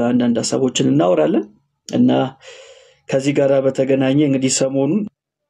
አንዳንድ ሀሳቦችን እናወራለን እና ከዚህ ጋር በተገናኘ እንግዲህ ሰሞኑን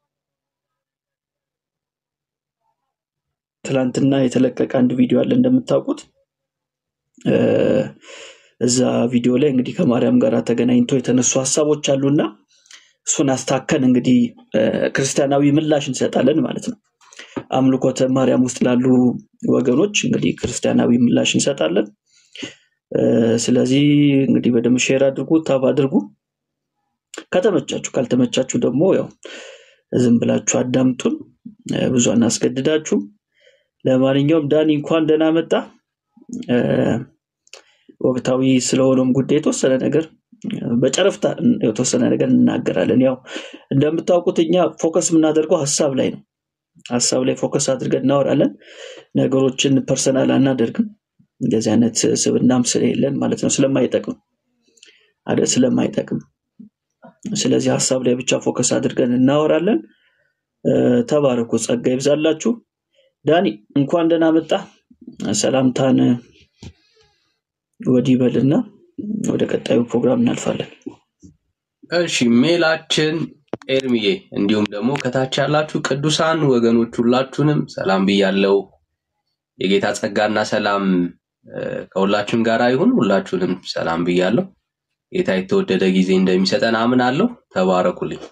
ትላንትና የተለቀቀ አንድ ቪዲዮ አለ እንደምታውቁት እ፣ እዛ ቪዲዮ ላይ እንግዲህ ከማርያም ጋር ተገናኝቶ የተነሱ ሀሳቦች አሉና እሱን አስታከን እንግዲህ እ፣ ክርስቲያናዊ ምላሽ እንሰጣለን ማለት ነው። አምልኮተ ማርያም ውስጥ ላሉ ወገኖች እንግዲህ ክርስቲያናዊ ምላሽ እንሰጣለን። እ፣ ስለዚህ እንግዲህ በደንብ ሼር አድርጉ፣ ታብ አድርጉ። ከተመቻችሁ፣ ካልተመቻችሁ ደግሞ ያው ዝም ብላችሁ አዳምጡን። እ፣ ብዙ አናስገድዳችሁም። ለማንኛውም ዳኒ እንኳን ደህና መጣ። እ፣ ወቅታዊ ስለሆነም ጉዳይ የተወሰነ ነገር እ፣ በጨረፍታ የተወሰነ ነገር እንናገራለን። ያው እንደምታውቁት እኛ ፎከስ የምናደርገው ሀሳብ ላይ ነው። ሀሳብ ላይ ፎከስ አድርገን እናወራለን። ነገሮችን ፐርሰናል አናደርግም። እንደዚህ አይነት ስብናም ስለሌለን ማለት ነው። ስለማይጠቅም አይደል? ስለማይጠቅም ስለዚህ ሀሳብ ላይ ብቻ ፎከስ አድርገን እናወራለን። እ፣ ተባረኩ፣ ጸጋ ይብዛላችሁ። ዳኒ እንኳን ደህና መጣ። ሰላምታን ወዲህ በልና ወደ ቀጣዩ ፕሮግራም እናልፋለን። እሺ ሜላችን ኤርሚዬ፣ እንዲሁም ደግሞ ከታች ያላችሁ ቅዱሳን ወገኖች ሁላችሁንም ሰላም ብያለው። የጌታ ጸጋና ሰላም እ፣ ከሁላችሁም ጋር ይሁን። ሁላችሁንም ሰላም ብያለሁ። ጌታ የተወደደ ጊዜ እንደሚሰጠን አምናለሁ። ተባረኩልኝ።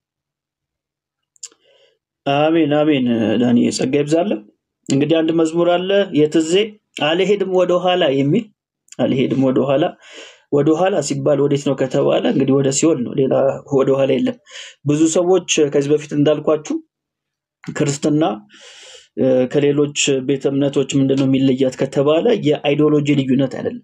አሜን አሜን። ዳኒ ጸጋ ይብዛለን። እንግዲህ አንድ መዝሙር አለ የትዜ አልሄድም ወደኋላ የሚል አልሄድም ወደኋላ ወደኋላ ሲባል ወዴት ነው ከተባለ እንግዲህ ወደ ሲኦል ነው። ሌላ ወደኋላ የለም። ብዙ ሰዎች ከዚህ በፊት እንዳልኳችሁ ክርስትና እ፣ ከሌሎች ቤተ እምነቶች ምንድነው የሚለያት ከተባለ የአይዲዮሎጂ ልዩነት አይደለም፣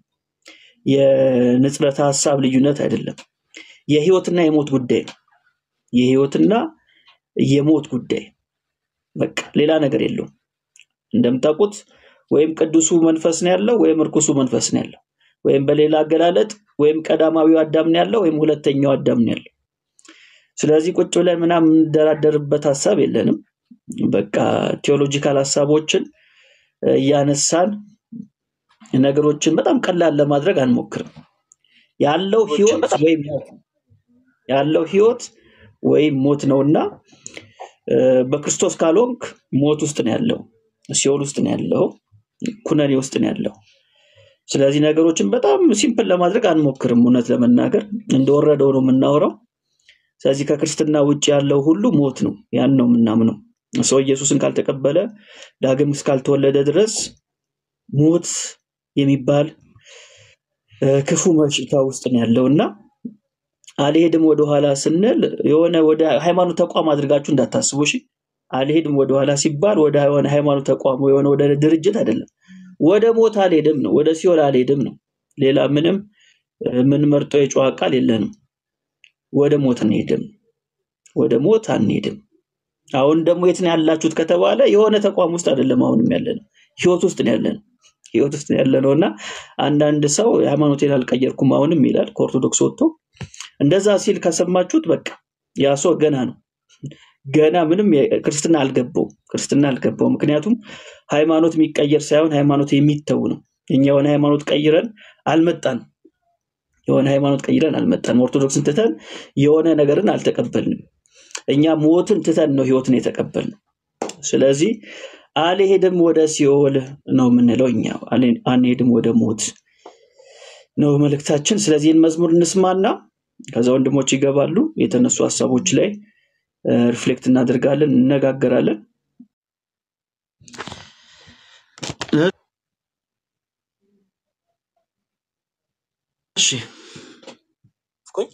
የንጽረተ ሀሳብ ልዩነት አይደለም፣ የህይወትና የሞት ጉዳይ ነው። የህይወትና የሞት ጉዳይ በቃ ሌላ ነገር የለውም። እንደምታውቁት ወይም ቅዱሱ መንፈስ ነው ያለው ወይም እርኩሱ መንፈስ ነው ያለው፣ ወይም በሌላ አገላለጥ ወይም ቀዳማዊው አዳም ነው ያለው ወይም ሁለተኛው አዳም ነው ያለው። ስለዚህ ቁጭ ብለን ምናምን የምንደራደርበት ሀሳብ የለንም። በቃ ቴዎሎጂካል ሀሳቦችን እ፣ እያነሳን ነገሮችን በጣም ቀላል ለማድረግ አንሞክርም። ያለው ህይወት ወይም ሞት ነው። ያለው ህይወት ወይም ሞት ነውና እ፣ በክርስቶስ ካልሆንክ ሞት ውስጥ ነው ያለው፣ ሲኦል ውስጥ ነው ያለው፣ ኩነኔ ውስጥ ነው ያለው። ስለዚህ ነገሮችን በጣም ሲምፕል ለማድረግ አንሞክርም። እውነት ለመናገር እንደወረደው ነው የምናወራው። ስለዚህ ከክርስትና ውጭ ያለው ሁሉ ሞት ነው። ያን ነው የምናምነው። ሰው ኢየሱስን ካልተቀበለ ዳግም እስካልተወለደ ድረስ ሞት የሚባል እ፣ ክፉ በሽታ ውስጥ ነው ያለው እና አልሄድም ወደኋላ ስንል የሆነ ወደ ሃይማኖት ተቋም አድርጋችሁ እንዳታስቡ እሺ። አልሄድም ወደኋላ ሲባል ወደ የሆነ ሃይማኖት ተቋም ወይ የሆነ ወደ ድርጅት አይደለም። ወደ ሞት አልሄድም ነው፣ ወደ ሲኦል አልሄድም ነው። ሌላ ምንም እ፣ የምንመርጠው የጨዋ ቃል የለንም። ወደ ሞት አንሄድም፣ ወደ ሞት አንሄድም። አሁን ደግሞ የት ነው ያላችሁት ከተባለ የሆነ ተቋም ውስጥ አይደለም አሁንም ያለነው፣ ህይወት ውስጥ ነው ያለነው። ህይወት ውስጥ ነው ያለነው እና አንዳንድ ሰው ሃይማኖቴን አልቀየርኩም አሁንም ይላል ከኦርቶዶክስ ወጥቶ እንደዛ ሲል ከሰማችሁት በቃ ያ ሰው ገና ነው ገና ምንም የ- ክርስትና አልገባውም ክርስትና አልገባውም ምክንያቱም ሃይማኖት የሚቀየር ሳይሆን ሃይማኖት የሚተው ነው እኛ የሆነ ሃይማኖት ቀይረን አልመጣንም የሆነ ሃይማኖት ቀይረን አልመጣንም ኦርቶዶክስን ትተን የሆነ ነገርን አልተቀበልንም እኛ ሞትን ትተን ነው ህይወትን የተቀበልነው ስለዚህ አልሄድም ወደ ሲኦል ነው የምንለው እኛ አልሄ- አንሄድም ወደ ሞት ነው መልእክታችን ስለዚህ ይህን መዝሙር እንስማና ከዛ ወንድሞች ይገባሉ የተነሱ ሀሳቦች ላይ ሪፍሌክት እናደርጋለን እንነጋገራለን እሺ ኩኝ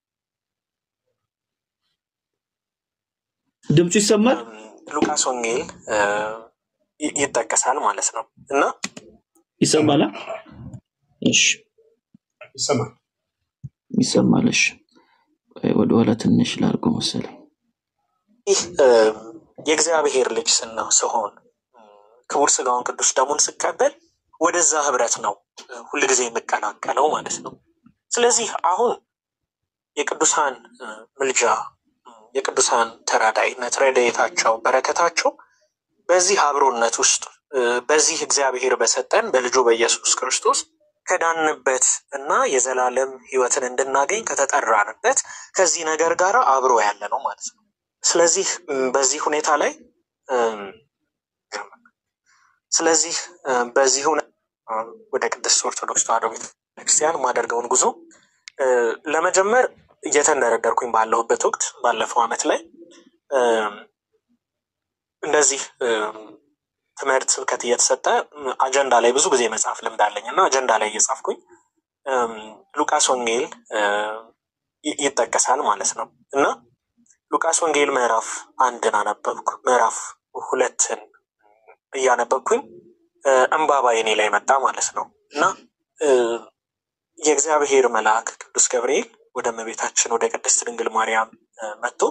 ድምፁ ይሰማል ሉቃስ ወንጌል እ፣ ይ- ይጠቀሳል ማለት ነው እና ይሰማል አ? እሺ ይሰማል። ይሰማል እሺ ቆይ ወደኋላ ትንሽ ላድርገው መሰለኝ ይህ እ፣ የእግዚአብሔር ልጅ ስና ስሆን እ፣ ክቡር ስጋውን ቅዱስ ደሙን ስቀበል ወደዛ ህብረት ነው እ፣ ሁልጊዜ የምቀላቀለው ማለት ነው። ስለዚህ አሁን የቅዱሳን እ፣ ምልጃ እ፣ የቅዱሳን ተራዳይነት፣ ረድኤታቸው፣ በረከታቸው በዚህ አብሮነት ውስጥ እ፣ በዚህ እግዚአብሔር በሰጠን በልጁ በኢየሱስ ክርስቶስ ከዳንበት እና የዘላለም ሕይወትን እንድናገኝ ከተጠራንበት ከዚህ ነገር ጋር አብሮ ያለ ነው ማለት ነው። ስለዚህ እም፣ በዚህ ሁኔታ ላይ እም፣ ስለዚህ እም፣ በዚህ ሁኔታ እም፣ ወደ ቅድስት ኦርቶዶክስ ተዋሕዶ ቤተክርስቲያን የማደርገውን ጉዞ እ፣ ለመጀመር እየተንደረደርኩኝ ባለሁበት ወቅት ባለፈው ዓመት ላይ እም፣ እንደዚህ እም፣ ትምህርት ስብከት እየተሰጠ እም፣ አጀንዳ ላይ ብዙ ጊዜ መጽሐፍ ልምድ አለኝ እና አጀንዳ ላይ እየጻፍኩኝ እም፣ ሉቃስ ወንጌል እ፣ ይ- ይጠቀሳል ማለት ነው እና ሉቃስ ወንጌል ምዕራፍ አንድን አነበብኩ። ምዕራፍ ሁለትን እያነበብኩኝ እ፣ እንባባ የኔ ላይ መጣ ማለት ነው እና እ፣ የእግዚአብሔር መልአክ ቅዱስ ገብርኤል ወደ እመቤታችን ወደ ቅድስት ድንግል ማርያም እ፣ መጥቶ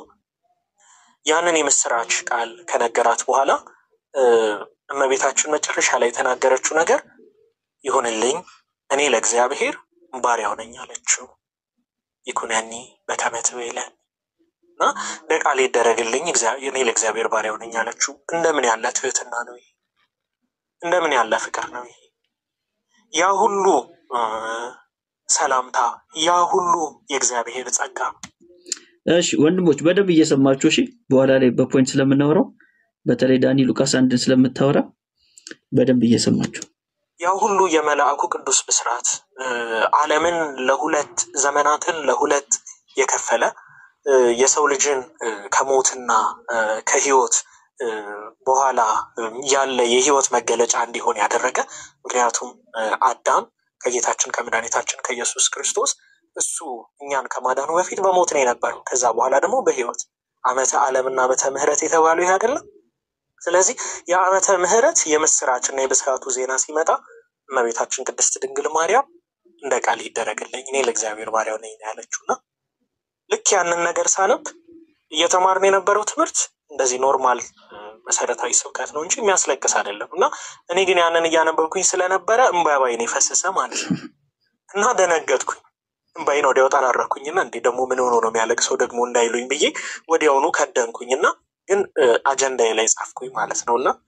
ያንን የምስራች ቃል ከነገራት በኋላ እ፣ እመቤታችን መጨረሻ ላይ የተናገረችው ነገር ይሁንልኝ እኔ ለእግዚአብሔር ባሪያው ነኝ አለችው። ይኩነኒ በከመ ትቤለን እና ለቃል ይደረግልኝ እግዚአ- እኔ ለእግዚአብሔር ባሪያው ነኝ አለችው። እንደምን ያለ ትህትና ነው ይሄ! እንደምን ያለ ፍቅር ነው ይሄ! ያ ሁሉ እ፣ ሰላምታ፣ ያ ሁሉ የእግዚአብሔር ጸጋ እሺ ወንድሞች በደንብ እየሰማችሁ እሺ። በኋላ ላይ በፖይንት ስለምናወራው በተለይ ዳኒ ሉቃስ አንድን ስለምታወራ በደንብ እየሰማችሁ ያ ሁሉ የመልአኩ ቅዱስ ብስራት እ፣ ዓለምን ለሁለት ዘመናትን ለሁለት የከፈለ እ፣ የሰው ልጅን እ፣ ከሞትና እ፣ ከሕይወት እ፣ በኋላ እ፣ ያለ የሕይወት መገለጫ እንዲሆን ያደረገ ምክንያቱም እ፣ አዳም ከጌታችን ከመድኃኒታችን ከኢየሱስ ክርስቶስ እሱ እኛን ከማዳኑ በፊት በሞት ነው የነበረው። ከዛ በኋላ ደግሞ በሕይወት ዓመተ ዓለምና ዓመተ ምሕረት የተባለው ይህ አይደለም። ስለዚህ የዓመተ ምሕረት የምስራችና የብስራቱ ዜና ሲመጣ እመቤታችን ቅድስት ድንግል ማርያም እንደ ቃል ይደረግልኝ እኔ ለእግዚአብሔር ባሪያው ነኝ ነው ያለችው እና ልክ ያንን ነገር ሳነብ እየተማርን የነበረው ትምህርት እንደዚህ ኖርማል እ፣ መሰረታዊ ስብከት ነው እንጂ የሚያስለቅስ አይደለም እና እኔ ግን ያንን እያነበብኩኝ ስለነበረ እምባባይን የፈሰሰ ማለት ነው እና ደነገጥኩኝ። እምባይን ወዲያው ጠራረኩኝና እንዴ ደግሞ ምን ሆኖ ነው የሚያለቅሰው ደግሞ እንዳይሉኝ ብዬ ወዲያውኑ ከደንኩኝና ግን እ፣ አጀንዳዬ ላይ ጻፍኩኝ ማለት ነው እና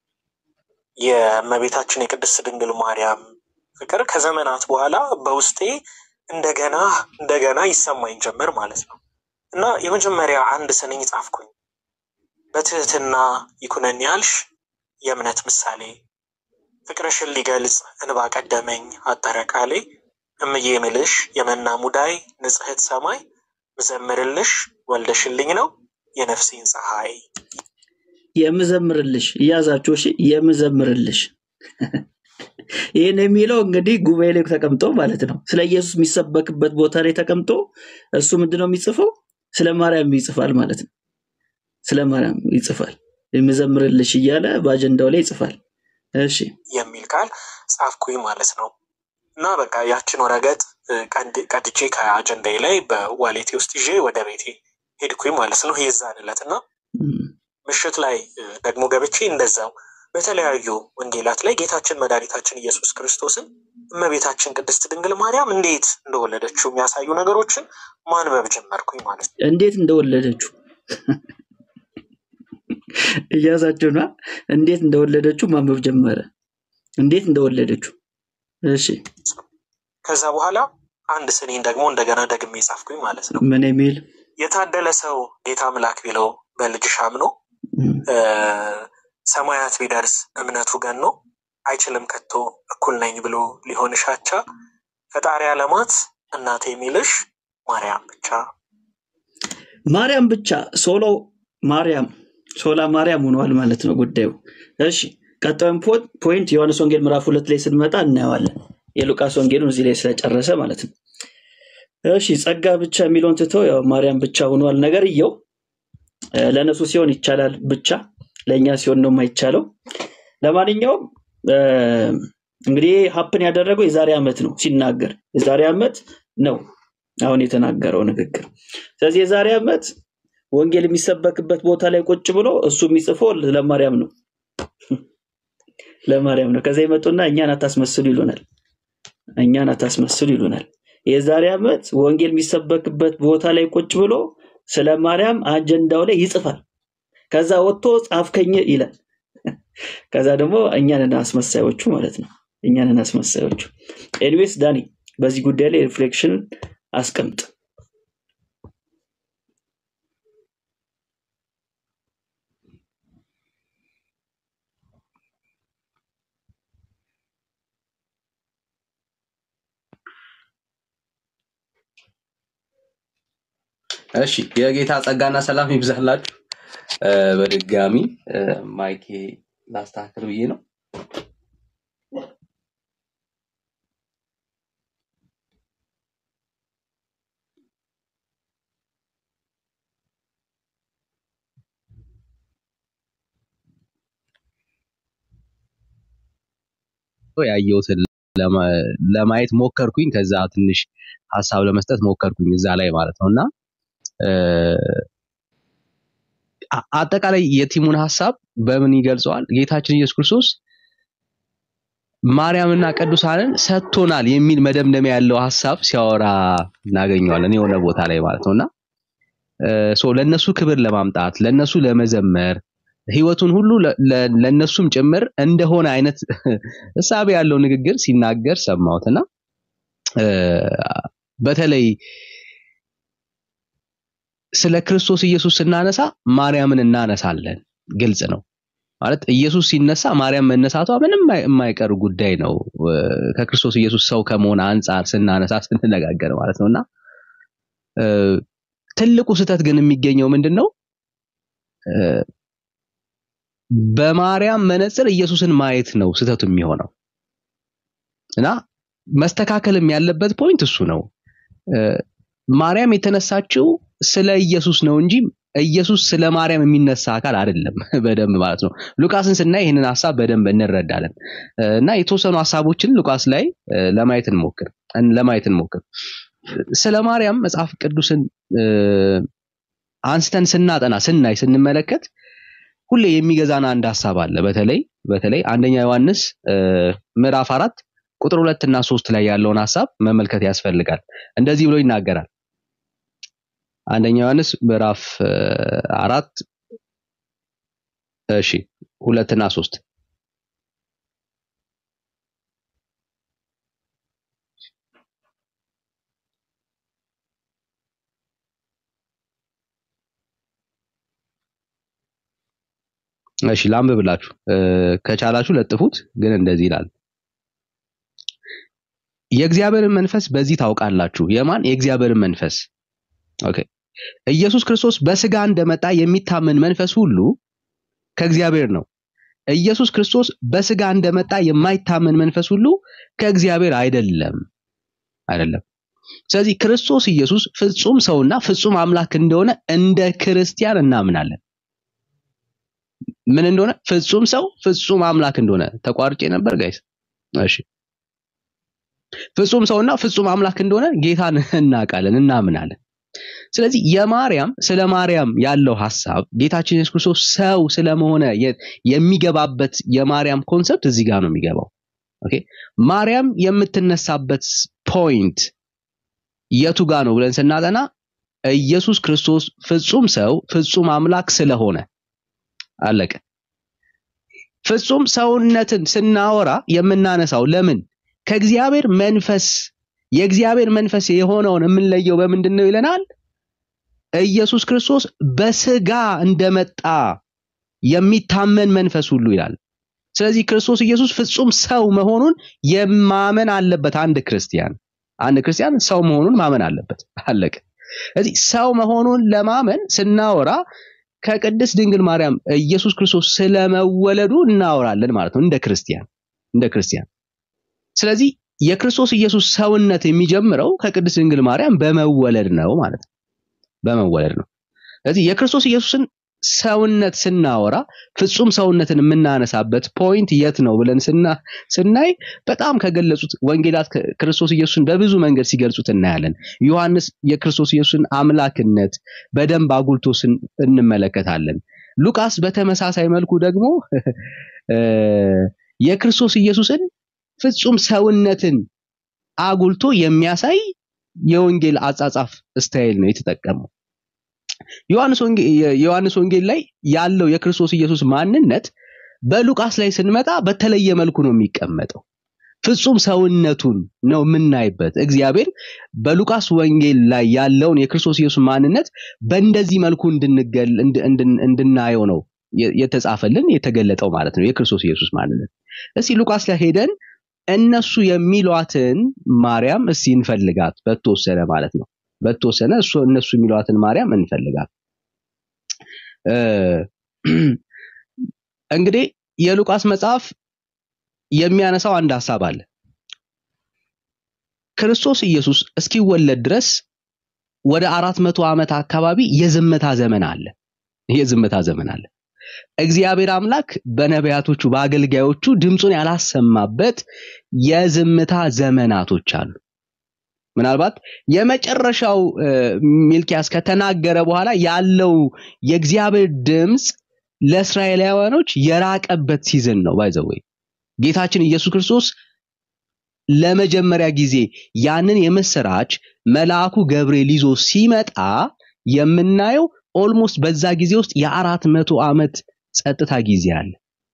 የእመቤታችን የቅድስት ድንግል ማርያም ፍቅር ከዘመናት በኋላ በውስጤ እንደገና እንደገና ይሰማኝ ጀመር ማለት ነው እና የመጀመሪያ አንድ ስንኝ ጻፍኩኝ። በትህትና ይኩነኒ ያልሽ የእምነት ምሳሌ ፍቅርሽን ሊገልጽ እንባ ቀደመኝ አጠረ ቃሌ እምዬ ምልሽ የመና ሙዳይ ንጽሕት ሰማይ ምዘምርልሽ ወልደሽልኝ ነው የነፍሴን ፀሐይ የምዘምርልሽ እያዛችሁ እሺ። የምዘምርልሽ ይህን የሚለው እንግዲህ ጉባኤ ላይ ተቀምጦ ማለት ነው። ስለ ኢየሱስ የሚሰበክበት ቦታ ላይ ተቀምጦ እሱ ምንድነው የሚጽፈው? ስለ ማርያም ይጽፋል ማለት ነው። ስለ ማርያም ይጽፋል። የምዘምርልሽ እያለ በአጀንዳው ላይ ይጽፋል። እሺ የሚል ቃል ጻፍኩኝ ማለት ነው እና በቃ ያችን ወረቀት እ፣ ቀድ- ቀድቼ ከአጀንዳዬ ላይ በዋሌቴ ውስጥ ይዤ ወደ ቤቴ ሄድኩኝ ማለት ነው የዛን ዕለት እና እም፣ ምሽት ላይ እ፣ ደግሞ ገብቼ እንደዛው በተለያዩ ወንጌላት ላይ ጌታችን መድኃኒታችን ኢየሱስ ክርስቶስን እመቤታችን ቅድስት ድንግል ማርያም እንዴት እንደወለደችው የሚያሳዩ ነገሮችን ማንበብ ጀመርኩኝ ማለት ነው። እንዴት እንደወለደችው እያዛችሁና እንዴት እንደወለደችው ማንበብ ጀመረ። እንዴት እንደወለደችው እሺ ከዛ በኋላ አንድ ስኔን ደግሞ እንደገና ደግሜ ጻፍኩኝ ማለት ነው። ምን የሚል የታደለ ሰው ጌታ አምላክ ቢለው በልጅሽ አምኖ እም፣ እ፣ ሰማያት ቢደርስ እምነቱ ገኖ አይችልም ከቶ እኩል ነኝ ብሎ ሊሆንሽ አቻ ፈጣሪ ዓለማት እናቴ የሚልሽ ማርያም ብቻ ማርያም ብቻ ሶሎ ማርያም ሶላ ማርያም ሆኗል ማለት ነው ጉዳዩ። እሺ ቀጣዩን ፖ- ፖይንት ዮሐንስ ወንጌል ምዕራፍ ሁለት ላይ ስንመጣ እናየዋለን። የሉቃስ ወንጌሉን እዚህ ላይ ስለጨረሰ ማለት ነው። እሺ ጸጋ ብቻ የሚለውን ትተው ያው ማርያም ብቻ ሆኗል ነገርየው። እ፣ ለእነሱ ሲሆን ይቻላል ብቻ፣ ለእኛ ሲሆን ነው የማይቻለው። ለማንኛውም እ፣ እንግዲህ ሀፕን ያደረገው የዛሬ ዓመት ነው ሲናገር፣ የዛሬ ዓመት ነው አሁን የተናገረው ንግግር። ስለዚህ የዛሬ ዓመት ወንጌል የሚሰበክበት ቦታ ላይ ቁጭ ብሎ እሱ የሚጽፈው ለማርያም ነው ለማርያም ነው። ከዛ ይመጡና እኛን አታስመስሉ ይሉናል። እኛን አታስመስሉ ይሉናል። የዛሬ ዓመት ወንጌል የሚሰበክበት ቦታ ላይ ቁጭ ብሎ ስለ ማርያም አጀንዳው ላይ ይጽፋል። ከዛ ወጥቶ ጻፍከኝ ይላል። ከዛ ደግሞ እኛን አስመሳዮቹ ማለት ነው እኛንን አስመሳዮቹ። ኤኒዌይስ ዳኒ በዚህ ጉዳይ ላይ ሪፍሌክሽን አስቀምጥ። እሺ የጌታ ጸጋና ሰላም ይብዛላችሁ። እ፣ በድጋሚ እ፣ ማይኬ ላስተካክል ብዬ ነው። ያየሁትን ለማ- ለማየት ሞከርኩኝ። ከዛ ትንሽ ሀሳብ ለመስጠት ሞከርኩኝ እዛ ላይ ማለት ነው እና እ፣ አ- አጠቃላይ የቲሙን ሀሳብ በምን ይገልጸዋል? ጌታችን ኢየሱስ ክርስቶስ ማርያምና ቅዱሳንን ሰጥቶናል የሚል መደምደሚያ ያለው ሀሳብ ሲያወራ እናገኘዋለን የሆነ ቦታ ላይ ማለት ነውና ሶ ለነሱ ክብር ለማምጣት ለነሱ ለመዘመር ህይወቱን ሁሉ ለ- ለ- ለነሱም ጭምር እንደሆነ አይነት እሳቤ ያለው ንግግር ሲናገር ሰማሁትና እ፣ በተለይ ስለ ክርስቶስ ኢየሱስ ስናነሳ ማርያምን እናነሳለን። ግልጽ ነው ማለት ኢየሱስ ሲነሳ ማርያም መነሳቷ ምንም የማይ- የማይቀር ጉዳይ ነው። እ፣ ከክርስቶስ ኢየሱስ ሰው ከመሆን አንጻር ስናነሳ ስንነጋገር ማለት ነውና እ፣ ትልቁ ስህተት ግን የሚገኘው ምንድን ነው? እ፣ በማርያም መነጽር ኢየሱስን ማየት ነው ስህተቱ የሚሆነው እና መስተካከልም ያለበት ፖይንት እሱ ነው። እ፣ ማርያም የተነሳችው ስለ ኢየሱስ ነው እንጂ ኢየሱስ ስለ ማርያም የሚነሳ አካል አይደለም። በደንብ ማለት ነው። ሉቃስን ስናይ ይህንን ሀሳብ በደንብ እንረዳለን እ፣ እና የተወሰኑ ሀሳቦችን ሉቃስ ላይ እ፣ ለማየት እንሞክር እን- ለማየት እንሞክር። ስለ ማርያም መጽሐፍ ቅዱስን እ፣ አንስተን ስናጠና ስናይ ስንመለከት ሁሌ የሚገዛን አንድ ሀሳብ አለ። በተለይ በተለይ አንደኛ ዮሐንስ እ፣ ምዕራፍ አራት ቁጥር ሁለት እና ሶስት ላይ ያለውን ሀሳብ መመልከት ያስፈልጋል። እንደዚህ ብሎ ይናገራል። አንደኛ ዮሐንስ ምዕራፍ እ፣ አራት እሺ ሁለት እና ሶስት እሺ ላንብብላችሁ እ፣ ከቻላችሁ ለጥፉት። ግን እንደዚህ ይላል የእግዚአብሔርን መንፈስ በዚህ ታውቃላችሁ። የማን የእግዚአብሔርን መንፈስ ኦኬ። ኢየሱስ ክርስቶስ በስጋ እንደመጣ የሚታመን መንፈስ ሁሉ ከእግዚአብሔር ነው። ኢየሱስ ክርስቶስ በስጋ እንደመጣ የማይታመን መንፈስ ሁሉ ከእግዚአብሔር አይደለም አይደለም። ስለዚህ ክርስቶስ ኢየሱስ ፍጹም ሰውና ፍጹም አምላክ እንደሆነ እንደ ክርስቲያን እናምናለን። ምን እንደሆነ ፍጹም ሰው ፍጹም አምላክ እንደሆነ ተቋርጬ ነበር ጋይስ። እሺ ፍጹም ሰውና ፍጹም አምላክ እንደሆነ ጌታን እናውቃለን እናምናለን። ስለዚህ የማርያም ስለ ማርያም ያለው ሐሳብ ጌታችን ኢየሱስ ክርስቶስ ሰው ስለመሆነ የ- የሚገባበት የማርያም ኮንሰፕት እዚህ ጋር ነው የሚገባው። ኦኬ ማርያም የምትነሳበት ፖይንት የቱ ጋር ነው ብለን ስናጠና ኢየሱስ ክርስቶስ ፍጹም ሰው ፍጹም አምላክ ስለሆነ አለቀ። ፍጹም ሰውነትን ስናወራ የምናነሳው ለምን ከእግዚአብሔር መንፈስ የእግዚአብሔር መንፈስ የሆነውን የምንለየው በምንድን ነው ይለናል። ኢየሱስ ክርስቶስ በስጋ እንደመጣ የሚታመን መንፈስ ሁሉ ይላል። ስለዚህ ክርስቶስ ኢየሱስ ፍጹም ሰው መሆኑን የማመን አለበት አንድ ክርስቲያን። አንድ ክርስቲያን ሰው መሆኑን ማመን አለበት። አለቀ። ስለዚህ ሰው መሆኑን ለማመን ስናወራ ከቅድስት ድንግል ማርያም ኢየሱስ ክርስቶስ ስለመወለዱ እናወራለን ማለት ነው እንደ ክርስቲያን እንደ ክርስቲያን ስለዚህ የክርስቶስ ኢየሱስ ሰውነት የሚጀምረው ከቅድስት ድንግል ማርያም በመወለድ ነው ማለት ነው። በመወለድ ነው። ስለዚህ የክርስቶስ ኢየሱስን ሰውነት ስናወራ ፍጹም ሰውነትን የምናነሳበት ፖይንት የት ነው ብለን ስና ስናይ በጣም ከገለጹት ወንጌላት ከ- ክርስቶስ ኢየሱስን በብዙ መንገድ ሲገልጹት እናያለን። ዮሐንስ የክርስቶስ ኢየሱስን አምላክነት በደንብ አጉልቶ ስን- እንመለከታለን። ሉቃስ በተመሳሳይ መልኩ ደግሞ እ፣ የክርስቶስ ኢየሱስን ፍጹም ሰውነትን አጉልቶ የሚያሳይ የወንጌል አጻጻፍ ስታይል ነው የተጠቀመው። ዮሐንስ ወንጌል የዮሐንስ ወንጌል ላይ ያለው የክርስቶስ ኢየሱስ ማንነት በሉቃስ ላይ ስንመጣ በተለየ መልኩ ነው የሚቀመጠው። ፍጹም ሰውነቱን ነው የምናይበት። እግዚአብሔር በሉቃስ ወንጌል ላይ ያለውን የክርስቶስ ኢየሱስ ማንነት በእንደዚህ መልኩ እንድንገል እንድ- እንድን- እንድናየው ነው የ- የተጻፈልን የተገለጠው ማለት ነው የክርስቶስ ኢየሱስ ማንነት። እስቲ ሉቃስ ላይ ሄደን እነሱ የሚሏትን ማርያም እስቲ እንፈልጋት በተወሰነ ማለት ነው በተወሰነ እሱ እነሱ የሚሏትን ማርያም እንፈልጋት። እ፣ እንግዲህ የሉቃስ መጽሐፍ የሚያነሳው አንድ ሐሳብ አለ። ክርስቶስ ኢየሱስ እስኪወለድ ድረስ ወደ አራት መቶ ዓመት አካባቢ የዝምታ ዘመን አለ። የዝምታ ዘመን አለ። እግዚአብሔር አምላክ በነቢያቶቹ በአገልጋዮቹ ድምፁን ያላሰማበት የዝምታ ዘመናቶች አሉ። ምናልባት የመጨረሻው እ፣ ሚልኪያስ ከተናገረ በኋላ ያለው የእግዚአብሔር ድምፅ ለእስራኤላውያኖች የራቀበት ሲዝን ነው ባይዘወይ ጌታችን ኢየሱስ ክርስቶስ ለመጀመሪያ ጊዜ ያንን የምስራች መልአኩ ገብርኤል ይዞ ሲመጣ የምናየው ኦልሞስት በዛ ጊዜ ውስጥ የአራት መቶ ዓመት ጸጥታ ጊዜ አለ።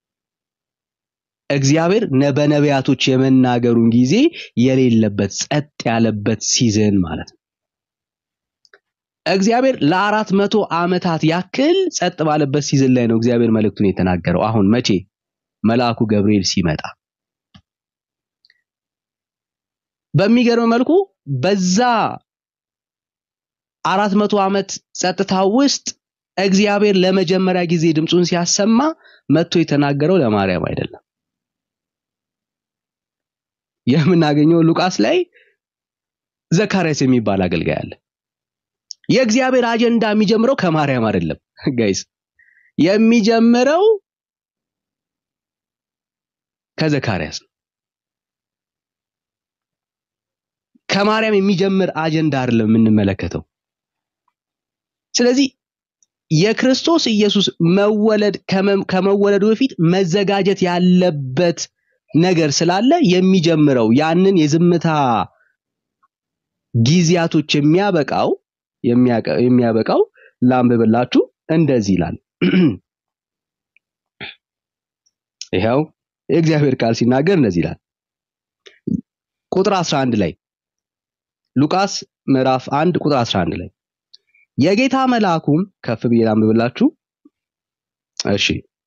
እግዚአብሔር ነ- በነቢያቶች የመናገሩን ጊዜ የሌለበት ጸጥ ያለበት ሲዝን ማለት ነው። እግዚአብሔር ለአራት መቶ ዓመታት ያክል ጸጥ ባለበት ሲዝን ላይ ነው እግዚአብሔር መልእክቱን የተናገረው። አሁን መቼ? መልአኩ ገብርኤል ሲመጣ በሚገርም መልኩ በዛ አራት መቶ ዓመት ጸጥታ ውስጥ እግዚአብሔር ለመጀመሪያ ጊዜ ድምፁን ሲያሰማ መጥቶ የተናገረው ለማርያም አይደለም። የምናገኘው ሉቃስ ላይ ዘካርያስ የሚባል አገልጋይ አለ። የእግዚአብሔር አጀንዳ የሚጀምረው ከማርያም አይደለም ጋይስ፣ የሚጀምረው ከዘካርያስ ነው። ከማርያም የሚጀምር አጀንዳ አይደለም የምንመለከተው። ስለዚህ የክርስቶስ ኢየሱስ መወለድ ከመ- ከመወለዱ በፊት መዘጋጀት ያለበት ነገር ስላለ የሚጀምረው ያንን የዝምታ ጊዜያቶች የሚያበቃው የሚያቀ- የሚያበቃው ላንብብላችሁ እንደዚህ ይላል። ይኸው የእግዚአብሔር ቃል ሲናገር እንደዚህ ይላል። ቁጥር 11 ላይ ሉቃስ ምዕራፍ 1 ቁጥር 11 ላይ የጌታ መልአኩም ከፍ ብዬ ላንብብላችሁ። እሺ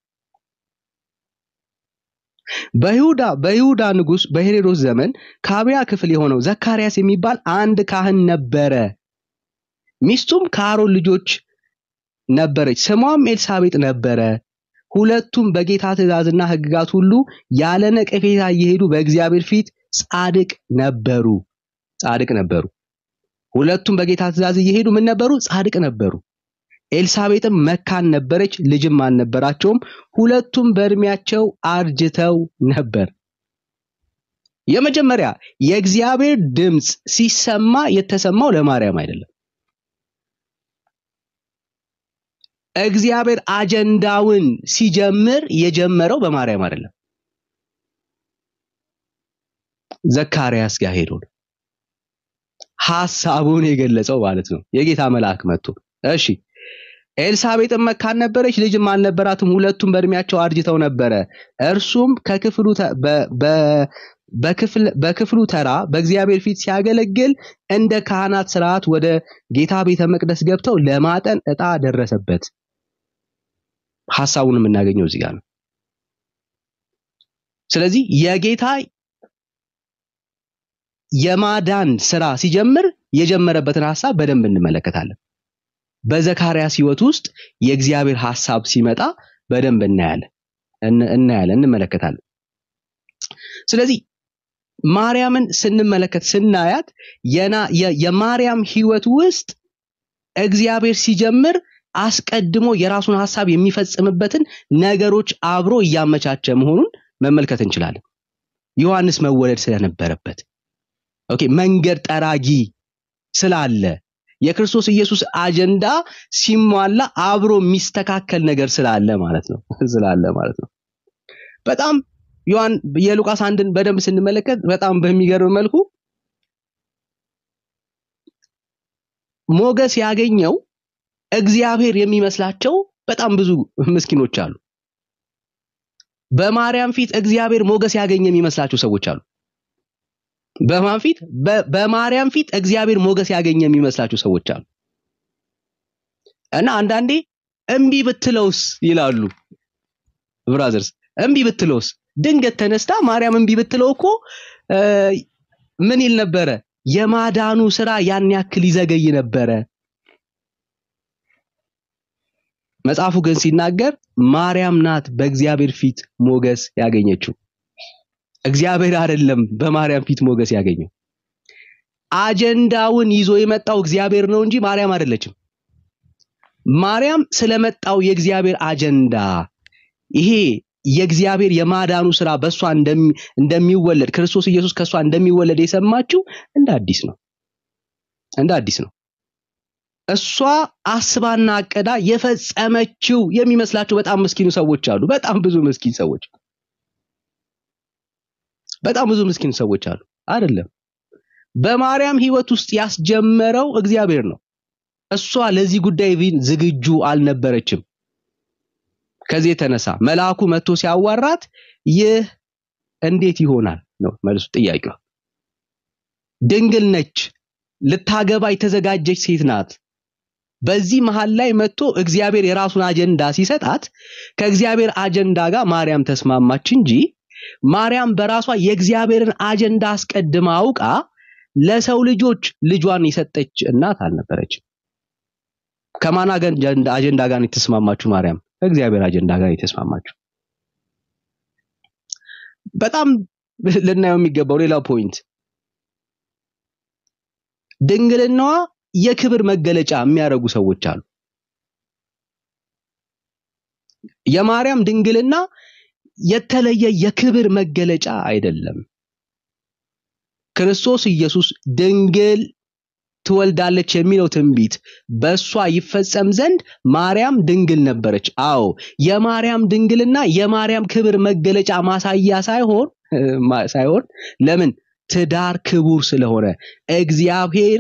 በይሁዳ በይሁዳ ንጉሥ በሄሮድስ ዘመን ከአብያ ክፍል የሆነው ዘካርያስ የሚባል አንድ ካህን ነበረ። ሚስቱም ከአሮን ልጆች ነበረች፣ ስሟም ኤልሳቤጥ ነበረ። ሁለቱም በጌታ ትእዛዝና ሕግጋት ሁሉ ያለ ነቀፌታ እየሄዱ በእግዚአብሔር ፊት ጻድቅ ነበሩ። ጻድቅ ነበሩ። ሁለቱም በጌታ ትእዛዝ እየሄዱ ምን ነበሩ? ጻድቅ ነበሩ። ኤልሳቤጥም መካን ነበረች፣ ልጅም አልነበራቸውም። ሁለቱም በእድሜያቸው አርጅተው ነበር። የመጀመሪያ የእግዚአብሔር ድምፅ ሲሰማ የተሰማው ለማርያም አይደለም። እግዚአብሔር አጀንዳውን ሲጀምር የጀመረው በማርያም አይደለም፣ ዘካርያስ ጋር ሄዶ ነው ሐሳቡን የገለጸው ማለት ነው። የጌታ መልአክ መጥቶ እሺ ኤልሳቤጥም መካን ነበረች፣ ልጅም አልነበራትም። ሁለቱም በእድሜያቸው አርጅተው ነበረ። እርሱም ከክፍሉ ተ- በ- በ- በክፍል በክፍሉ ተራ በእግዚአብሔር ፊት ሲያገለግል እንደ ካህናት ስርዓት ወደ ጌታ ቤተ መቅደስ ገብተው ለማጠን ዕጣ ደረሰበት። ሐሳቡን የምናገኘው እዚህ ጋር ነው። ስለዚህ የጌታ የማዳን ስራ ሲጀምር የጀመረበትን ሐሳብ በደንብ እንመለከታለን። በዘካርያስ ህይወት ውስጥ የእግዚአብሔር ሐሳብ ሲመጣ በደንብ እናያለን እን- እናያለን እንመለከታለን። ስለዚህ ማርያምን ስንመለከት ስናያት የና- የ- የማርያም ህይወት ውስጥ እግዚአብሔር ሲጀምር አስቀድሞ የራሱን ሐሳብ የሚፈጽምበትን ነገሮች አብሮ እያመቻቸ መሆኑን መመልከት እንችላለን። ዮሐንስ መወለድ ስለነበረበት ኦኬ፣ መንገድ ጠራጊ ስላለ የክርስቶስ ኢየሱስ አጀንዳ ሲሟላ አብሮ የሚስተካከል ነገር ስላለ ማለት ነው ስላለ ማለት ነው። በጣም ዮሐን የሉቃስ አንድን በደንብ ስንመለከት በጣም በሚገርም መልኩ ሞገስ ያገኘው እግዚአብሔር የሚመስላቸው በጣም ብዙ ምስኪኖች አሉ። በማርያም ፊት እግዚአብሔር ሞገስ ያገኘ የሚመስላቸው ሰዎች አሉ። በማን ፊት? በ- በማርያም ፊት እግዚአብሔር ሞገስ ያገኘ የሚመስላቸው ሰዎች አሉ። እና አንዳንዴ እምቢ ብትለውስ ይላሉ ብራዘርስ፣ እምቢ ብትለውስ ድንገት ተነስታ ማርያም እምቢ ብትለው እኮ እ፣ ምን ይል ነበረ? የማዳኑ ስራ ያን ያክል ይዘገይ ነበረ። መጽሐፉ ግን ሲናገር ማርያም ናት በእግዚአብሔር ፊት ሞገስ ያገኘችው። እግዚአብሔር አይደለም በማርያም ፊት ሞገስ ያገኘው። አጀንዳውን ይዞ የመጣው እግዚአብሔር ነው እንጂ ማርያም አይደለችም። ማርያም ስለመጣው የእግዚአብሔር አጀንዳ ይሄ የእግዚአብሔር የማዳኑ ስራ በእሷ እንደሚ- እንደሚወለድ ክርስቶስ ኢየሱስ ከእሷ እንደሚወለድ የሰማችው እንደ አዲስ ነው እንደ አዲስ ነው። እሷ አስባና አቀዳ የፈጸመችው የሚመስላቸው በጣም ምስኪኑ ሰዎች አሉ። በጣም ብዙ ምስኪን ሰዎች በጣም ብዙ ምስኪን ሰዎች አሉ። አይደለም በማርያም ህይወት ውስጥ ያስጀመረው እግዚአብሔር ነው። እሷ ለዚህ ጉዳይ ቢን ዝግጁ አልነበረችም። ከዚህ የተነሳ መልአኩ መጥቶ ሲያዋራት ይህ እንዴት ይሆናል ነው መልሱ ጥያቄው። ድንግል ነች፣ ልታገባ የተዘጋጀች ሴት ናት። በዚህ መሃል ላይ መጥቶ እግዚአብሔር የራሱን አጀንዳ ሲሰጣት ከእግዚአብሔር አጀንዳ ጋር ማርያም ተስማማች እንጂ ማርያም በራሷ የእግዚአብሔርን አጀንዳ አስቀድማ አውቃ ለሰው ልጆች ልጇን የሰጠች እናት አልነበረችም። ከማን አገን- አጀንዳ ጋር ነው የተስማማችሁ? ማርያም ከእግዚአብሔር አጀንዳ ጋር ነው የተስማማችሁ። በጣም ልናየው የሚገባው ሌላው ፖይንት ድንግልናዋ የክብር መገለጫ የሚያደርጉ ሰዎች አሉ። የማርያም ድንግልና የተለየ የክብር መገለጫ አይደለም። ክርስቶስ ኢየሱስ ድንግል ትወልዳለች የሚለው ትንቢት በእሷ ይፈጸም ዘንድ ማርያም ድንግል ነበረች። አዎ የማርያም ድንግልና የማርያም ክብር መገለጫ ማሳያ ሳይሆን ማ- ሳይሆን ለምን ትዳር ክቡር ስለሆነ እግዚአብሔር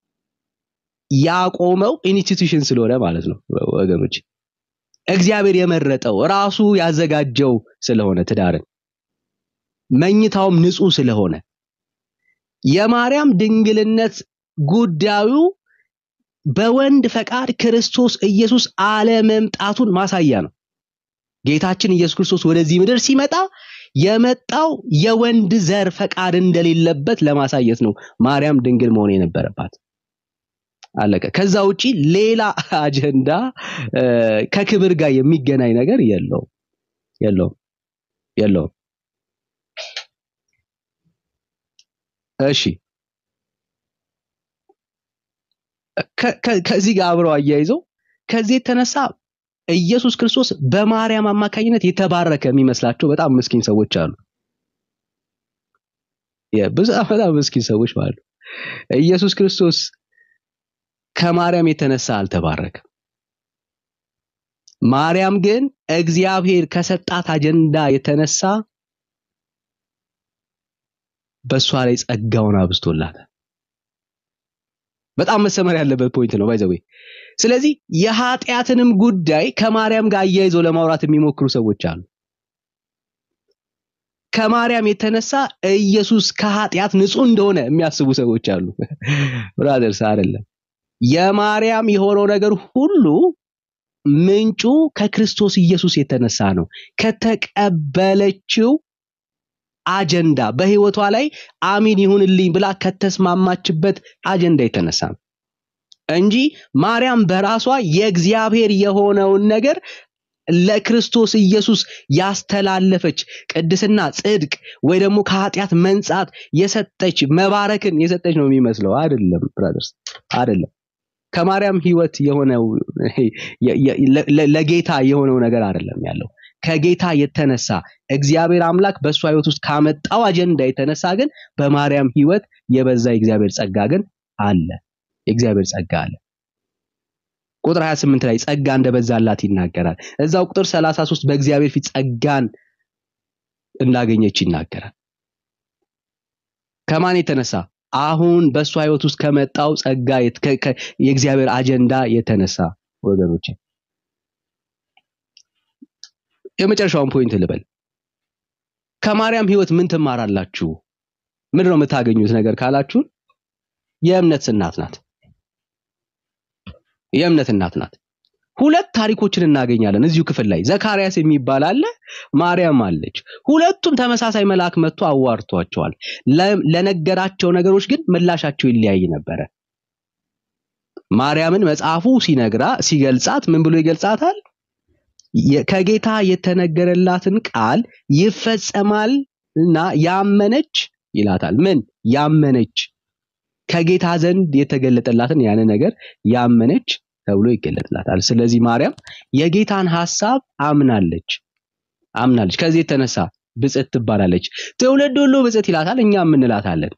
ያቆመው ኢንስቲትዩሽን ስለሆነ ማለት ነው ወገኖች። እግዚአብሔር የመረጠው ራሱ ያዘጋጀው ስለሆነ ትዳርን መኝታውም ንጹህ ስለሆነ የማርያም ድንግልነት ጉዳዩ በወንድ ፈቃድ ክርስቶስ ኢየሱስ አለመምጣቱን ማሳያ ነው። ጌታችን ኢየሱስ ክርስቶስ ወደዚህ ምድር ሲመጣ የመጣው የወንድ ዘር ፈቃድ እንደሌለበት ለማሳየት ነው ማርያም ድንግል መሆን የነበረባት። አለቀ። ከዛ ውጪ ሌላ አጀንዳ እ፣ ከክብር ጋር የሚገናኝ ነገር የለውም የለውም የለውም። እሺ ከ- ከ- ከዚህ ጋር አብረው አያይዘው ከዚህ የተነሳ ኢየሱስ ክርስቶስ በማርያም አማካኝነት የተባረከ የሚመስላቸው በጣም ምስኪን ሰዎች አሉ። የ- ብዙ በጣም ምስኪን ሰዎች አሉ። ኢየሱስ ክርስቶስ ከማርያም የተነሳ አልተባረከም። ማርያም ግን እግዚአብሔር ከሰጣት አጀንዳ የተነሳ በእሷ ላይ ጸጋውን አብዝቶላታል። በጣም መሰመር ያለበት ፖይንት ነው ባይዘዌ። ስለዚህ የኃጢአትንም ጉዳይ ከማርያም ጋር አያይዘው ለማውራት የሚሞክሩ ሰዎች አሉ። ከማርያም የተነሳ ኢየሱስ ከኃጢአት ንጹህ እንደሆነ የሚያስቡ ሰዎች አሉ። ብራዘርስ አይደለም። የማርያም የሆነው ነገር ሁሉ ምንጩ ከክርስቶስ ኢየሱስ የተነሳ ነው። ከተቀበለችው አጀንዳ በህይወቷ ላይ አሚን ይሁንልኝ ብላ ከተስማማችበት አጀንዳ የተነሳ ነው እንጂ ማርያም በራሷ የእግዚአብሔር የሆነውን ነገር ለክርስቶስ ኢየሱስ ያስተላለፈች ቅድስና፣ ጽድቅ ወይ ደግሞ ከኃጢአት መንጻት የሰጠች መባረክን የሰጠች ነው የሚመስለው። አይደለም ብራዘርስ፣ አይደለም። ከማርያም ህይወት የሆነው የ- የ- ለ- ለ- ለጌታ የሆነው ነገር አይደለም ያለው ከጌታ የተነሳ እግዚአብሔር አምላክ በእሷ ህይወት ውስጥ ካመጣው አጀንዳ የተነሳ ግን በማርያም ህይወት የበዛ የእግዚአብሔር ጸጋ ግን አለ። የእግዚአብሔር ጸጋ አለ። ቁጥር 28 ላይ ጸጋ እንደበዛላት ይናገራል። እዛው ቁጥር 33 በእግዚአብሔር ፊት ጸጋን እንዳገኘች ይናገራል። ከማን የተነሳ? አሁን በእሷ ህይወት ውስጥ ከመጣው ጸጋ የት- ከ- ከ- የእግዚአብሔር አጀንዳ የተነሳ ወገኖች፣ የመጨረሻውን ፖይንት ልበል። ከማርያም ህይወት ምን ትማራላችሁ? ምንድን ነው የምታገኙት ነገር ካላችሁን የእምነት እናት ናት። የእምነት እናት ናት። ሁለት ታሪኮችን እናገኛለን እዚሁ ክፍል ላይ ዘካርያስ የሚባል አለ፣ ማርያም አለች። ሁለቱም ተመሳሳይ መልአክ መጥቶ አዋርቷቸዋል። ለ- ለነገራቸው ነገሮች ግን ምላሻቸው ይለያይ ነበረ። ማርያምን መጽሐፉ ሲነግራ ሲገልጻት ምን ብሎ ይገልጻታል? የ- ከጌታ የተነገረላትን ቃል ይፈጸማል እና ያመነች ይላታል። ምን ያመነች ከጌታ ዘንድ የተገለጠላትን ያን ነገር ያመነች ተብሎ ይገለጥላታል። ስለዚህ ማርያም የጌታን ሐሳብ አምናለች አምናለች። ከዚህ የተነሳ ብጽዕት ትባላለች። ትውልድ ሁሉ ብጽዕት ይላታል፣ እኛም እንላታለን።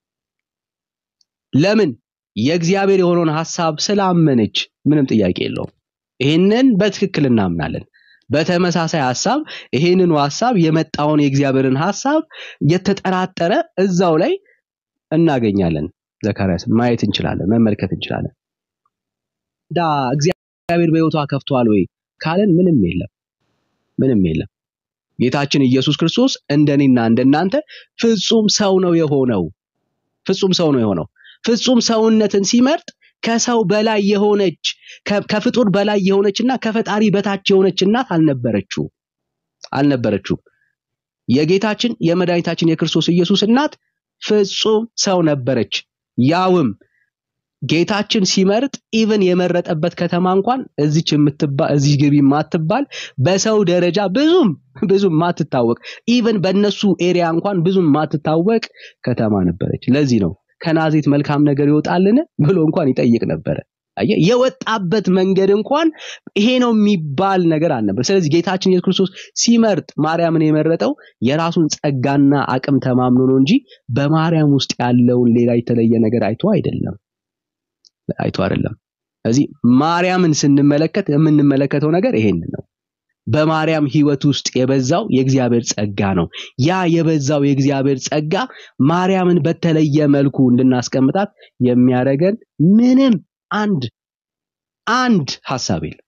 ለምን? የእግዚአብሔር የሆነውን ሐሳብ ስላመነች። ምንም ጥያቄ የለውም። ይህንን በትክክል እናምናለን። በተመሳሳይ ሐሳብ ይህንኑ ሐሳብ የመጣውን የእግዚአብሔርን ሐሳብ የተጠራጠረ እዛው ላይ እናገኛለን። ዘካርያስ ማየት እንችላለን፣ መመልከት እንችላለን። ዳ እግዚአብሔር በሕይወቷ ከፍቷል ወይ ካለን ምንም የለም፣ ምንም የለም። ጌታችን ኢየሱስ ክርስቶስ እንደኔና እንደናንተ ፍጹም ሰው ነው የሆነው። ፍጹም ሰው ነው የሆነው። ፍጹም ሰውነትን ሲመርጥ ከሰው በላይ የሆነች ከ- ከፍጡር በላይ የሆነችና ከፈጣሪ በታች የሆነች እናት አልነበረችው አልነበረችው። የጌታችን የመድኃኒታችን የክርስቶስ ኢየሱስ እናት ፍጹም ሰው ነበረች። ያውም ጌታችን ሲመርጥ ኢቭን የመረጠበት ከተማ እንኳን እዚች የምትባል እዚህ ግቢ ማትባል በሰው ደረጃ ብዙም ብዙም ማትታወቅ ኢቭን በእነሱ ኤሪያ እንኳን ብዙም ማትታወቅ ከተማ ነበረች። ለዚህ ነው ከናዝሬት መልካም ነገር ይወጣልን ብሎ እንኳን ይጠይቅ ነበረ። አየህ፣ የወጣበት መንገድ እንኳን ይሄ ነው የሚባል ነገር አልነበር። ስለዚህ ጌታችን ኢየሱስ ክርስቶስ ሲመርጥ ማርያምን የመረጠው የራሱን ጸጋና አቅም ተማምኖ ነው እንጂ በማርያም ውስጥ ያለውን ሌላ የተለየ ነገር አይቶ አይደለም አይቶ አይደለም። ስለዚህ ማርያምን ስንመለከት የምንመለከተው ነገር ይሄንን ነው። በማርያም ሕይወት ውስጥ የበዛው የእግዚአብሔር ጸጋ ነው። ያ የበዛው የእግዚአብሔር ጸጋ ማርያምን በተለየ መልኩ እንድናስቀምጣት የሚያደርገን ምንም አንድ አንድ ሐሳብ የለም።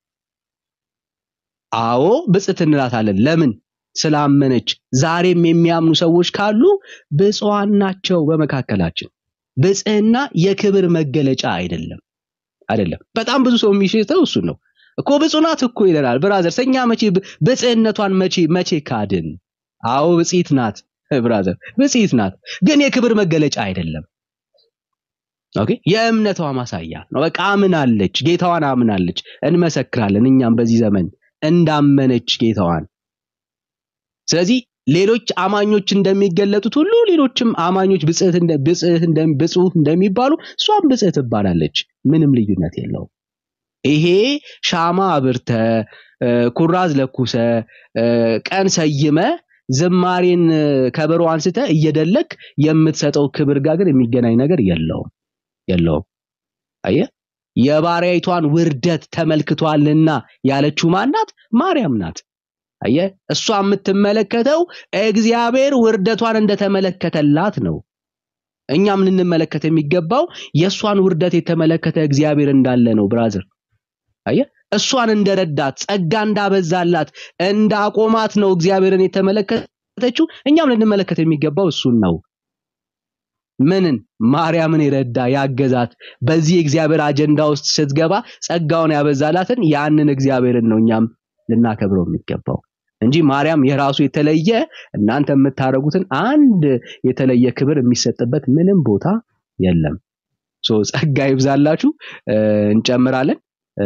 አዎ ብጽዕት እንላታለን። ለምን? ስላመነች። ዛሬም የሚያምኑ ሰዎች ካሉ ብፁዓን ናቸው በመካከላችን። ብጽዕና የክብር መገለጫ አይደለም አይደለም። በጣም ብዙ ሰው የሚሽተው እሱን ነው እኮ ብፁዕ ናት እኮ ይለናል። ብራዘር እኛ መቼ ብ- ብጽዕነቷን መቼ መቼ ካድን? አዎ ብጽዕት ናት ብራዘር፣ ብጽዕት ናት፣ ግን የክብር መገለጫ አይደለም። ኦኬ የእምነቷ ማሳያ ነው። በቃ አምናለች፣ ጌታዋን አምናለች። እንመሰክራለን እኛም በዚህ ዘመን እንዳመነች ጌታዋን። ስለዚህ ሌሎች አማኞች እንደሚገለጡት ሁሉ ሌሎችም አማኞች ብጽዕት እንደ ብጽዕት እንደ ብፁዕ እንደሚባሉ እሷም ብጽዕት ትባላለች። ምንም ልዩነት የለውም። ይሄ ሻማ አብርተ እ፣ ኩራዝ ለኩሰ እ፣ ቀን ሰይመ ዝማሬን እ፣ ከበሮ አንስተ እየደለክ የምትሰጠው ክብር ጋር ግን የሚገናኝ ነገር የለውም የለውም። አየህ የባሪያይቷን ውርደት ተመልክቷልና ያለችው ማናት? ማርያም ናት። አየህ እሷ የምትመለከተው እግዚአብሔር ውርደቷን እንደተመለከተላት ነው። እኛም ልንመለከት የሚገባው የእሷን ውርደት የተመለከተ እግዚአብሔር እንዳለ ነው ብራዘር። አየህ እሷን እንደረዳት ጸጋ እንዳበዛላት እንዳቆማት ነው እግዚአብሔርን የተመለከተችው። እኛም ልንመለከት የሚገባው እሱን ነው። ምንን ማርያምን የረዳ ያገዛት በዚህ የእግዚአብሔር አጀንዳ ውስጥ ስትገባ ጸጋውን ያበዛላትን ያንን እግዚአብሔርን ነው እኛም ልናከብረው የሚገባው እንጂ ማርያም የራሱ የተለየ እናንተ የምታደርጉትን አንድ የተለየ ክብር የሚሰጥበት ምንም ቦታ የለም። ሶ ጸጋ ይብዛላችሁ። እ፣ እንጨምራለን እ፣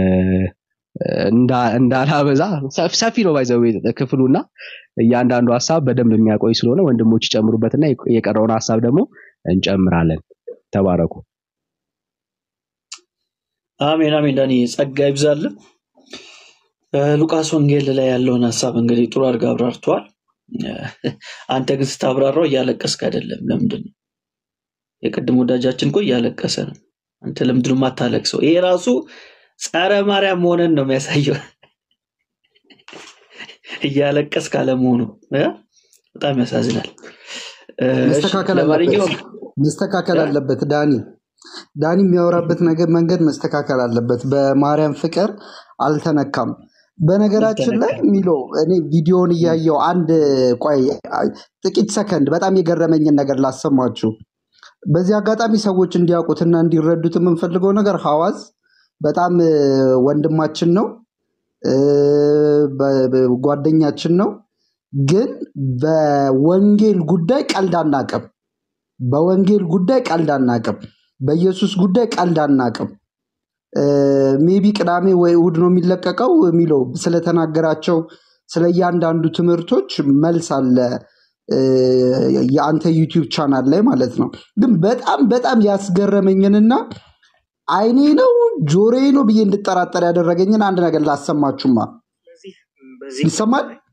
እንዳ- እንዳላበዛ ሰፍ- ሰፊ ነው ባይዘው ክፍሉና እያንዳንዱ ሀሳብ በደንብ የሚያቆይ ስለሆነ ወንድሞች ይጨምሩበትና የቀ- የቀረውን ሀሳብ ደግሞ እንጨምራለን። ተባረኩ። አሜን አሜን። ዳኒ ጸጋ ይብዛልን። እ፣ ሉቃስ ወንጌል ላይ ያለውን ሀሳብ እንግዲህ ጥሩ አድርገህ አብራርተዋል። እ፣ አንተ ግን ስታብራራው እያለቀስክ አይደለም። ለምንድን ነው? የቅድም ወዳጃችን እኮ እያለቀሰ ነው። አንተ ለምንድን ነው የማታለቅሰው? ይሄ ራሱ ጸረ ማርያም መሆንን ነው የሚያሳየው። እያለቀስክ አለመሆኑ እ? በጣም ያሳዝናል። እ፣ እሺ መስተካከል አለበት ለማንኛውም መስተካከል እ? አለበት። ዳኒ ዳኒ የሚያወራበት ነገር መንገድ መስተካከል አለበት። በማርያም ፍቅር አልተነካም። በነገራችን ላይ ይስተነከል ሚሎ እኔ ቪዲዮውን እያየው አንድ ቆይ አይ፣ ጥቂት ሰከንድ በጣም የገረመኝን ነገር ላሰማችሁ። በዚህ አጋጣሚ ሰዎች እንዲያውቁትና እንዲረዱት የምንፈልገው ነገር ሐዋዝ በጣም እ፣ ወንድማችን ነው እ፣ በ- በ- ጓደኛችን ነው። ግን በወንጌል ጉዳይ ቀልድ አናቅም። በወንጌል ጉዳይ ቀልድ አናቅም። በኢየሱስ ጉዳይ ቀልድ አናቅም። ሜቢ ቅዳሜ ወይ እሑድ ነው የሚለቀቀው የሚለው ስለተናገራቸው ስለ እያንዳንዱ ትምህርቶች መልስ አለ እ፣ የአንተ ዩቲዩብ ቻናል ላይ ማለት ነው። ግን በጣም በጣም ያስገረመኝንና አይኔ ነው ጆሮዬ ነው ብዬ እንድጠራጠር ያደረገኝን አንድ ነገር ላሰማችሁማ። ስለዚህ በዚህ ይሰማል? ላይ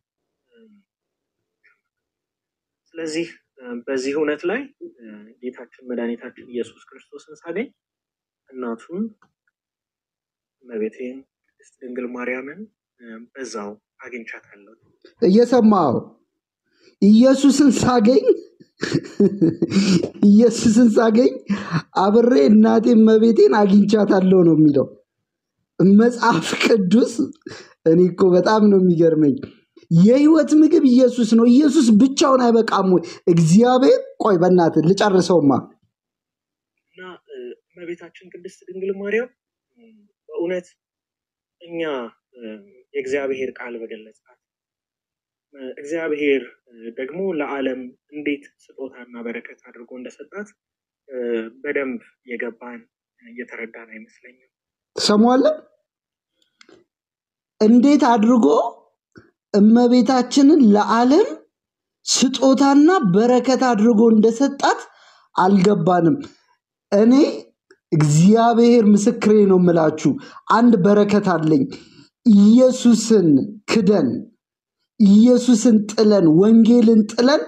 ስለዚህ በዚህ እውነት ላይ እ፣ ጌታችን መድኃኒታችን ኢየሱስ ክርስቶስን ሳገኝ እናቱን እመቤቴን ቅድስት ድንግል ማርያምን እ፣ በዛው አግኝቻታለሁ። እየሰማው ኢየሱስን ሳገኝ ኢየሱስን ሳገኝ አብሬ እናቴ እመቤቴን አግኝቻታለሁ ነው የሚለው መጽሐፍ ቅዱስ። እኔ እኮ በጣም ነው የሚገርመኝ። የህይወት ምግብ ኢየሱስ ነው። ኢየሱስ ብቻውን አይበቃም ወይ? እግዚአብሔር ቆይ በእናትህ ልጨርሰውማ። እና እ፣ እመቤታችን ቅድስት ድንግል ማርያም እ፣ በእውነት እኛ እ፣ የእግዚአብሔር ቃል በገለጻት እ፣ እግዚአብሔር እ፣ ደግሞ ለዓለም እንዴት ስጦታና በረከት አድርጎ እንደሰጣት እ፣ በደንብ የገባን እ፣ እየተረዳን አይመስለኝም። ትሰማዋለህ? እንዴት አድርጎ እመቤታችንን ለዓለም ስጦታና በረከት አድርጎ እንደሰጣት አልገባንም። እኔ እግዚአብሔር ምስክሬ ነው የምላችሁ፣ አንድ በረከት አለኝ። ኢየሱስን ክደን ኢየሱስን ጥለን ወንጌልን ጥለን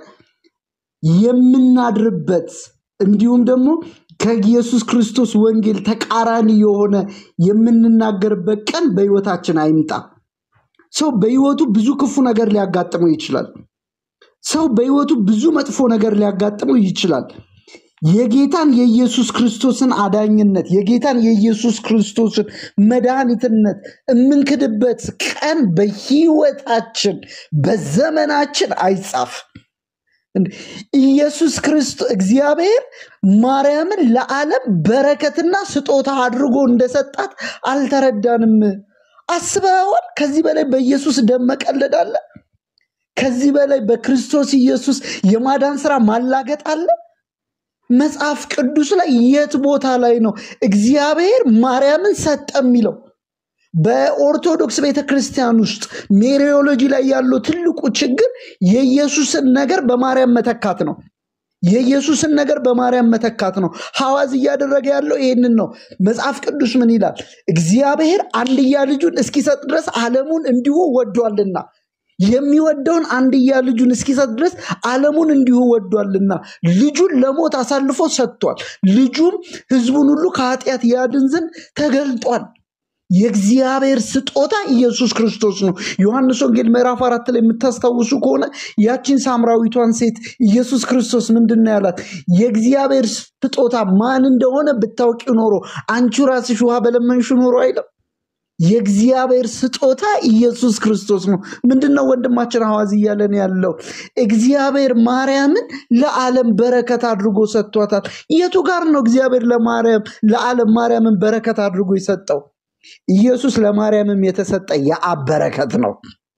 የምናድርበት እንዲሁም ደግሞ ከኢየሱስ ክርስቶስ ወንጌል ተቃራኒ የሆነ የምንናገርበት ቀን በሕይወታችን አይምጣ። ሰው በሕይወቱ ብዙ ክፉ ነገር ሊያጋጥመው ይችላል። ሰው በሕይወቱ ብዙ መጥፎ ነገር ሊያጋጥመው ይችላል። የጌታን የኢየሱስ ክርስቶስን አዳኝነት የጌታን የኢየሱስ ክርስቶስን መድኃኒትነት የምንክድበት ቀን በሕይወታችን በዘመናችን አይጻፍ። እንዴ! ኢየሱስ ክርስቶስ እግዚአብሔር ማርያምን ለዓለም በረከትና ስጦታ አድርጎ እንደሰጣት አልተረዳንም። አስበዋል? ከዚህ በላይ በኢየሱስ ደም መቀለድ አለ? ከዚህ በላይ በክርስቶስ ኢየሱስ የማዳን ስራ ማላገጥ አለ? መጽሐፍ ቅዱስ ላይ የት ቦታ ላይ ነው እግዚአብሔር ማርያምን ሰጠ የሚለው? በኦርቶዶክስ ቤተ ክርስቲያን ውስጥ ሜሪዮሎጂ ላይ ያለው ትልቁ ችግር የኢየሱስን ነገር በማርያም መተካት ነው። የኢየሱስን ነገር በማርያም መተካት ነው። ሐዋዝ እያደረገ ያለው ይህንን ነው። መጽሐፍ ቅዱስ ምን ይላል? እግዚአብሔር አንድያ ልጁን እስኪሰጥ ድረስ ዓለሙን እንዲሁ ወዷልና የሚወደውን አንድያ ልጁን እስኪሰጥ ድረስ ዓለሙን እንዲሁ ወዷልና ልጁን ለሞት አሳልፎ ሰጥቷል። ልጁም ሕዝቡን ሁሉ ከኃጢአት ያድን ዘንድ ተገልጧል። የእግዚአብሔር ስጦታ ኢየሱስ ክርስቶስ ነው። ዮሐንስ ወንጌል ምዕራፍ አራት ላይ የምታስታውሱ ከሆነ ያቺን ሳምራዊቷን ሴት ኢየሱስ ክርስቶስ ምንድን ነው ያላት? የእግዚአብሔር ስጦታ ማን እንደሆነ ብታውቂው ኖሮ አንቺ ራስሽ ውሃ በለመንሽ ኖሮ አይለም። የእግዚአብሔር ስጦታ ኢየሱስ ክርስቶስ ነው። ምንድን ነው ወንድማችን ሐዋዝ እያለን ያለው? እግዚአብሔር ማርያምን ለዓለም በረከት አድርጎ ሰጥቷታል። የቱ ጋር ነው እግዚአብሔር ለማርያም ለዓለም ማርያምን በረከት አድርጎ የሰጠው? ኢየሱስ ለማርያምም የተሰጠ የአብ በረከት ነው።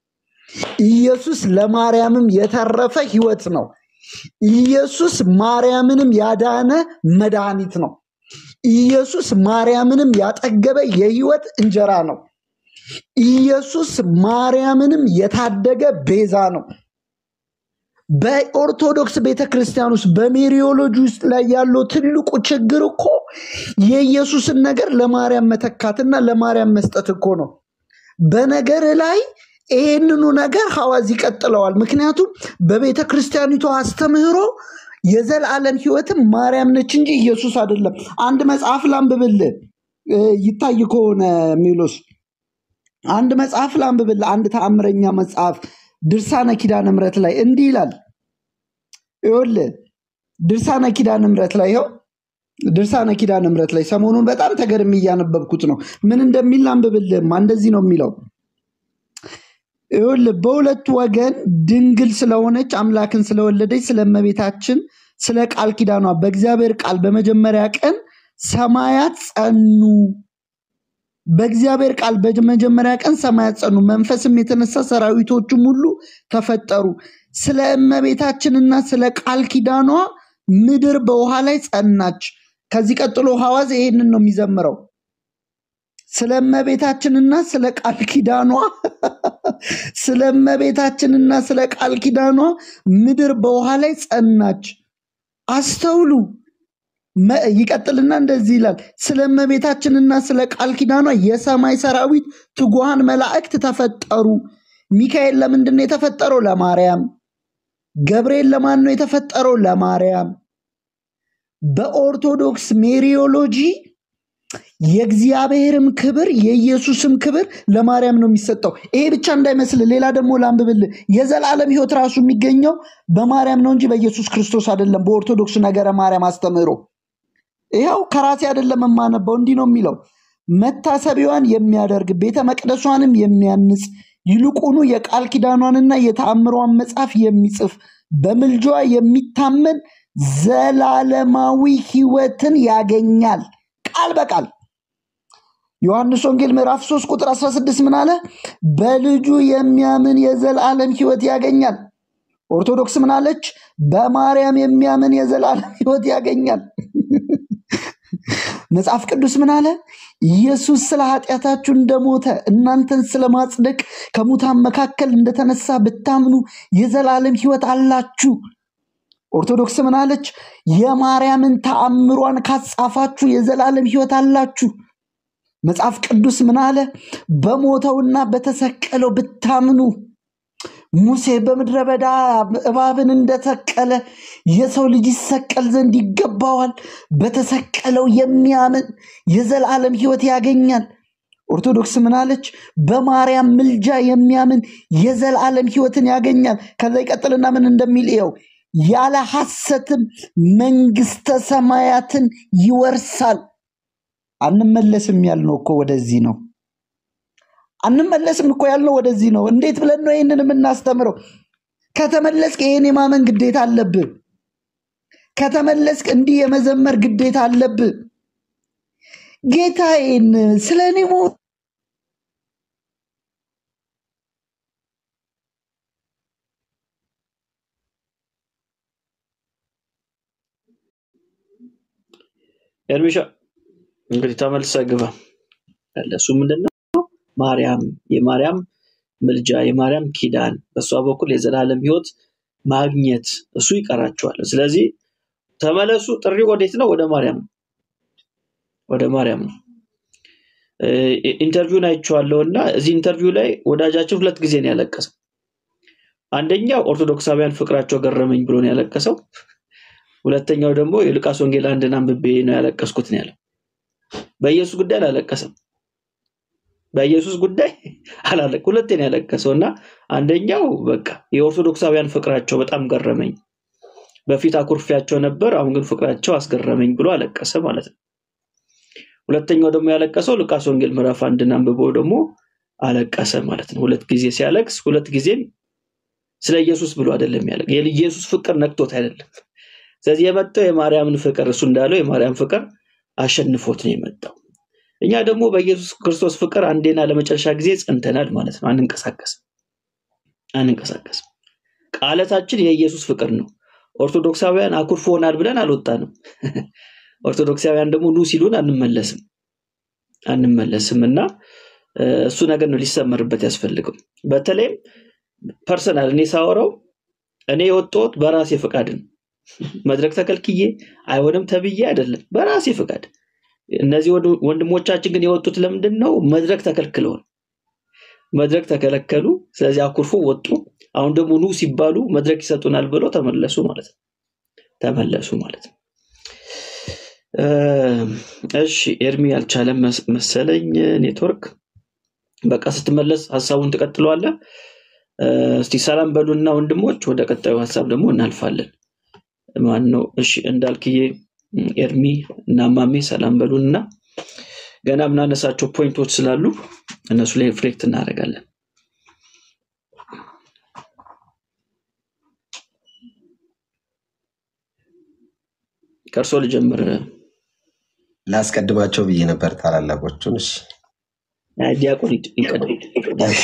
ኢየሱስ ለማርያምም የተረፈ ሕይወት ነው። ኢየሱስ ማርያምንም ያዳነ መድኃኒት ነው። ኢየሱስ ማርያምንም ያጠገበ የሕይወት እንጀራ ነው። ኢየሱስ ማርያምንም የታደገ ቤዛ ነው። በኦርቶዶክስ ቤተ ክርስቲያን ውስጥ በሜሪዮሎጂ ውስጥ ላይ ያለው ትልቁ ችግር እኮ የኢየሱስን ነገር ለማርያም መተካትና ለማርያም መስጠት እኮ ነው። በነገር ላይ ይህንኑ ነገር ሐዋዝ ይቀጥለዋል። ምክንያቱም በቤተ ክርስቲያኒቷ አስተምህሮ የዘላለም ሕይወትም ማርያም ነች እንጂ ኢየሱስ አይደለም። አንድ መጽሐፍ ላንብብልህ እ፣ ይታይ ከሆነ ሜሎስ አንድ መጽሐፍ ላንብብልህ። አንድ ተአምረኛ መጽሐፍ ድርሳነ ኪዳነ ምሕረት ላይ እንዲህ ይላል። ይኸውልህ ድርሳነ ኪዳነ ምሕረት ላይ ይኸው ድርሳነ ኪዳነ ምሕረት ላይ ሰሞኑን በጣም ተገርሜ እያነበብኩት ነው። ምን እንደሚል ላንብብልህማ። እንደዚህ ነው የሚለው ይኸውልህ በሁለት ወገን ድንግል ስለሆነች አምላክን ስለወለደች ስለ እመቤታችን ስለ ቃል ኪዳኗ በእግዚአብሔር ቃል በመጀመሪያ ቀን ሰማያት ጸኑ። በእግዚአብሔር ቃል በመጀመሪያ ቀን ሰማያት ጸኑ፣ መንፈስም የተነሳ ሰራዊቶቹም ሁሉ ተፈጠሩ። ስለ እመቤታችንና ስለ ቃል ኪዳኗ ምድር በውሃ ላይ ጸናች። ከዚህ ቀጥሎ ሐዋዝ ይሄንን ነው የሚዘምረው። ስለ እመቤታችንና ስለ ቃል ኪዳኗ ስለ እመቤታችንና ስለ ቃል ኪዳኗ ምድር በውሃ ላይ ጸናች። አስተውሉ። መ- ይቀጥልና እንደዚህ ይላል፣ ስለ እመቤታችንና ስለ ቃል ኪዳኗ የሰማይ ሰራዊት ትጉሃን መላእክት ተፈጠሩ። ሚካኤል ለምንድን ነው የተፈጠረው? ለማርያም። ገብርኤል ለማን ነው የተፈጠረው? ለማርያም። በኦርቶዶክስ ሜሪዮሎጂ የእግዚአብሔርም ክብር የኢየሱስም ክብር ለማርያም ነው የሚሰጠው። ይሄ ብቻ እንዳይመስል ሌላ ደግሞ ላንብብልህ። የዘላለም ሕይወት ራሱ የሚገኘው በማርያም ነው እንጂ በኢየሱስ ክርስቶስ አይደለም። በኦርቶዶክስ ነገረ ማርያም አስተምህሮ ይኸው ከራሴ አይደለም የማነበው፣ እንዲህ ነው የሚለው መታሰቢያዋን የሚያደርግ ቤተ መቅደሷንም የሚያንጽ ይልቁኑ የቃል ኪዳኗንና የተአምሯን መጽሐፍ የሚጽፍ በምልጇ የሚታመን ዘላለማዊ ሕይወትን ያገኛል። ቃል በቃል ዮሐንስ ወንጌል ምዕራፍ 3 ቁጥር 16 ምን አለ? በልጁ የሚያምን የዘላለም ሕይወት ያገኛል። ኦርቶዶክስ ምን አለች? በማርያም የሚያምን የዘላለም ሕይወት ያገኛል። መጽሐፍ ቅዱስ ምን አለ? ኢየሱስ ስለ ኃጢአታችሁ እንደሞተ እናንተን ስለ ማጽደቅ ከሙታን መካከል እንደተነሳ ብታምኑ የዘላለም ሕይወት አላችሁ። ኦርቶዶክስ ምን አለች? የማርያምን ተአምሯን ካጻፋችሁ የዘላለም ሕይወት አላችሁ። መጽሐፍ ቅዱስ ምን አለ? በሞተውና በተሰቀለው ብታምኑ ሙሴ በምድረ በዳ እባብን እንደሰቀለ የሰው ልጅ ይሰቀል ዘንድ ይገባዋል። በተሰቀለው የሚያምን የዘላለም ሕይወት ያገኛል። ኦርቶዶክስ ምን አለች? በማርያም ምልጃ የሚያምን የዘላለም ሕይወትን ያገኛል። ከዛ ይቀጥልና ምን እንደሚል ይኸው ያለ ሐሰትም መንግስተ ሰማያትን ይወርሳል። አንመለስም ያልነው እኮ ወደዚህ ነው። አንመለስም እኮ ያልነው ወደዚህ ነው። እንዴት ብለን ነው ይህንን የምናስተምረው? ከተመለስክ ይህን የማመን ግዴታ አለብህ። ከተመለስክ እንዲህ የመዘመር ግዴታ አለብህ። ጌታዬን ስለ እኔ ሞ- ኤርሚሻ እንግዲህ ተመልሰህ ግባ ያለ እሱ ምንድን ነው? ማርያም የማርያም ምልጃ የማርያም ኪዳን በእሷ በኩል የዘላለም ሕይወት ማግኘት እሱ ይቀራቸዋል። ስለዚህ ተመለሱ። ጥሪ ወዴት ነው? ወደ ማርያም ነው። ወደ ማርያም ነው። እ፣ ኢንተርቪውን አይቼዋለሁ እና እዚህ ኢንተርቪው ላይ ወዳጃችን ሁለት ጊዜ ነው ያለቀሰው። አንደኛው ኦርቶዶክሳውያን ፍቅራቸው ገረመኝ ብሎ ነው ያለቀሰው። ሁለተኛው ደግሞ የሉቃስ ወንጌል አንድን አንብቤ ነው ያለቀስኩት ነው ያለው። በኢየሱስ ጉዳይ አላለቀሰም። በኢየሱስ ጉዳይ አላለቅ ሁለቴ ነው ያለቀሰው እና አንደኛው በቃ የኦርቶዶክሳውያን ፍቅራቸው በጣም ገረመኝ፣ በፊት አኩርፊያቸው ነበር፣ አሁን ግን ፍቅራቸው አስገረመኝ ብሎ አለቀሰ ማለት ነው። ሁለተኛው ደግሞ ያለቀሰው ሉቃስ ወንጌል ምዕራፍ አንድን አንብቦ ደግሞ አለቀሰ ማለት ነው። ሁለት ጊዜ ሲያለቅስ ሁለት ጊዜም ስለ ኢየሱስ ብሎ አይደለም ያለ የኢየሱስ ፍቅር ነክቶት አይደለም። ስለዚህ የመጣው የማርያምን ፍቅር እሱ እንዳለው የማርያም ፍቅር አሸንፎት ነው የመጣው። እኛ ደግሞ በኢየሱስ ክርስቶስ ፍቅር አንዴና ለመጨረሻ ጊዜ ጸንተናል ማለት ነው። አንንቀሳቀስም አንንቀሳቀስም። ቃለታችን የኢየሱስ ፍቅር ነው። ኦርቶዶክሳውያን አኩርፎናል ብለን አልወጣንም። ኦርቶዶክሳውያን ደግሞ ኑ ሲሉን አንመለስም አንመለስም እና እ፣ እሱ ነገር ነው ሊሰመርበት ያስፈልገው። በተለይም ፐርሰናል እኔ ሳወራው እኔ የወጣሁት በራሴ ፈቃድ ነው። መድረክ ተከልክዬ አይሆንም ተብዬ አይደለም፣ በራሴ ፈቃድ። እነዚህ ወንድ- ወንድሞቻችን ግን የወጡት ለምንድን ነው? መድረክ ተከልክለው ነው። መድረክ ተከለከሉ። ስለዚህ አኩርፎ ወጡ። አሁን ደግሞ ኑ ሲባሉ መድረክ ይሰጡናል ብለው ተመለሱ ማለት ነው። ተመለሱ ማለት ነው። እ፣ እሺ ኤርሚ አልቻለም መስ- መሰለኝ ኔትወርክ። በቃ ስትመለስ ሀሳቡን ትቀጥለዋለህ። እ፣ እስቲ ሰላም በሉና ወንድሞች፣ ወደ ቀጣዩ ሀሳብ ደግሞ እናልፋለን። ማን ነው? እሺ እንዳልክዬ፣ እም፣ ኤርሚ እና ማሜ ሰላም በሉንና ገና የምናነሳቸው ፖይንቶች ስላሉ እነሱ ላይ ሪፍሌክት እናደርጋለን። ከእርሶ ልጀምር። ላስቀድማቸው ብዬ ነበር ታላላቆቹን። እሺ አይ፣ ዲያቆን ይቅ- ይቀደም። ዲያቆን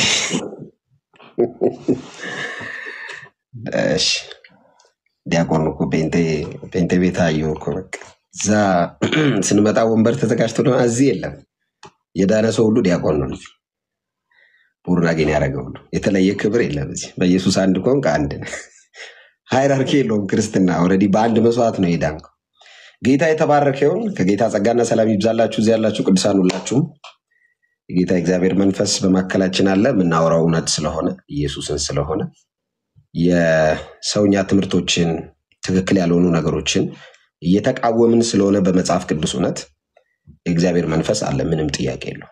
እሺ ዲያቆን እኮ ጴንጤ ጴንጤ ቤት አየሁ እኮ በቃ እዛ ስንመጣ ወንበር ተዘጋጅቶ ነው። እዚህ የለም። የዳነ ሰው ሁሉ ዲያቆን ነው። ልጅ ቡርን አገኝ ያደረገ ሁሉ የተለየ ክብር የለም። እዚህ በኢየሱስ አንድ ከሆንክ አንድ ነህ። ሃይራርኪ የለውም ክርስትና። ኦልሬዲ በአንድ መስዋዕት ነው የዳንከው። ጌታ የተባረከ ይሁን። ከጌታ ጸጋና ሰላም ይብዛላችሁ። እዚህ ያላችሁ ቅዱሳን ሁላችሁም የጌታ እግዚአብሔር መንፈስ በማካከላችን አለ። የምናወራው እውነት ስለሆነ ኢየሱስን ስለሆነ የሰውኛ ትምህርቶችን ትክክል ያልሆኑ ነገሮችን እየተቃወምን ስለሆነ በመጽሐፍ ቅዱስ እውነት የእግዚአብሔር መንፈስ አለ። ምንም ጥያቄ የለው።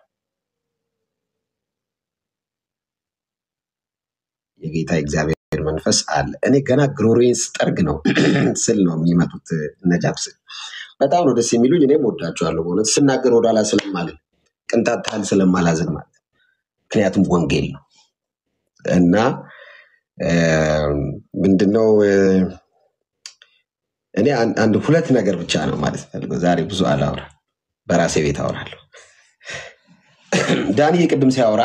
የጌታ እግዚአብሔር መንፈስ አለ። እኔ ገና ግሮሬን ስጠርግ ነው ስል ነው የሚመጡት ነጃብስ በጣም ነው ደስ የሚሉኝ። እኔም ወዳቸዋለሁ በእውነት ስናገር ወደኋላ ስለማልን ቅንጣት ታህል ስለማላዝን ማለት ምክንያቱም ወንጌል ነው እና እ፣ ምንድነው እ፣ እኔ አን- አንድ ሁለት ነገር ብቻ ነው ማለት ፈልገው ዛሬ ብዙ አላውራ፣ በራሴ ቤት አወራለሁ። ዳንዬ ቅድም ሲያወራ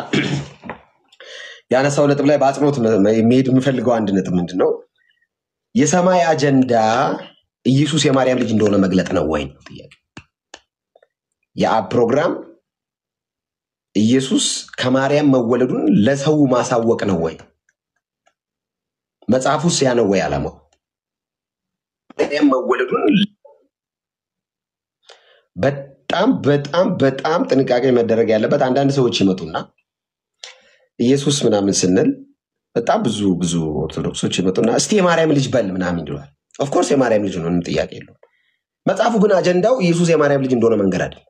ያነሳው ነጥብ ላይ በአጽንኦት መ- መ- መሄድ የምፈልገው አንድ ነጥብ ምንድን ነው የሰማይ አጀንዳ ኢየሱስ የማርያም ልጅ እንደሆነ መግለጥ ነው ወይ ነው ጥያቄ። የአብ ፕሮግራም ኢየሱስ ከማርያም መወለዱን ለሰው ማሳወቅ ነው ወይ? መጽሐፉስ ያ ነው ወይ ዓላማው? ማርያም መወለዱን በጣም በጣም በጣም ጥንቃቄ መደረግ ያለበት አንዳንድ ሰዎች ይመጡና ኢየሱስ ምናምን ስንል በጣም ብዙ ብዙ ኦርቶዶክሶች ይመጡና እስቲ የማርያም ልጅ በል ምናምን ይለዋል። ኦፍኮርስ የማርያም ልጅ ነው፣ ምንም ጥያቄ የለውም። መጽሐፉ ግን አጀንዳው ኢየሱስ የማርያም ልጅ እንደሆነ መንገድ አይደለም።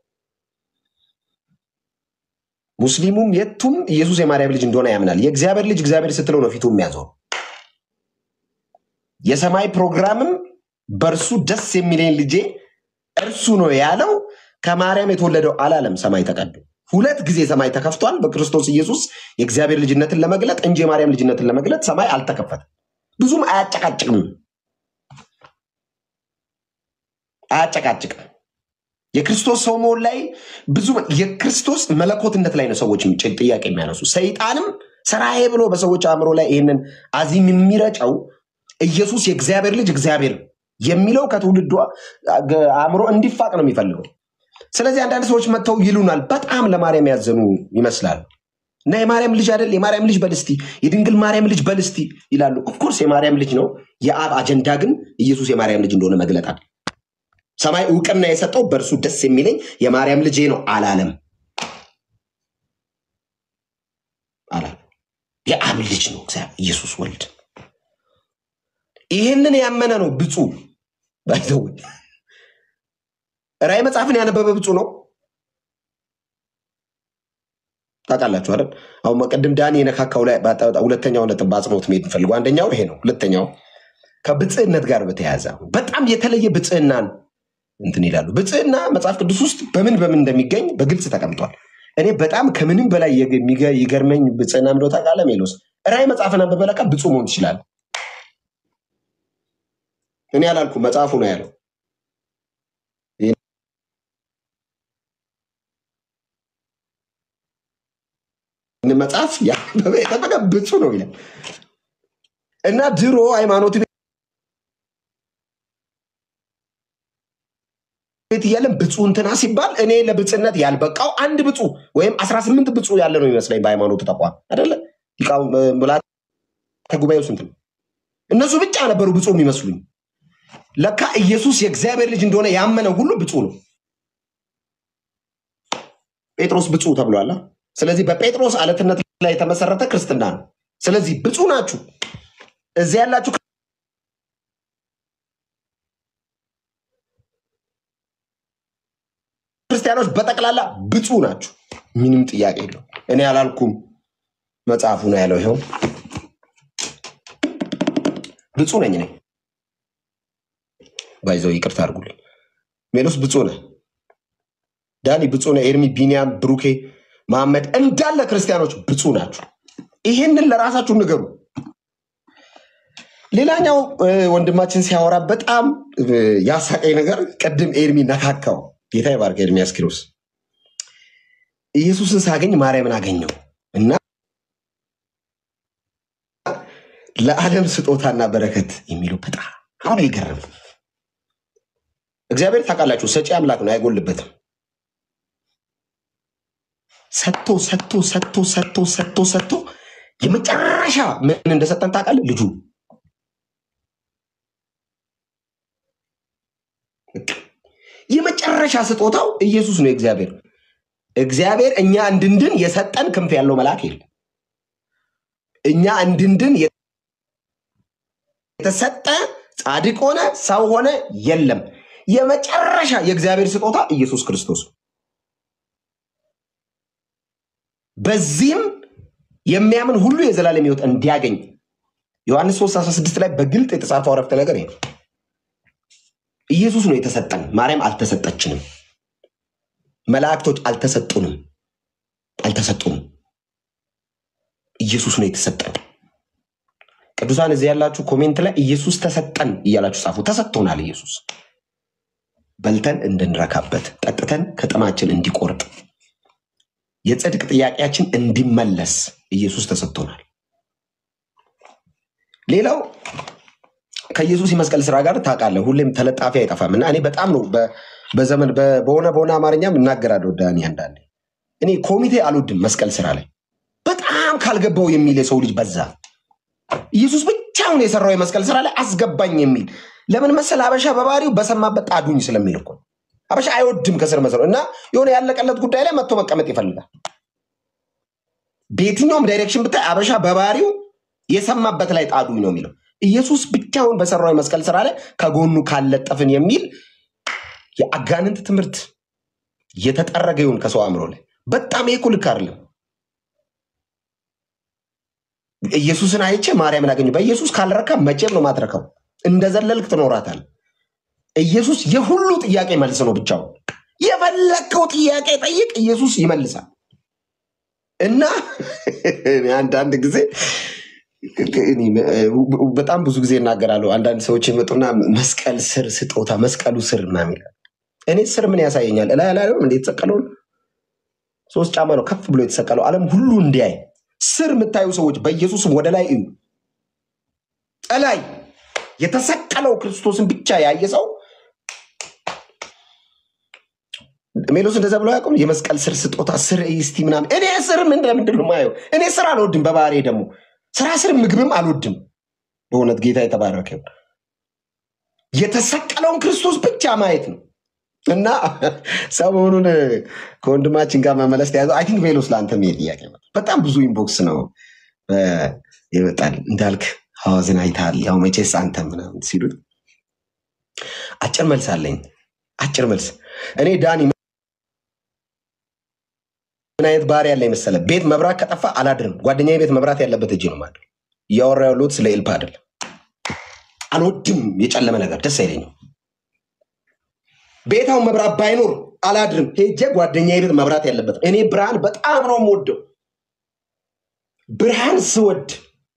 ሙስሊሙም የቱም ኢየሱስ የማርያም ልጅ እንደሆነ ያምናል። የእግዚአብሔር ልጅ እግዚአብሔር ስትለው ነው ፊቱ የሚያዞረው። የሰማይ ፕሮግራምም በእርሱ ደስ የሚለኝ ልጄ እርሱ ነው ያለው ከማርያም የተወለደው አላለም። ሰማይ ተቀዶ ሁለት ጊዜ ሰማይ ተከፍቷል በክርስቶስ ኢየሱስ የእግዚአብሔር ልጅነትን ለመግለጥ እንጂ የማርያም ልጅነትን ለመግለጥ ሰማይ አልተከፈተም። ብዙም አያጨቃጭቅም አያጨቃጭቅም። የክርስቶስ ሰው መሆን ላይ ብዙ የክርስቶስ መለኮትነት ላይ ነው ሰዎች ጭ- ጥያቄ የሚያነሱ። ሰይጣንም ስራዬ ብሎ በሰዎች አእምሮ ላይ ይህንን አዚም የሚረጨው ኢየሱስ የእግዚአብሔር ልጅ እግዚአብሔር የሚለው ከትውልዱ አ- አእምሮ እንዲፋቅ ነው የሚፈልገው። ስለዚህ አንዳንድ ሰዎች መጥተው ይሉናል፣ በጣም ለማርያም ያዘኑ ይመስላል እና የማርያም ልጅ አይደል የማርያም ልጅ በልስቲ የድንግል ማርያም ልጅ በልስቲ ይላሉ። ኦፍኮርስ የማርያም ልጅ ነው። የአብ አጀንዳ ግን ኢየሱስ የማርያም ልጅ እንደሆነ መግለጥ አለ። ሰማይ እውቅና የሰጠው በእርሱ ደስ የሚለኝ የማርያም ልጄ ነው አላለም አላለም። የአብ ልጅ ነው እግዚአብሔር ኢየሱስ ወልድ። ይህንን ያመነ ነው ብፁዕ ባይዘው ራእይ መጽሐፍን ያነበበ ብፁዕ ነው። ታውቃላችሁ አይደል? አሁን ቅድም ዳኒ የነካካው ላይ ባጣ- ሁለተኛው ነጥብ በአጽንኦት መሄድ እንፈልገው አንደኛው ይሄ ነው። ሁለተኛው ከብፅዕነት ጋር በተያያዘ በጣም የተለየ ብፅዕናን እንትን ይላሉ። ብፅዕና መጽሐፍ ቅዱስ ውስጥ በምን በምን እንደሚገኝ በግልጽ ተቀምጧል። እኔ በጣም ከምንም በላይ የግ- የሚገ- ይገርመኝ ብፅዕና ምንድነው ታውቃለህ? ሜሎስ ራእይ መጽሐፍን አንብበህ ለካ ብፁዕ መሆን ትችላለህ። እኔ አላልኩም፣ መጽሐፉ ነው ያለው። ይህን መጽሐፍ ያነበበ የጠበቀ ብፁዕ ነው ይላል እና ድሮ ሃይማኖት ቤት እያለን ብፁዕ እንትና ሲባል እኔ ለብፅዕነት ያልበቃው አንድ ብፁዕ ወይም አስራ ስምንት ብፁዕ ያለ ነው ይመስለኝ በሃይማኖቱ ተቋም አይደለ? ሊቃውንት ምልዓተ ጉባኤው ስንት ነው? እነሱ ብቻ ነበሩ ብፁዕ የሚመስሉኝ። ለካ ኢየሱስ የእግዚአብሔር ልጅ እንደሆነ ያመነ ሁሉ ብፁዕ ነው። ጴጥሮስ ብፁዕ ተብሏል። ስለዚህ በጴጥሮስ አለትነት ላይ የተመሰረተ ክርስትና ነው። ስለዚህ ብፁዕ ናችሁ። እዚያ ያላችሁ ክርስቲያኖች በጠቅላላ ብፁዕ ናችሁ። ምንም ጥያቄ የለው። እኔ አላልኩም፣ መጽሐፉ ነው ያለው። ይኸው ብፁዕ ነኝ እኔ። ባይዘው ይቅርታ አድርጉልኝ። ሜሎስ ብፁዕ ነህ፣ ዳኒ ብፁዕ ነህ፣ ኤርሚ፣ ቢኒያም፣ ብሩኬ፣ መሐመድ እንዳለ ክርስቲያኖች ብፁዕ ናችሁ። ይሄንን ለራሳችሁ ንገሩ። ሌላኛው እ፣ ወንድማችን ሲያወራ በጣም እ፣ ያሳቀኝ ነገር ቅድም ኤርሚ ነካካው። ጌታ ይባርክ ኤርሚያስ ኪሮስ። ኢየሱስን ሳገኝ ማርያምን አገኘው እና ለዓለም ስጦታና በረከት የሚለው በጣም አሁን ይገርም። እግዚአብሔር ታውቃላችሁ ሰጪ አምላክ ነው፣ አይጎልበትም። ሰጥቶ ሰጥቶ ሰጥቶ ሰጥቶ ሰጥቶ ሰጥቶ የመጨረሻ ምን እንደሰጠን ታውቃለህ? ልጁ የመጨረሻ ስጦታው ኢየሱስ ነው። እግዚአብሔር እግዚአብሔር እኛ እንድንድን የሰጠን ክንፍ ያለው መልአክ የለም። እኛ እንድንድን የተሰጠ ጻድቅ ሆነ ሰው ሆነ የለም። የመጨረሻ የእግዚአብሔር ስጦታ ኢየሱስ ክርስቶስ ነው። በዚህም የሚያምን ሁሉ የዘላለም ሕይወት እንዲያገኝ ዮሐንስ 3 16 ላይ በግልጥ የተጻፈው አረፍተ ነገር ይሄ ነው። ኢየሱስ ነው የተሰጠን። ማርያም አልተሰጠችንም። መላእክቶች አልተሰጡንም፣ አልተሰጡንም። ኢየሱስ ነው የተሰጠን። ቅዱሳን እዚህ ያላችሁ ኮሜንት ላይ ኢየሱስ ተሰጠን እያላችሁ ጻፉ። ተሰጥቶናል። ኢየሱስ በልተን እንድንረካበት፣ ጠጥተን ከጥማችን እንዲቆርጥ፣ የጽድቅ ጥያቄያችን እንዲመለስ ኢየሱስ ተሰጥቶናል። ሌላው ከኢየሱስ የመስቀል ስራ ጋር ታውቃለህ፣ ሁሌም ተለጣፊ አይጠፋም እና እኔ በጣም ነው በ- በዘመን በ- በሆነ በሆነ አማርኛም እናገራለሁ። ዳኒ አንዳንዴ እኔ ኮሚቴ አልወድም መስቀል ስራ ላይ በጣም ካልገባው የሚል የሰው ልጅ በዛ። ኢየሱስ ብቻውን የሰራው የመስቀል ስራ ላይ አስገባኝ የሚል ለምን መሰል አበሻ በባህሪው በሰማበት ጣዱኝ ስለሚል እኮ ነው። አበሻ አይወድም ከስር መሰረው እና የሆነ ያለቀለት ጉዳይ ላይ መጥቶ መቀመጥ ይፈልጋል። በየትኛውም ዳይሬክሽን ብታይ አበሻ በባህሪው የሰማበት ላይ ጣዱኝ ነው የሚለው። ኢየሱስ ብቻውን በሰራው የመስቀል ስራ ላይ ከጎኑ ካለጠፍን የሚል የአጋንንት ትምህርት የተጠረገ ይሁን ከሰው አእምሮ ላይ በጣም ይሄ እኮ ልክ አይደለም። ኢየሱስን አይቼ ማርያምን አገኘሁ። በኢየሱስ ካልረካ መቼም ነው ማትረካው። እንደዘለልክ ትኖራታል። ኢየሱስ የሁሉ ጥያቄ መልስ ነው ብቻውን። የፈለግከው ጥያቄ ጠይቅ፣ ኢየሱስ ይመልሳል። እና እኔ አንዳንድ ጊዜ እኔ በጣም ብዙ ጊዜ እናገራለሁ። አንዳንድ ሰዎች ይመጡና መስቀል ስር ስጦታ፣ መስቀሉ ስር ምናምን ይላል። እኔ ስር ምን ያሳየኛል? እላይ ላይ እንደ የተሰቀለውን ሶስት ጫማ ነው ከፍ ብሎ የተሰቀለው ዓለም ሁሉ እንዲያይ። ስር የምታዩ ሰዎች በኢየሱስም ወደ ላይ እዩ። እላይ የተሰቀለው ክርስቶስን ብቻ ያየ ሰው ሜሎስ እንደዛ ብሎ ያውቁም። የመስቀል ስር ስጦታ ስር እስቲ ምናምን። እኔ ስር ምን ለምንድን ነው የማየው? እኔ ስር አልወድም። በባህሬ ደግሞ ስራ ስር ምግብም አልወድም። በእውነት ጌታ የተባረከ ይሁን። የተሰቀለውን ክርስቶስ ብቻ ማየት ነው እና ሰሞኑን ከወንድማችን ጋር መመለስ ተያዘው። አይ ቲንክ ሜሎስ ለአንተ ይሄ ጥያቄ ነው። በጣም ብዙ ኢንቦክስ ነው እ፣ ይመጣል እንዳልክ ሐዋዝን አይተሃል፣ ያው መቼስ አንተ ምናምን ሲሉት አጭር መልስ አለኝ። አጭር መልስ እኔ ዳኒ ምን አይነት ባህሪ ያለ መሰለ፣ ቤት መብራት ከጠፋ አላድርም። ጓደኛዬ ቤት መብራት ያለበት እጅ ነው ማድር። እያወራ ያለሁት ስለ ኤልፓ አይደለም። አልወድም፣ የጨለመ ነገር ደስ አይለኝም። ቤታው መብራት ባይኖር አላድርም። ሄጄ ጓደኛዬ ቤት መብራት ያለበት እኔ ብርሃን በጣም ነው የምወደው። ብርሃን ስወድ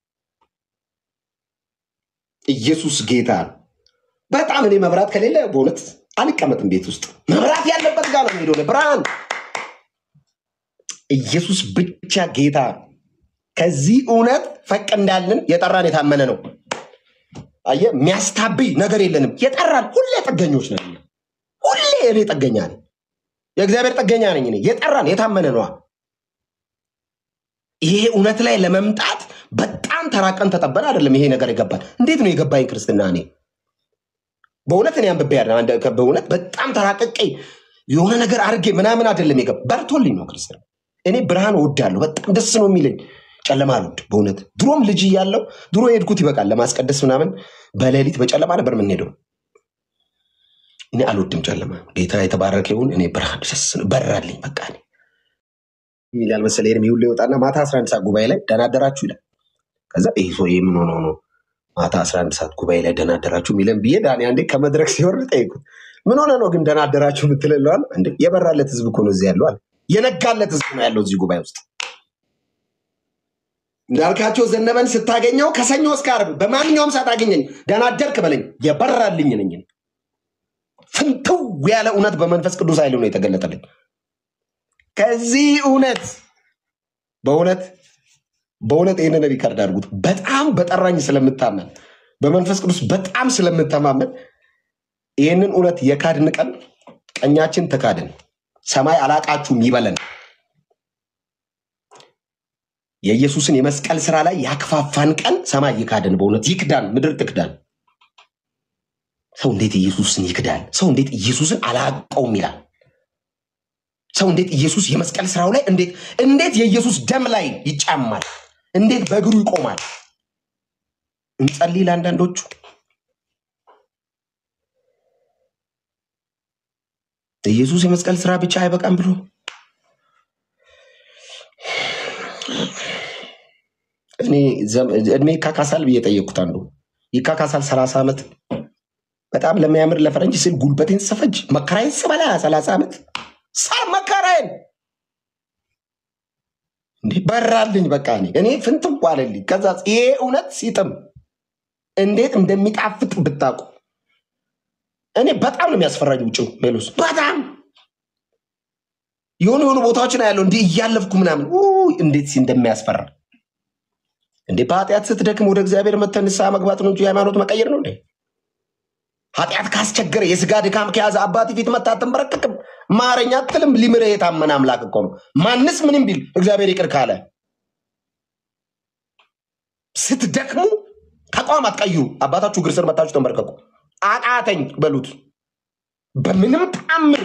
ኢየሱስ ጌታ ነው። በጣም እኔ መብራት ከሌለ በእውነት አልቀመጥም ቤት ውስጥ። መብራት ያለበት ጋር ነው የምሄደው። እኔ ብርሃን ኢየሱስ ብቻ ጌታ ነው። ከዚህ እውነት ፈቅ እንዳልን የጠራን የታመነ ነው። አየህ፣ የሚያስታብይ ነገር የለንም። የጠራን ሁሌ ጥገኞች ነን። እኛ። ሁሌ እኔ ጥገኛ ነኝ። የእግዚአብሔር ጥገኛ ነኝ እኔ። የጠራን የታመነ ነዋ። ይሄ እውነት ላይ ለመምጣት በጣም ተራቀን ተጠበን አይደለም ይሄ ነገር የገባን። እንዴት ነው የገባኝ ክርስትና? እኔ በእውነት እኔ አንብቤ አይደለም፣ አንድ- በእውነት በጣም ተራቀቄ የሆነ ነገር አድርጌ ምናምን አይደለም የገባ በርቶልኝ ነው ክርስትና። እኔ ብርሃን እወዳለሁ፣ በጣም ደስ ነው የሚለኝ። ጨለማ አልወድ በእውነት ድሮም ልጅ እያለሁ ድሮ የሄድኩት ይበቃል ለማስቀደስ ምናምን በሌሊት በጨለማ ነበር የምንሄደው። እኔ አልወድም ጨለማ። ጌታ የተባረከ ይሁን። እኔ ብርሃን ደስ ነው በራልኝ። በቃ እኔ ይላል መሰለኝ ኤርሚ ሁሌ ይወጣና ማታ 11 ሰዓት ጉባኤ ላይ ደህና አደራችሁ ይላል። ከዛ ይህ ሰው ምን ሆኖ ነው ማታ 11 ሰዓት ጉባኤ ላይ ደህና አደራችሁ የሚለን ብዬ ዳኒ አንዴ ከመድረክ ሲወርድ ጠይቁት። ምን ሆነ ነው ግን ደህና አደራችሁ የምትለለዋል? እንዴ የበራለት ህዝብ እኮ ነው እዚህ ያለው አለ። የነጋለት ህዝብ ነው ያለው እዚህ ጉባኤ ውስጥ። እንዳልካቸው ዘነበን ስታገኘው ከሰኞ እስከ ዓርብ በማንኛውም ሰዓት አገኘኝ፣ ደህና አደርክ በለኝ። የበራልኝ ነኝ። ፍንትው ያለ እውነት በመንፈስ ቅዱስ ኃይል ነው የተገለጠልኝ። ከዚህ እውነት በእውነት በእውነት ይህንን ሪከርድ አድርጉት። በጣም በጠራኝ ስለምታመን በመንፈስ ቅዱስ በጣም ስለምተማመን ይህንን እውነት የካድን ቀን ቀኛችን ተካድን፣ ሰማይ አላቃችሁም ይበለን። የኢየሱስን የመስቀል ስራ ላይ ያክፋፋን ቀን ሰማይ ይካድን፣ በእውነት ይክዳን፣ ምድር ትክዳን። ሰው እንዴት ኢየሱስን ይክዳል? ሰው እንዴት ኢየሱስን አላቀውም ይላል? ሰው እንዴት ኢየሱስ የመስቀል ስራው ላይ እንዴት እንዴት የኢየሱስ ደም ላይ ይጫማል? እንዴት በእግሩ ይቆማል? እንጸልይ ለአንዳንዶቹ ኢየሱስ የመስቀል ስራ ብቻ አይበቃም ብሎ እኔ ዘም- እድሜ ይካካሳል ብዬ ጠየቅኩት። አንዱ ይካካሳል ሰላሳ ዓመት በጣም ለሚያምር ለፈረንጅ ስል ጉልበቴን ስፈጅ መከራዬን ስበላ ሰላሳ ዓመት ሳ መከራዬን እንዲህ በራልኝ። በቃ እኔ እኔ ፍንትው አለልኝ። ከዛ ይሄ እውነት ሲጥም እንዴት እንደሚጣፍጥ ብታውቁ። እኔ በጣም ነው የሚያስፈራኝ ውጭው ሜሎስ በጣም የሆኑ የሆኑ ቦታዎችን ያለው እንዲህ እያለፍኩ ምናምን ውይ እንዴት ሲ- እንደሚያስፈራ እንዴ! በኃጢአት ስትደክም ወደ እግዚአብሔር መተህ ንስሐ መግባት ነው እንጂ ሃይማኖት መቀየር ነው እንዴ? ኃጢአት ካስቸገረ የስጋ ድካም ከያዘ አባት ፊት መተህ አትንበረከክም። ማረኝ አትልም። ሊምርህ የታመነ አምላክ እኮ ነው። ማንስ ምንም ቢል እግዚአብሔር ይቅር ካለ ስትደክሙ ተቋም አትቀይሩ። አባታችሁ እግር ስር መታችሁ ተንበርከኩ። አቃተኝ በሉት። በምንም ተአምር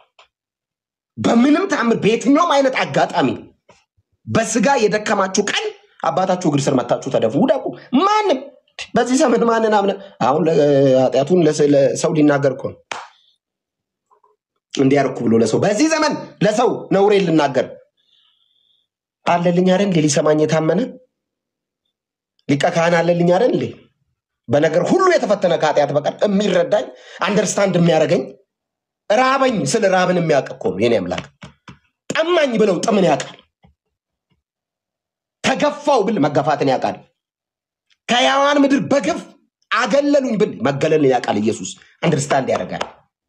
በምንም ተአምር በየትኛውም አይነት አጋጣሚ በስጋ የደከማችሁ ቀን አባታችሁ እግር ስር መታችሁ ተደፉ፣ ውደቁ። ማንም በዚህ ዘመን ማንን አምነ አሁን ለ- ኃጢአቱን ለሰ- ለሰው ሊናገር እኮ ነው። እንዲያርኩ ብሎ ለሰው በዚህ ዘመን ለሰው ነውሬን ልናገር አለልኝ አይደል እንዴ? ሊሰማኝ የታመነ ሊቀ ካህን አለልኝ አይደል እንዴ? በነገር ሁሉ የተፈተነ ከኃጢአት በቀር የሚረዳኝ አንደርስታንድ የሚያደርገኝ ራበኝ ስለ ራብን የሚያውቅ እኮ ነው የኔ አምላክ። ጠማኝ ብለው ጥምን ያውቃል። ተገፋው ብል መገፋትን ያውቃል። ከሕያዋን ምድር በግፍ አገለሉኝ ብል መገለልን ያውቃል። ኢየሱስ አንደርስታንድ ያደርጋል።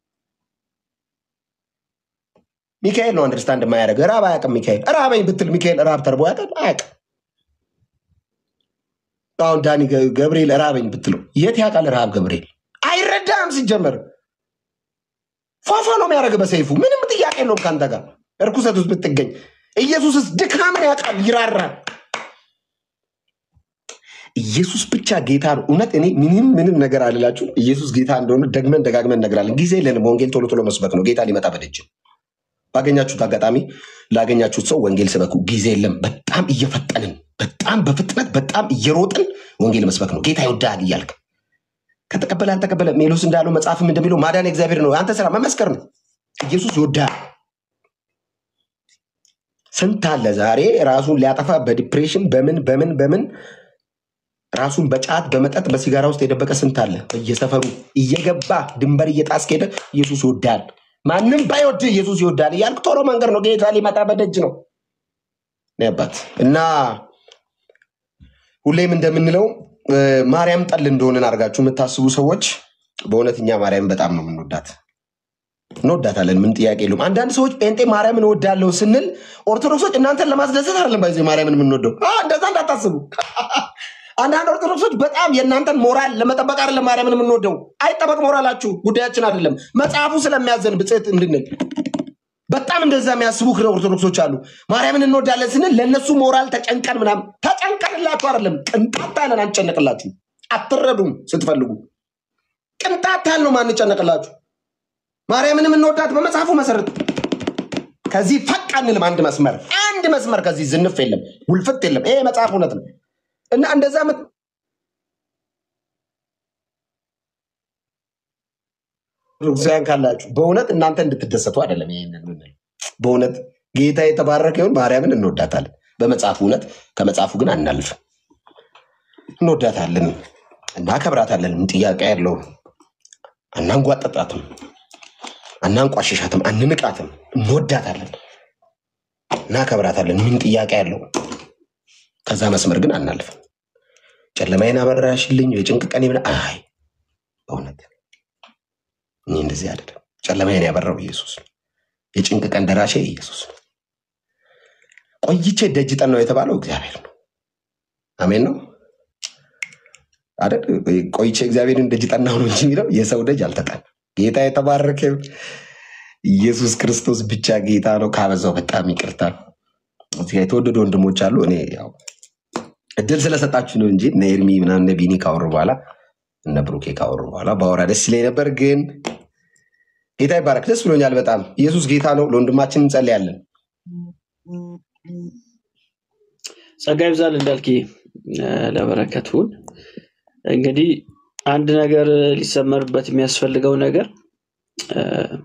ሚካኤል ነው አንደርስታንድ የማያደርግ ራብ አያውቅም። ሚካኤል ራበኝ ብትል ሚካኤል ራብ ተርቦ ያውቃል? አያውቅም። አሁን ዳኒ ገ- ገብርኤል ራበኝ ብትለው የት ያውቃል? ረሃብ ገብርኤል አይረዳም። ሲጀመር ፏፏ ነው የሚያደርግ በሰይፉ ምንም ጥያቄ የለውም ከአንተ ጋር እርኩሰት ውስጥ ብትገኝ። ኢየሱስስ ድካምን ያውቃል፣ ይራራል። ኢየሱስ ብቻ ጌታ ነው። እውነት እኔ ምንም ምንም ነገር አልላችሁ። ኢየሱስ ጌታ እንደሆነ ደግመን ደጋግመን እነግራለን። ጊዜ የለንም። ወንጌል ቶሎ ቶሎ መስበክ ነው። ጌታ ሊመጣ በደጅ ነው። ባገኛችሁት አጋጣሚ ላገኛችሁት ሰው ወንጌል ስበኩ። ጊዜ የለም። በጣም እየፈጠንን በጣም በፍጥነት በጣም እየሮጥን ወንጌል መስበክ ነው። ጌታ ይወዳል እያልክ ከተቀበለ አልተቀበለ ሜሎስ እንዳለው መጽሐፍም እንደሚለው ማዳን እግዚአብሔር ነው። አንተ ስራ መመስከር ነው። ኢየሱስ ይወዳል። ስንት አለ ዛሬ ራሱን ሊያጠፋ በዲፕሬሽን በምን በምን በምን ራሱን በጫት በመጠጥ በሲጋራ ውስጥ የደበቀ ስንት አለ። በየሰፈሩ እየገባ ድንበር እየጣስክ ሄደ ኢየሱስ ይወዳል። ማንም ባይወድ ኢየሱስ ይወዳል እያልክ ቶሎ መንገድ ነው። ጌታ ሊመጣ በደጅ ነው። እኔ አባት እና ሁሌም እንደምንለው እ፣ ማርያም ጠል እንደሆንን አድርጋችሁ የምታስቡ ሰዎች በእውነት እኛ ማርያም በጣም ነው የምንወዳት እንወዳታለን። ምን ጥያቄ የለውም። አንዳንድ ሰዎች ጴንጤ ማርያምን እወዳለሁ ስንል ኦርቶዶክሶች እናንተን ለማስደሰት አይደለም ባይዘ ማርያምን የምንወደው አ፣ እንደዛ እንዳታስቡ። አንዳንድ ኦርቶዶክሶች በጣም የእናንተን ሞራል ለመጠበቅ አይደለም ማርያምን የምንወደው። አይጠበቅ ሞራላችሁ፣ ጉዳያችን አይደለም። መጽሐፉ ስለሚያዘን ብጽዕት እንድንል በጣም እንደዛ የሚያስቡ ኦርቶዶክሶች አሉ። ማርያምን እንወዳለን ስንል ለእነሱ ሞራል ተጨንቀን ምናምን ተጨንቀንላችሁ አይደለም። ቅንጣት ያለን አንጨነቅላችሁ። አትረዱም ስትፈልጉ። ቅንጣት ያህል ነው ማንጨነቅላችሁ። ማርያምን የምንወዳት በመጽሐፉ መሰረት ከዚህ ፈቅ አንልም። አንድ መስመር አንድ መስመር ከዚህ ዝንፍ የለም፣ ውልፍት የለም። ይሄ መጽሐፍ እውነት ነው እና እንደዛ ምት- ኦርቶዶክሳውያን ካላችሁ በእውነት እናንተ እንድትደሰቱ አይደለም ይሄንን የምንለው። በእውነት ጌታ የተባረከ ይሁን። ማርያምን እንወዳታለን በመጽሐፉ እውነት፣ ከመጽሐፉ ግን አናልፍም። እንወዳታለን፣ እናከብራታለን። ምን ጥያቄ ያለው አናንጓጠጣትም፣ አናንቋሸሻትም፣ አንንቃትም። እንወዳታለን፣ እናከብራታለን። ምን ጥያቄ ያለው ከዛ መስመር ግን አናልፍም። ጨለማዬን አበራሽልኝ የጭንቅ ቀን ይብላ አይ በእውነት እኔ እንደዚህ አይደለም። ጨለማዬን ያበራው ኢየሱስ ነው። የጭንቅ ቀን ደራሼ ኢየሱስ ነው። ቆይቼ ደጅ ጠናው የተባለው እግዚአብሔር ነው። አሜን ነው አይደል? ቆይቼ እግዚአብሔርን ደጅ ጠናው ነው እንጂ የሚለው የሰው ደጅ አልተጠና። ጌታ የተባረከ ይሁን። ኢየሱስ ክርስቶስ ብቻ ጌታ ነው። ካበዛው በጣም ይቅርታ። እዚህ ጋር የተወደዱ ወንድሞች አሉ። እኔ ያው እድል ስለሰጣችሁ ነው እንጂ እነ ኤርሚ ምናምን እነ ቢኒ ካወሩ በኋላ እነ ብሩኬ ካወሩ በኋላ ባወራ ደስ ይለኝ ነበር፣ ግን ጌታ ይባረክ። ደስ ብሎኛል በጣም ኢየሱስ ጌታ ነው። ለወንድማችን እንጸልያለን። ጸጋ ይብዛል እንዳልክ ለበረከት ሁን። እንግዲህ አንድ ነገር ሊሰመርበት የሚያስፈልገው ነገር እ፣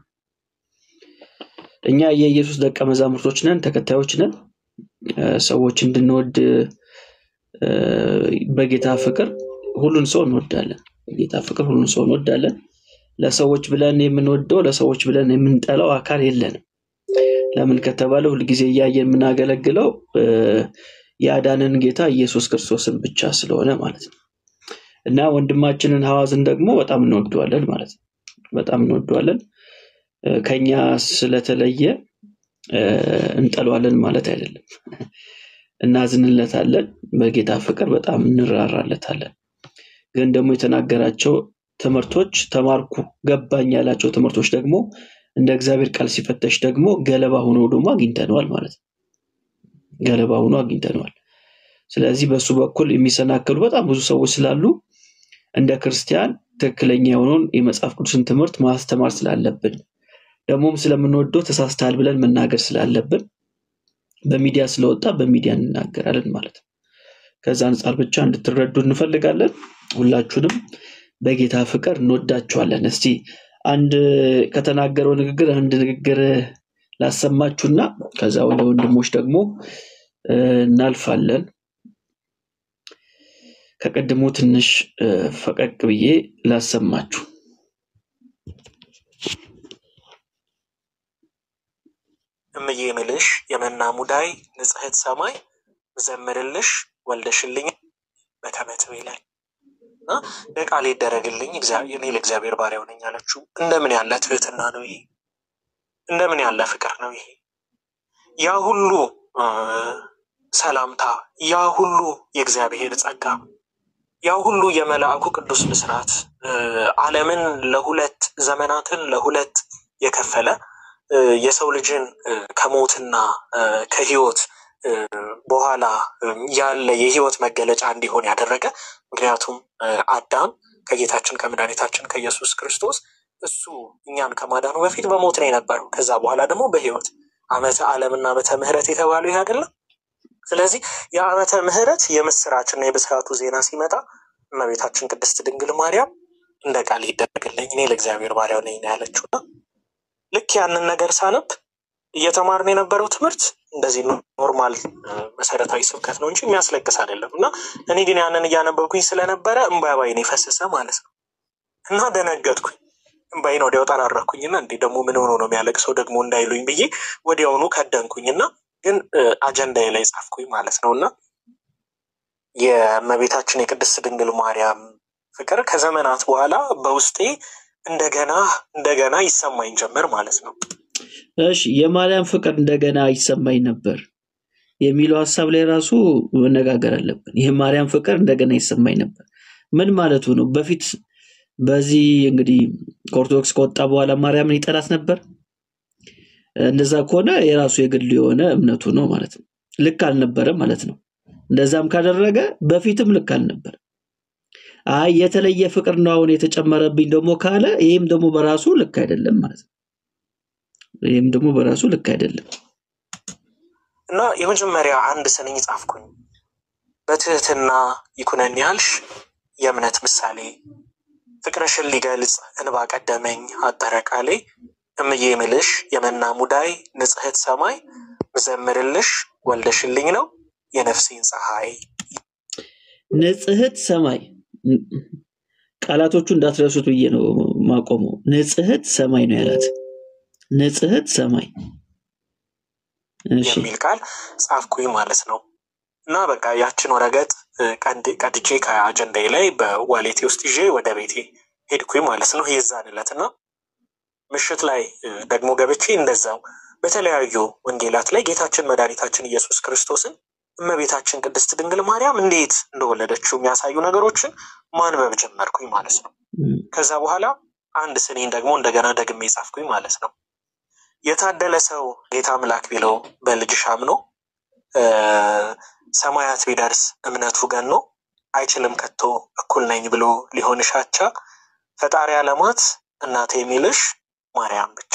እኛ የኢየሱስ ደቀ መዛሙርቶች ነን፣ ተከታዮች ነን። እ፣ ሰዎች እንድንወድ እ፣ በጌታ ፍቅር ሁሉን ሰው እንወዳለን። በጌታ ፍቅር ሁሉን ሰው እንወዳለን። ለሰዎች ብለን የምንወደው ለሰዎች ብለን የምንጠላው አካል የለንም። ለምን ከተባለ ሁልጊዜ እያየን የምናገለግለው እ፣ ያዳንን ጌታ ኢየሱስ ክርስቶስን ብቻ ስለሆነ ማለት ነው። እና ወንድማችንን ሐዋዝን ደግሞ በጣም እንወደዋለን ማለት ነው። በጣም እንወደዋለን። እ፣ ከኛ ስለተለየ እ፣ እንጠለዋለን ማለት አይደለም። እናዝንለታለን። በጌታ ፍቅር በጣም እንራራለታለን። ግን ደግሞ የተናገራቸው ትምህርቶች ተማርኩ ገባኝ ያላቸው ትምህርቶች ደግሞ እንደ እግዚአብሔር ቃል ሲፈተሽ ደግሞ ገለባ ሆኖ ደግሞ አግኝተነዋል ማለት ነው። ገለባ ሆኖ አግኝተነዋል። ስለዚህ በእሱ በኩል የሚሰናከሉ በጣም ብዙ ሰዎች ስላሉ እንደ ክርስቲያን ትክክለኛ የሆነውን የመጽሐፍ ቅዱስን ትምህርት ማስተማር ስላለብን ደግሞም ስለምንወደው ተሳስተሃል ብለን መናገር ስላለብን በሚዲያ ስለወጣ በሚዲያ እንናገራለን ማለት ነው። ከዛ አንጻር ብቻ እንድትረዱ እንፈልጋለን። ሁላችሁንም በጌታ ፍቅር እንወዳችኋለን። እስቲ አንድ ከተናገረው ንግግር አንድ ንግግር ላሰማችሁና ከዛ ወደ ወንድሞች ደግሞ እ፣ እናልፋለን። ከቀድሞ ትንሽ እ፣ ፈቀቅ ብዬ ላሰማችሁ። እምዬ ምልሽ የመና ሙዳይ ንጽሕት ሰማይ ዘምርልሽ ወልደሽልኝ በተመትብ ይላል እና ለቃል ይደረግልኝ እግዚአ- እኔ ለእግዚአብሔር ባሪያው ነኝ አለችው። እንደምን ያለ ትህትና ነው ይሄ! እንደምን ያለ ፍቅር ነው ይሄ! ያ ሁሉ እ፣ ሰላምታ፣ ያ ሁሉ የእግዚአብሔር ጸጋ፣ ያ ሁሉ የመልአኩ ቅዱስ ብስራት እ፣ ዓለምን ለሁለት ዘመናትን ለሁለት የከፈለ እ፣ የሰው ልጅን እ፣ ከሞትና እ፣ ከህይወት እ፣ በኋላ እ፣ ያለ የህይወት መገለጫ እንዲሆን ያደረገ ምክንያቱም እ፣ አዳም ከጌታችን ከመድኃኒታችን ከኢየሱስ ክርስቶስ እሱ እኛን ከማዳኑ በፊት በሞት ነው የነበረው። ከዛ በኋላ ደግሞ በህይወት ዓመተ ዓለምና ዓመተ ምሕረት የተባለው ይህ አይደለም። ስለዚህ የዓመተ ምሕረት የምስራችና የብስራቱ ዜና ሲመጣ እመቤታችን ቅድስት ድንግል ማርያም እንደ ቃል ይደረግልኝ እኔ ለእግዚአብሔር ባሪያው ነኝ ነው ያለችውና ልክ ያንን ነገር ሳነብ እየተማርን የነበረው ትምህርት እንደዚህ ኖርማል እ፣ መሰረታዊ ስብከት ነው እንጂ የሚያስለቅስ አይደለም። እና እኔ ግን ያንን እያነበብኩኝ ስለነበረ እምባ ባይኔ ፈሰሰ ማለት ነው እና ደነገጥኩኝ። እምባይን ወዲያው ጠራረኩኝና እንዴ ደግሞ ምን ሆኖ ነው የሚያለቅሰው ደግሞ እንዳይሉኝ ብዬ ወዲያውኑ ከደንኩኝና ግን እ፣ አጀንዳዬ ላይ ጻፍኩኝ ማለት ነው እና የእመቤታችን የቅድስት ድንግል ማርያም ፍቅር ከዘመናት በኋላ በውስጤ እንደገና እንደገና ይሰማኝ ጀመር ማለት ነው። እሺ የማርያም ፍቅር እንደገና ይሰማኝ ነበር የሚለው ሀሳብ ላይ ራሱ መነጋገር አለብን። ይህ ማርያም ፍቅር እንደገና ይሰማኝ ነበር ምን ማለቱ ነው? በፊት በዚህ እንግዲህ ከኦርቶዶክስ ከወጣ በኋላ ማርያምን ይጠላት ነበር። እንደዛ ከሆነ የራሱ የግል የሆነ እምነቱ ነው ማለት ነው። ልክ አልነበረም ማለት ነው። እንደዛም ካደረገ በፊትም ልክ አልነበር። አይ የተለየ ፍቅር ነው አሁን የተጨመረብኝ ደግሞ ካለ ይህም ደግሞ በራሱ ልክ አይደለም ማለት ነው። ይህም ደግሞ በራሱ ልክ አይደለም። እና የመጀመሪያ አንድ ስንኝ ጻፍኩኝ። በትህትና ይኩነን ያልሽ የእምነት ምሳሌ ፍቅርሽን ሊገልጽ እንባ ቀደመኝ አጠረ ቃሌ እምዬ ምልሽ የመና ሙዳይ ንጽሕት ሰማይ ምዘምርልሽ ወልደሽልኝ ነው የነፍሴን ፀሐይ። ንጽሕት ሰማይ ቃላቶቹ እንዳትረሱት ብዬ ነው ማቆመው። ንጽሕት ሰማይ ነው ያላት። ንጽሕት ሰማይ። እሺ የሚል ቃል ጻፍኩኝ ማለት ነው። እና በቃ ያችን ወረቀት እ፣ ቀድ- ቀድጄ ከአጀንዳዬ ላይ በዋሌቴ ውስጥ ይዤ ወደ ቤቴ ሄድኩኝ ማለት ነው የዛን ዕለት እና ምሽት ላይ እ፣ ደግሞ ገብቼ እንደዛው በተለያዩ ወንጌላት ላይ ጌታችን መድኃኒታችን ኢየሱስ ክርስቶስን እመቤታችን ቅድስት ድንግል ማርያም እንዴት እንደወለደችው የሚያሳዩ ነገሮችን ማንበብ ጀመርኩኝ ማለት ነው። እም፣ ከዛ በኋላ አንድ ስኔን ደግሞ እንደገና ደግሜ ጻፍኩኝ ማለት ነው። የታደለ ሰው ጌታ አምላክ ቢለው በልጅሽ አምኖ እ፣ ሰማያት ቢደርስ እምነቱ ገኖ አይችልም ከቶ እኩል ነኝ ብሎ ሊሆንሽ አቻ ፈጣሪ ዓለማት እናቴ የሚልሽ ማርያም ብቻ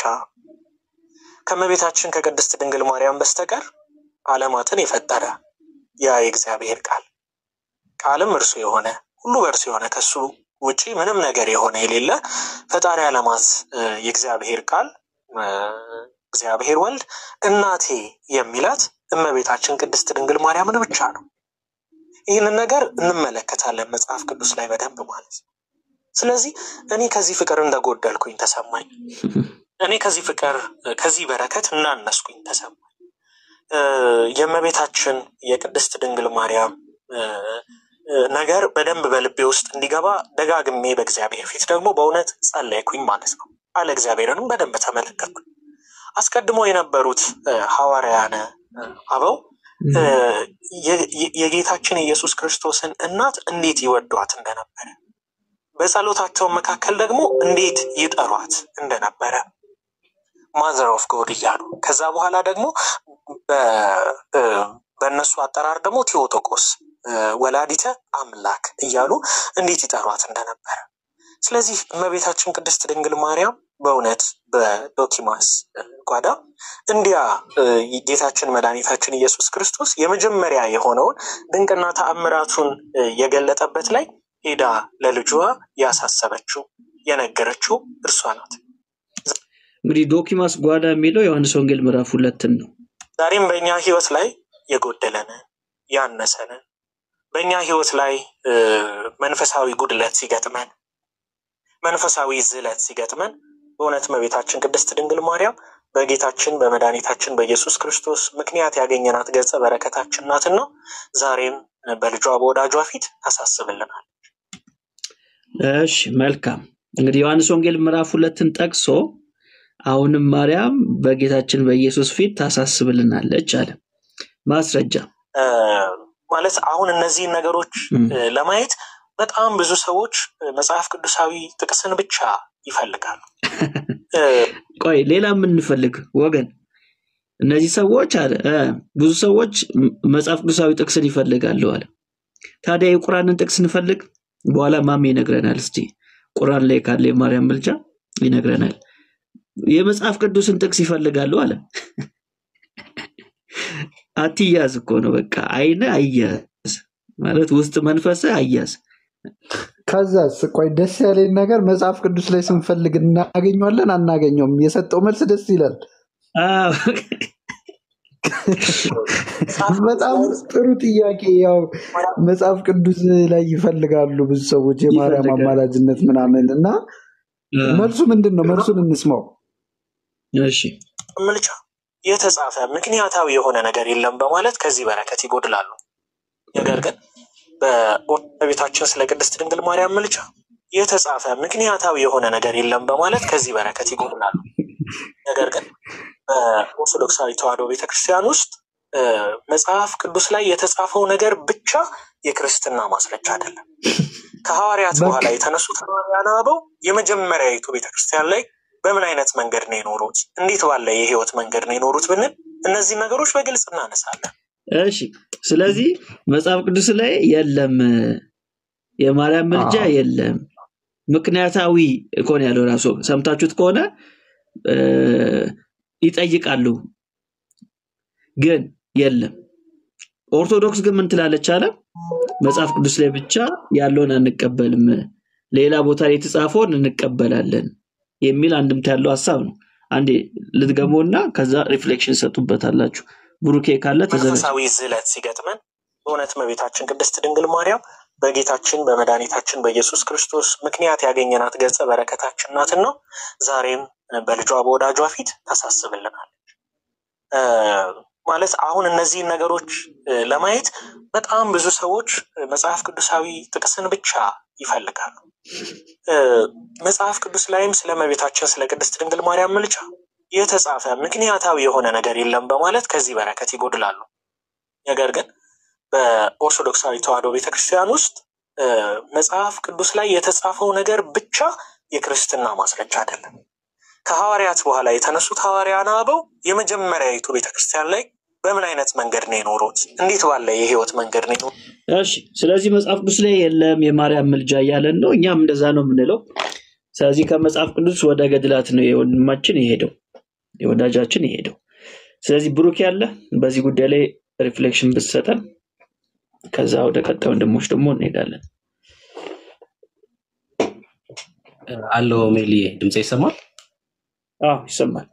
ከእመቤታችን ከቅድስት ድንግል ማርያም በስተቀር ዓለማትን የፈጠረ ያ የእግዚአብሔር ቃል ቃልም እርሱ የሆነ ሁሉ በእርሱ የሆነ ከሱ ውጪ ምንም ነገር የሆነ የሌለ ፈጣሪ ዓለማት እ፣ የእግዚአብሔር ቃል እ፣ እግዚአብሔር ወልድ እናቴ የሚላት እመቤታችን ቅድስት ድንግል ማርያምን ብቻ ነው። ይህንን ነገር እንመለከታለን መጽሐፍ ቅዱስ ላይ በደንብ ማለት ነው። ስለዚህ እኔ ከዚህ ፍቅር እንደጎደልኩኝ ተሰማኝ። እኔ ከዚህ ፍቅር ከዚህ በረከት እናነስኩኝ ተሰማኝ። እ፣ የእመቤታችን የቅድስት ድንግል ማርያም እ፣ እ፣ ነገር በደንብ በልቤ ውስጥ እንዲገባ ደጋግሜ በእግዚአብሔር ፊት ደግሞ በእውነት ጸለይኩኝ ማለት ነው። ቃለ እግዚአብሔርንም በደንብ ተመለከትኩኝ። አስቀድሞ የነበሩት እ፣ ሐዋርያነ እ፣ አበው እ፣ የ- የ- የጌታችን የኢየሱስ ክርስቶስን እናት እንዴት ይወዷት እንደነበረ በጸሎታቸው መካከል ደግሞ እንዴት ይጠሯት እንደነበረ ማዘር ኦፍ ጎድ እያሉ ከዛ በኋላ ደግሞ በ- እ፣ በእነሱ አጠራር ደግሞ ቴዎቶኮስ እ፣ ወላዲተ አምላክ እያሉ እንዴት ይጠሯት እንደነበረ ስለዚህ እመቤታችን ቅድስት ድንግል ማርያም በእውነት በዶኪማስ እ፣ ጓዳ እንዲያ እ፣ ጌታችን መድኃኒታችን ኢየሱስ ክርስቶስ የመጀመሪያ የሆነውን ድንቅና ተአምራቱን እ፣ የገለጠበት ላይ ሄዳ ለልጇ ያሳሰበችው የነገረችው እርሷ ናት። እንግዲህ ዶኪማስ ጓዳ የሚለው ዮሐንስ ወንጌል ምዕራፍ ሁለትን ነው። ዛሬም በእኛ ህይወት ላይ የጎደለንን ያነሰንን በእኛ ህይወት ላይ እ፣ መንፈሳዊ ጉድለት ሲገጥመን መንፈሳዊ ዝለት ሲገጥመን በእውነት እመቤታችን ቅድስት ድንግል ማርያም በጌታችን በመድኃኒታችን በኢየሱስ ክርስቶስ ምክንያት ያገኘናት ገጸ በረከታችን ናትና ዛሬም በልጇ በወዳጇ ፊት ታሳስብልናል። እሺ መልካም። እንግዲህ ዮሐንስ ወንጌል ምዕራፍ ሁለትን ጠቅሶ አሁንም ማርያም በጌታችን በኢየሱስ ፊት ታሳስብልናለች አለ። ማስረጃ እ፣ ማለት አሁን እነዚህን ነገሮች እም፣ እ፣ ለማየት በጣም ብዙ ሰዎች እ፣ መጽሐፍ ቅዱሳዊ ጥቅስን ብቻ ይፈልጋሉ። እ፣ ቆይ ሌላ የምንፈልግ ወገን እነዚህ ሰዎች አለ እ፣ ብዙ ሰዎች ም- መጽሐፍ ቅዱሳዊ ጥቅስን ይፈልጋሉ አለ። ታዲያ የቁርአንን ጥቅስ እንፈልግ። በኋላ ማሜ ይነግረናል። እስቲ ቁርአን ላይ ካለ የማርያም ምልጃ ይነግረናል። የመጽሐፍ ቅዱስን ጥቅስ ይፈልጋሉ አለ። አትያዝ እኮ ነው በቃ አይነ አያዝ ማለት ውስጥ መንፈስ አያዝ። ከዛስ ቆይ ደስ ያለኝ ነገር መጽሐፍ ቅዱስ ላይ ስንፈልግ እናገኘዋለን አናገኘውም። የሰጠው መልስ ደስ ይላል። አዎ፣ መጽሐፍ ቅዱስ በጣም ላይ ጥሩ ጥያቄ። ያው መጽሐፍ ቅዱስ ላይ ይፈልጋሉ ብዙ ሰዎች የማርያም ይፈልጋሉ። አማላጅነት ምናምን እና አዎ፣ መልሱ ምንድን ነው? መልሱን እንስማው። እሺ ምልጫ የተጻፈ ምክንያታዊ የሆነ ነገር የለም በማለት ከዚህ በረከት ይጎድላሉ። ነገር ግን በቤታችን ስለ ቅድስት ድንግል ማርያም ምልጫ የተጻፈ ምክንያታዊ የሆነ ነገር የለም በማለት ከዚህ በረከት ይጎድላሉ። ነገር ግን በኦርቶዶክሳዊ ተዋሕዶ ቤተክርስቲያን ውስጥ እ፣ መጽሐፍ ቅዱስ ላይ የተጻፈው ነገር ብቻ የክርስትና ማስረጃ አይደለም። ከሐዋርያት በቃ በኋላ የተነሱት ሐዋርያነ አበው የመጀመሪያዊቱ ቤተክርስቲያን ላይ በምን አይነት መንገድ ነው የኖሩት? እንዴት ባለ የህይወት መንገድ ነው የኖሩት ብንል እነዚህ ነገሮች በግልጽ እናነሳለን። እሺ። ስለዚህ መጽሐፍ ቅዱስ ላይ የለም የማርያም ምልጃ አዎ። የለም ምክንያታዊ እኮ ነው ያለው። ራሱ ሰምታችሁት ከሆነ እ፣ ይጠይቃሉ ግን የለም። ኦርቶዶክስ ግን ምን ትላለች አለ መጽሐፍ ቅዱስ ላይ ብቻ ያለውን አንቀበልም፣ ሌላ ቦታ ላይ የተጻፈውን እንቀበላለን የሚል አንድምታ ያለው ሀሳብ ነው። አንዴ ልትገመውና ከዛ ሪፍሌክሽን ሰጡበታላችሁ። ብሩኬ ካለ ተዘጋጅ። መንፈሳዊ ዝለት ሲገጥመን በእውነት እመቤታችን ቅድስት ድንግል ማርያም በጌታችን በመድኃኒታችን በኢየሱስ ክርስቶስ ምክንያት ያገኘናት ገጸ በረከታችን ናትና ዛሬም በልጇ በወዳጇ ፊት ታሳስብልናል። እ፣ ማለት አሁን እነዚህን ነገሮች እ፣ ለማየት በጣም ብዙ ሰዎች እ፣ መጽሐፍ ቅዱሳዊ ጥቅስን ብቻ ይፈልጋሉ። እ፣ መጽሐፍ ቅዱስ ላይም ስለ እመቤታችን ስለ ቅድስት ድንግል ማርያም ምልጃ የተጻፈ ምክንያታዊ የሆነ ነገር የለም በማለት ከዚህ በረከት ይጎድላሉ። ነገር ግን በኦርቶዶክሳዊ ተዋሕዶ ቤተክርስቲያን ውስጥ እ፣ መጽሐፍ ቅዱስ ላይ የተጻፈው ነገር ብቻ የክርስትና ማስረጃ አይደለም። ከሐዋርያት በኋላ የተነሱት ሐዋርያነ አበው የመጀመሪያዊቱ ቤተክርስቲያን ላይ በምን አይነት መንገድ ነው የኖሩት? እንዴት ባለ የህይወት መንገድ ነው የኖሩት? እሺ ስለዚህ መጽሐፍ ቅዱስ ላይ የለም የማርያም ምልጃ እያለን ነው። እኛም እንደዛ ነው የምንለው። ስለዚህ ከመጽሐፍ ቅዱስ ወደ ገድላት ነው የወንድማችን የሄደው የወዳጃችን የሄደው። ስለዚህ ብሩክ ያለ በዚህ ጉዳይ ላይ ሪፍሌክሽን ብትሰጠን፣ ከዛ ወደ ቀጣይ ወንድሞች ደግሞ እንሄዳለን። አለው ሜሊዬ ድምፅ ይሰማል? አዎ ይሰማል።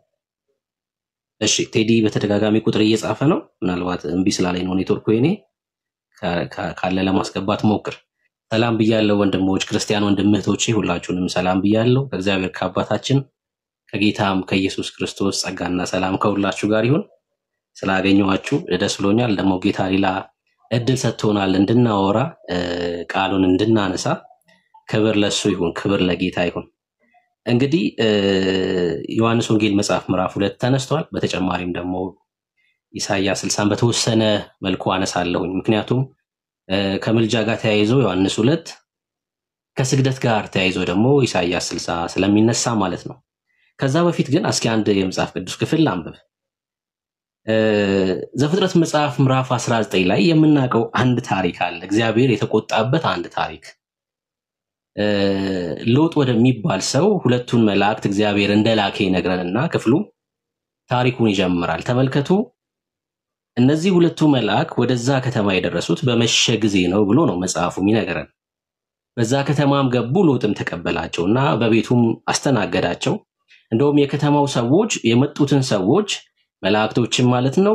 እሺ ቴዲ በተደጋጋሚ ቁጥር እየጻፈ ነው። ምናልባት እምቢ ስላለኝ ነው ኔትወርኩ የኔ ካ- ካ- ካለ ለማስገባት ሞክር። ሰላም ብያለሁ ወንድሞች፣ ክርስቲያን ወንድም እህቶቼ ሁላችሁንም ሰላም ብያለሁ። ከእግዚአብሔር ከአባታችን ከጌታም ከኢየሱስ ክርስቶስ ጸጋና ሰላም ከሁላችሁ ጋር ይሁን። ስላገኘኋችሁ ደስ ብሎኛል። ደግሞ ጌታ ሌላ እድል ሰጥቶናል እንድናወራ እ፣ ቃሉን እንድናነሳ። ክብር ለሱ ይሁን፣ ክብር ለጌታ ይሁን። እንግዲህ እ፣ ዮሐንስ ወንጌል መጽሐፍ ምዕራፍ ሁለት ተነስቷል። በተጨማሪም ደግሞ ኢሳይያስ ስልሳን በተወሰነ መልኩ አነሳለሁኝ። ምክንያቱም እ፣ ከምልጃ ጋር ተያይዞ ዮሐንስ ሁለት ከስግደት ጋር ተያይዞ ደግሞ ኢሳይያስ ስልሳ ስለሚነሳ ማለት ነው። ከዛ በፊት ግን እስኪ አንድ የመጽሐፍ ቅዱስ ክፍል ላንብብ። እ፣ ዘፍጥረት መጽሐፍ ምዕራፍ 19 ላይ የምናውቀው አንድ ታሪክ አለ። እግዚአብሔር የተቆጣበት አንድ ታሪክ እ፣ ሎጥ ወደሚባል ሰው ሁለቱን መላእክት እግዚአብሔር እንደላከ ይነግረንና ክፍሉ ታሪኩን ይጀምራል። ተመልከቱ። እነዚህ ሁለቱ መልአክ ወደዛ ከተማ የደረሱት በመሸ ጊዜ ነው ብሎ ነው መጽሐፉ የሚነግረን። በዛ ከተማም ገቡ፣ ሎጥም ተቀበላቸው እና በቤቱም አስተናገዳቸው። እንደውም የከተማው ሰዎች የመጡትን ሰዎች መላእክቶችን ማለት ነው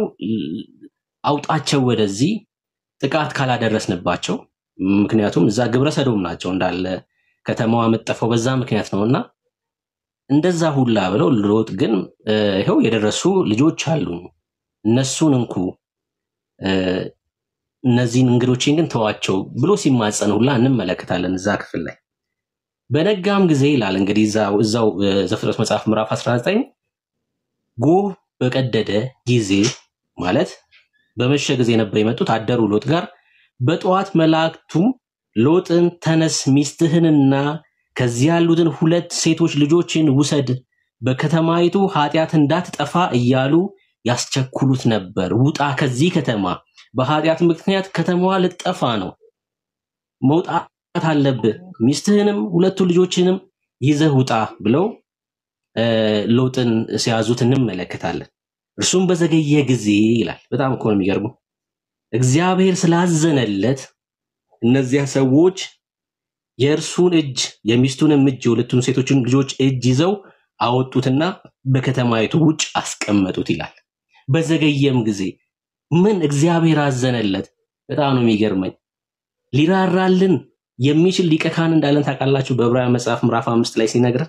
አውጣቸው ወደዚህ ጥቃት ካላደረስንባቸው፣ ምክንያቱም እዛ ግብረ ሰዶም ናቸው እንዳለ ከተማዋ የምጠፋው በዛ ምክንያት ነው እና እንደዛ ሁላ ብለው ሎጥ ግን እ፣ ይኸው የደረሱ ልጆች አሉኝ እነሱን እንኩ እ፣ እነዚህን እንግዶቼን ግን ተዋቸው ብሎ ሲማጸን ሁላ እንመለከታለን እዛ ክፍል ላይ። በነጋም ጊዜ ይላል እንግዲህ እዛው እዛው እ፣ ዘፍጥረት መጽሐፍ ምዕራፍ 19 ጎህ በቀደደ ጊዜ ማለት በመሸ ጊዜ ነበር የመጡት አደሩ ሎጥ ጋር። በጠዋት መላእክቱም ሎጥን ተነስ፣ ሚስትህንና ከዚህ ያሉትን ሁለት ሴቶች ልጆችን ውሰድ፣ በከተማይቱ ኃጢአት እንዳትጠፋ እያሉ ያስቸኩሉት ነበር። ውጣ ከዚህ ከተማ፣ በኃጢአት ምክንያት ከተማዋ ልትጠፋ ነው፣ መውጣት አለብህ፣ ሚስትህንም ሁለቱ ልጆችንም ይዘህ ውጣ ብለው እ፣ ሎጥን ሲያዙት እንመለከታለን። እርሱም በዘገየ ጊዜ ይላል። በጣም እኮ ነው የሚገርመው። እግዚአብሔር ስላዘነለት እነዚያ ሰዎች የእርሱን እጅ የሚስቱንም እጅ የሁለቱን ሴቶችን ልጆች እጅ ይዘው አወጡትና በከተማይቱ ውጭ አስቀመጡት ይላል። በዘገየም ጊዜ ምን እግዚአብሔር አዘነለት። በጣም ነው የሚገርመኝ። ሊራራልን የሚችል ሊቀ ካህን እንዳለን ታውቃላችሁ። በዕብራውያን መጽሐፍ ምዕራፍ አምስት ላይ ሲነግረን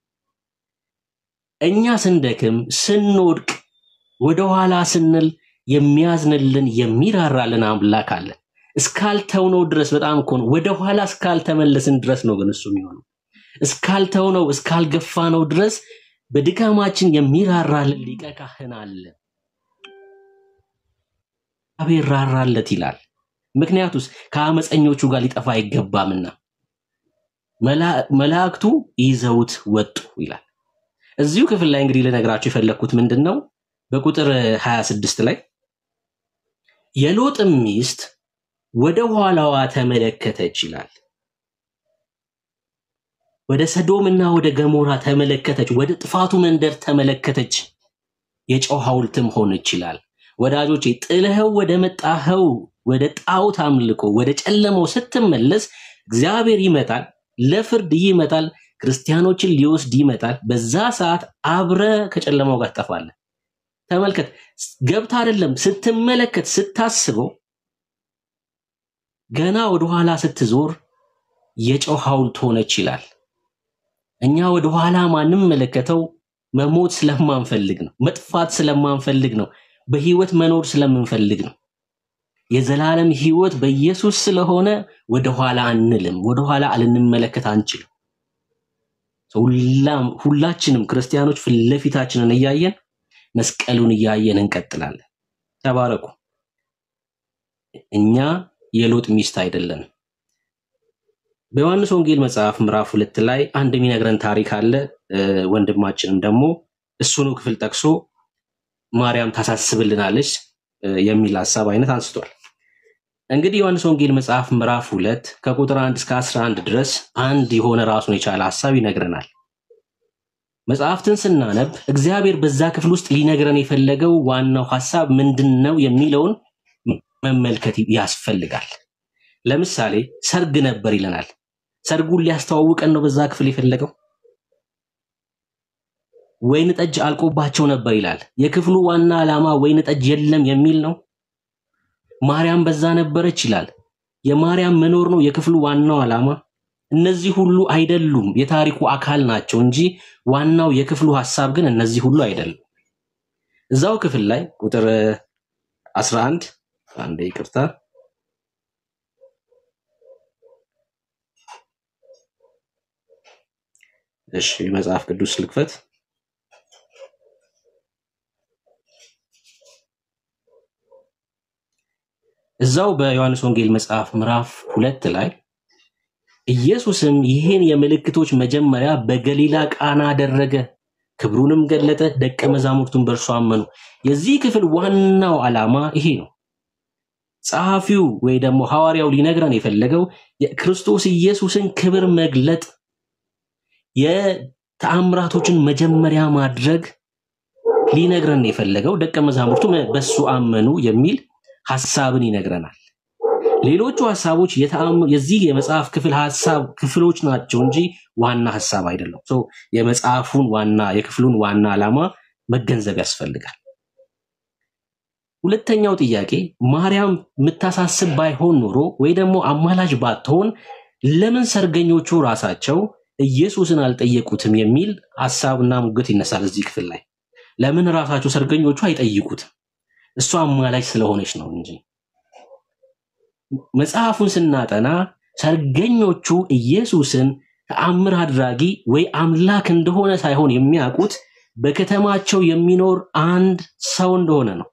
እኛ ስንደክም ስንወድቅ ወደኋላ ስንል የሚያዝንልን የሚራራልን አምላክ አለን። እስካልተውነው ድረስ በጣም እኮ ነው። ወደኋላ እስካልተመለስን ድረስ ነው ግን እሱ የሚሆነው። እስካልተውነው እስካልገፋነው ድረስ በድካማችን የሚራራልን ሊቀ ካህን አለ። እግዚአብሔር ራራለት ይላል። ምክንያቱስ ከአመፀኞቹ ጋር ሊጠፋ አይገባምና መላ- መላእክቱ ይዘውት ወጡ ይላል። እዚሁ ክፍል ላይ እንግዲህ ልነግራችሁ የፈለግኩት ምንድን ነው? በቁጥር 26 ላይ የሎጥም ሚስት ወደ ኋላዋ ተመለከተች ይላል። ወደ ሰዶምና ወደ ገሞራ ተመለከተች፣ ወደ ጥፋቱ መንደር ተመለከተች፣ የጨው ሐውልትም ሆነች ይላል። ወዳጆቼ ጥለኸው ወደ መጣኸው ወደ ጣዖት አምልኮ ወደ ጨለመው ስትመለስ እግዚአብሔር ይመጣል፣ ለፍርድ ይመጣል፣ ክርስቲያኖችን ሊወስድ ይመጣል። በዛ ሰዓት አብረ ከጨለማው ጋር ትጠፋለህ። ተመልከት፣ ገብታ አይደለም ስትመለከት ስታስበው ገና ወደኋላ ስትዞር የጨው ሐውልት ሆነች ይላል። እኛ ወደኋላ ማንመለከተው መሞት ስለማንፈልግ ነው፣ መጥፋት ስለማንፈልግ ነው። በህይወት መኖር ስለምንፈልግ ነው። የዘላለም ህይወት በኢየሱስ ስለሆነ ወደኋላ አንልም፣ ወደኋላ ልንመለከት አንችልም። ሁላም ሁላችንም ክርስቲያኖች ፊት ለፊታችንን እያየን መስቀሉን እያየን እንቀጥላለን። ተባረኩ። እኛ የሎጥ ሚስት አይደለንም። በዮሐንስ ወንጌል መጽሐፍ ምዕራፍ ሁለት ላይ አንድ የሚነግረን ታሪክ አለ። እ፣ ወንድማችንም ደግሞ እሱኑ ክፍል ጠቅሶ ማርያም ታሳስብልናለች እ፣ የሚል ሀሳብ አይነት አንስቷል። እንግዲህ ዮሐንስ ወንጌል መጽሐፍ ምዕራፍ ሁለት ከቁጥር አንድ እስከ አስራ አንድ ድረስ አንድ የሆነ ራሱን የቻለ ሀሳብ ይነግረናል። መጽሐፍትን ስናነብ እግዚአብሔር በዛ ክፍል ውስጥ ሊነግረን የፈለገው ዋናው ሀሳብ ምንድን ነው የሚለውን መመልከት ያስፈልጋል። ለምሳሌ ሰርግ ነበር ይለናል። ሰርጉን ሊያስተዋውቀን ነው በዛ ክፍል የፈለገው። ወይን ጠጅ አልቆባቸው ነበር ይላል። የክፍሉ ዋና ዓላማ ወይን ጠጅ የለም የሚል ነው። ማርያም በዛ ነበረች ይላል። የማርያም መኖር ነው የክፍሉ ዋናው ዓላማ። እነዚህ ሁሉ አይደሉም፣ የታሪኩ አካል ናቸው እንጂ ዋናው የክፍሉ ሐሳብ ግን እነዚህ ሁሉ አይደሉም። እዛው ክፍል ላይ ቁጥር 11 አንዴ ይቅርታ፣ እሺ መጽሐፍ ቅዱስ ልክፈት። እዛው በዮሐንስ ወንጌል መጽሐፍ ምዕራፍ ሁለት ላይ ኢየሱስም ይህን የምልክቶች መጀመሪያ በገሊላ ቃና አደረገ፣ ክብሩንም ገለጠ፣ ደቀ መዛሙርቱን በእርሱ አመኑ። የዚህ ክፍል ዋናው ዓላማ ይሄ ነው። ጸሐፊው ወይ ደግሞ ሐዋርያው ሊነግረን የፈለገው የክርስቶስ ኢየሱስን ክብር መግለጥ፣ የተአምራቶችን መጀመሪያ ማድረግ ሊነግረን የፈለገው ደቀ መዛሙርቱ በሱ አመኑ የሚል ሐሳብን ይነግረናል። ሌሎቹ ሐሳቦች የተአም- የዚህ የመጽሐፍ ክፍል ሐሳብ ክፍሎች ናቸው እንጂ ዋና ሐሳብ አይደለም። ሶ የመጽሐፉን ዋና የክፍሉን ዋና ዓላማ መገንዘብ ያስፈልጋል። ሁለተኛው ጥያቄ ማርያም የምታሳስብ ባይሆን ኖሮ ወይ ደግሞ አማላጅ ባትሆን ለምን ሰርገኞቹ ራሳቸው ኢየሱስን አልጠየቁትም የሚል ሐሳብና ሙግት ይነሳል እዚህ ክፍል ላይ። ለምን ራሳቸው ሰርገኞቹ አይጠይቁትም? እሷ አማላጅ ስለሆነች ነው እንጂ መጽሐፉን ስናጠና ሰርገኞቹ ኢየሱስን ተአምር አድራጊ ወይ አምላክ እንደሆነ ሳይሆን የሚያውቁት በከተማቸው የሚኖር አንድ ሰው እንደሆነ ነው።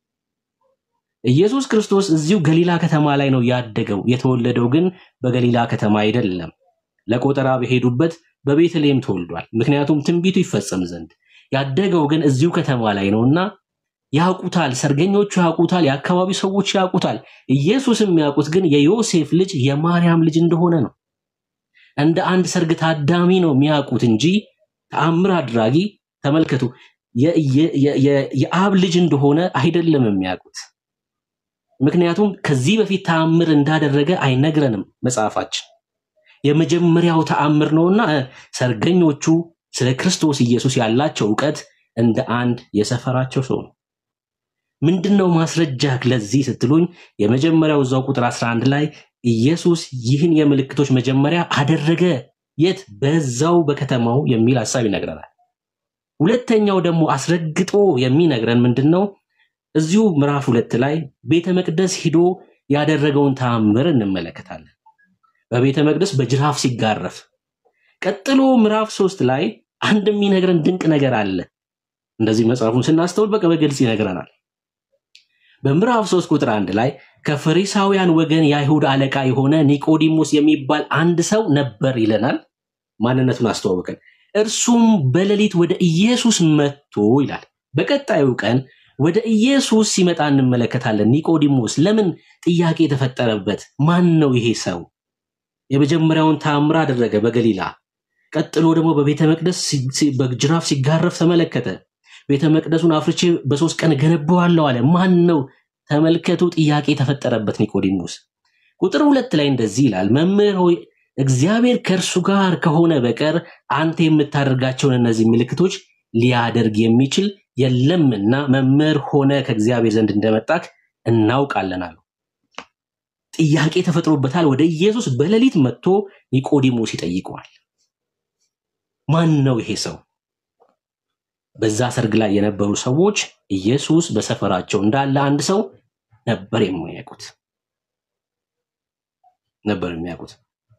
ኢየሱስ ክርስቶስ እዚሁ ገሊላ ከተማ ላይ ነው ያደገው። የተወለደው ግን በገሊላ ከተማ አይደለም። ለቆጠራ በሄዱበት በቤተልሔም ተወልዷል። ምክንያቱም ትንቢቱ ይፈጸም ዘንድ። ያደገው ግን እዚሁ ከተማ ላይ ነውና ያውቁታል። ሰርገኞቹ ያውቁታል። የአካባቢ ሰዎች ያውቁታል። ኢየሱስ የሚያውቁት ግን የዮሴፍ ልጅ የማርያም ልጅ እንደሆነ ነው። እንደ አንድ ሰርግ ታዳሚ ነው የሚያውቁት እንጂ ተአምር አድራጊ ተመልከቱ፣ የ- የ- የ- የ- የአብ ልጅ እንደሆነ አይደለም የሚያውቁት። ምክንያቱም ከዚህ በፊት ተአምር እንዳደረገ አይነግረንም መጽሐፋችን። የመጀመሪያው ተአምር ነውና እ፣ ሰርገኞቹ ስለ ክርስቶስ ኢየሱስ ያላቸው እውቀት እንደ አንድ የሰፈራቸው ሰው ነው። ምንድን ነው ማስረጃ ለዚህ ስትሉኝ፣ የመጀመሪያው እዛው ቁጥር 11 ላይ ኢየሱስ ይህን የምልክቶች መጀመሪያ አደረገ። የት? በዛው በከተማው የሚል ሐሳብ ይነግረናል። ሁለተኛው ደግሞ አስረግጦ የሚነግረን ምንድን ነው? እዚሁ ምዕራፍ ሁለት ላይ ቤተ መቅደስ ሂዶ ያደረገውን ተአምር እንመለከታለን። በቤተ መቅደስ በጅራፍ ሲጋረፍ። ቀጥሎ ምዕራፍ ሶስት ላይ አንድ የሚነግረን ድንቅ ነገር አለ። እንደዚህ መጽሐፉን ስናስተውል በቃ በግልጽ ይነግረናል። በምዕራፍ 3 ቁጥር አንድ ላይ ከፈሪሳውያን ወገን የአይሁድ አለቃ የሆነ ኒቆዲሞስ የሚባል አንድ ሰው ነበር ይለናል። ማንነቱን አስተዋወቀን። እርሱም በሌሊት ወደ ኢየሱስ መጥቶ ይላል። በቀጣዩ ቀን ወደ ኢየሱስ ሲመጣ እንመለከታለን። ኒቆዲሞስ ለምን ጥያቄ የተፈጠረበት ማን ነው ይሄ ሰው? የመጀመሪያውን ተአምር አደረገ በገሊላ። ቀጥሎ ደግሞ በቤተ መቅደስ ሲ- ሲ- በጅራፍ ሲጋረፍ ተመለከተ። ቤተ መቅደሱን አፍርቼ በሶስት ቀን ገነባዋለሁ አለ። ማን ነው? ተመልከቱ፣ ጥያቄ የተፈጠረበት ኒቆዲሞስ። ቁጥር ሁለት ላይ እንደዚህ ይላል፣ መምህር ሆይ እግዚአብሔር ከእርሱ ጋር ከሆነ በቀር አንተ የምታደርጋቸውን እነዚህ ምልክቶች ሊያደርግ የሚችል የለምና መምህር ሆነ ከእግዚአብሔር ዘንድ እንደመጣክ እናውቃለን አለው። ጥያቄ ተፈጥሮበታል። ወደ ኢየሱስ በሌሊት መጥቶ ኒቆዲሞስ ይጠይቀዋል። ማን ነው ይሄ ሰው? በዛ ሰርግ ላይ የነበሩ ሰዎች ኢየሱስ በሰፈራቸው እንዳለ አንድ ሰው ነበር የሚያውቁት ነበር የሚያውቁት።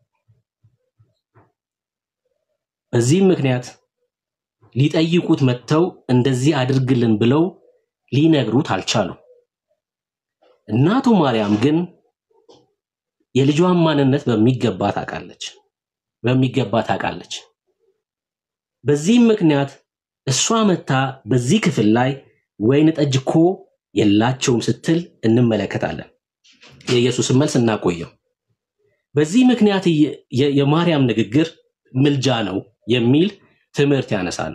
በዚህም ምክንያት ሊጠይቁት መጥተው እንደዚህ አድርግልን ብለው ሊነግሩት አልቻሉም። እናቱ ማርያም ግን የልጇን ማንነት በሚገባ ታውቃለች በሚገባ ታውቃለች። በዚህም ምክንያት እሷ መታ በዚህ ክፍል ላይ ወይን ጠጅ እኮ የላቸውም ስትል እንመለከታለን። የኢየሱስን መልስ እናቆየው። በዚህ ምክንያት የ- የ- የማርያም ንግግር ምልጃ ነው የሚል ትምህርት ያነሳሉ።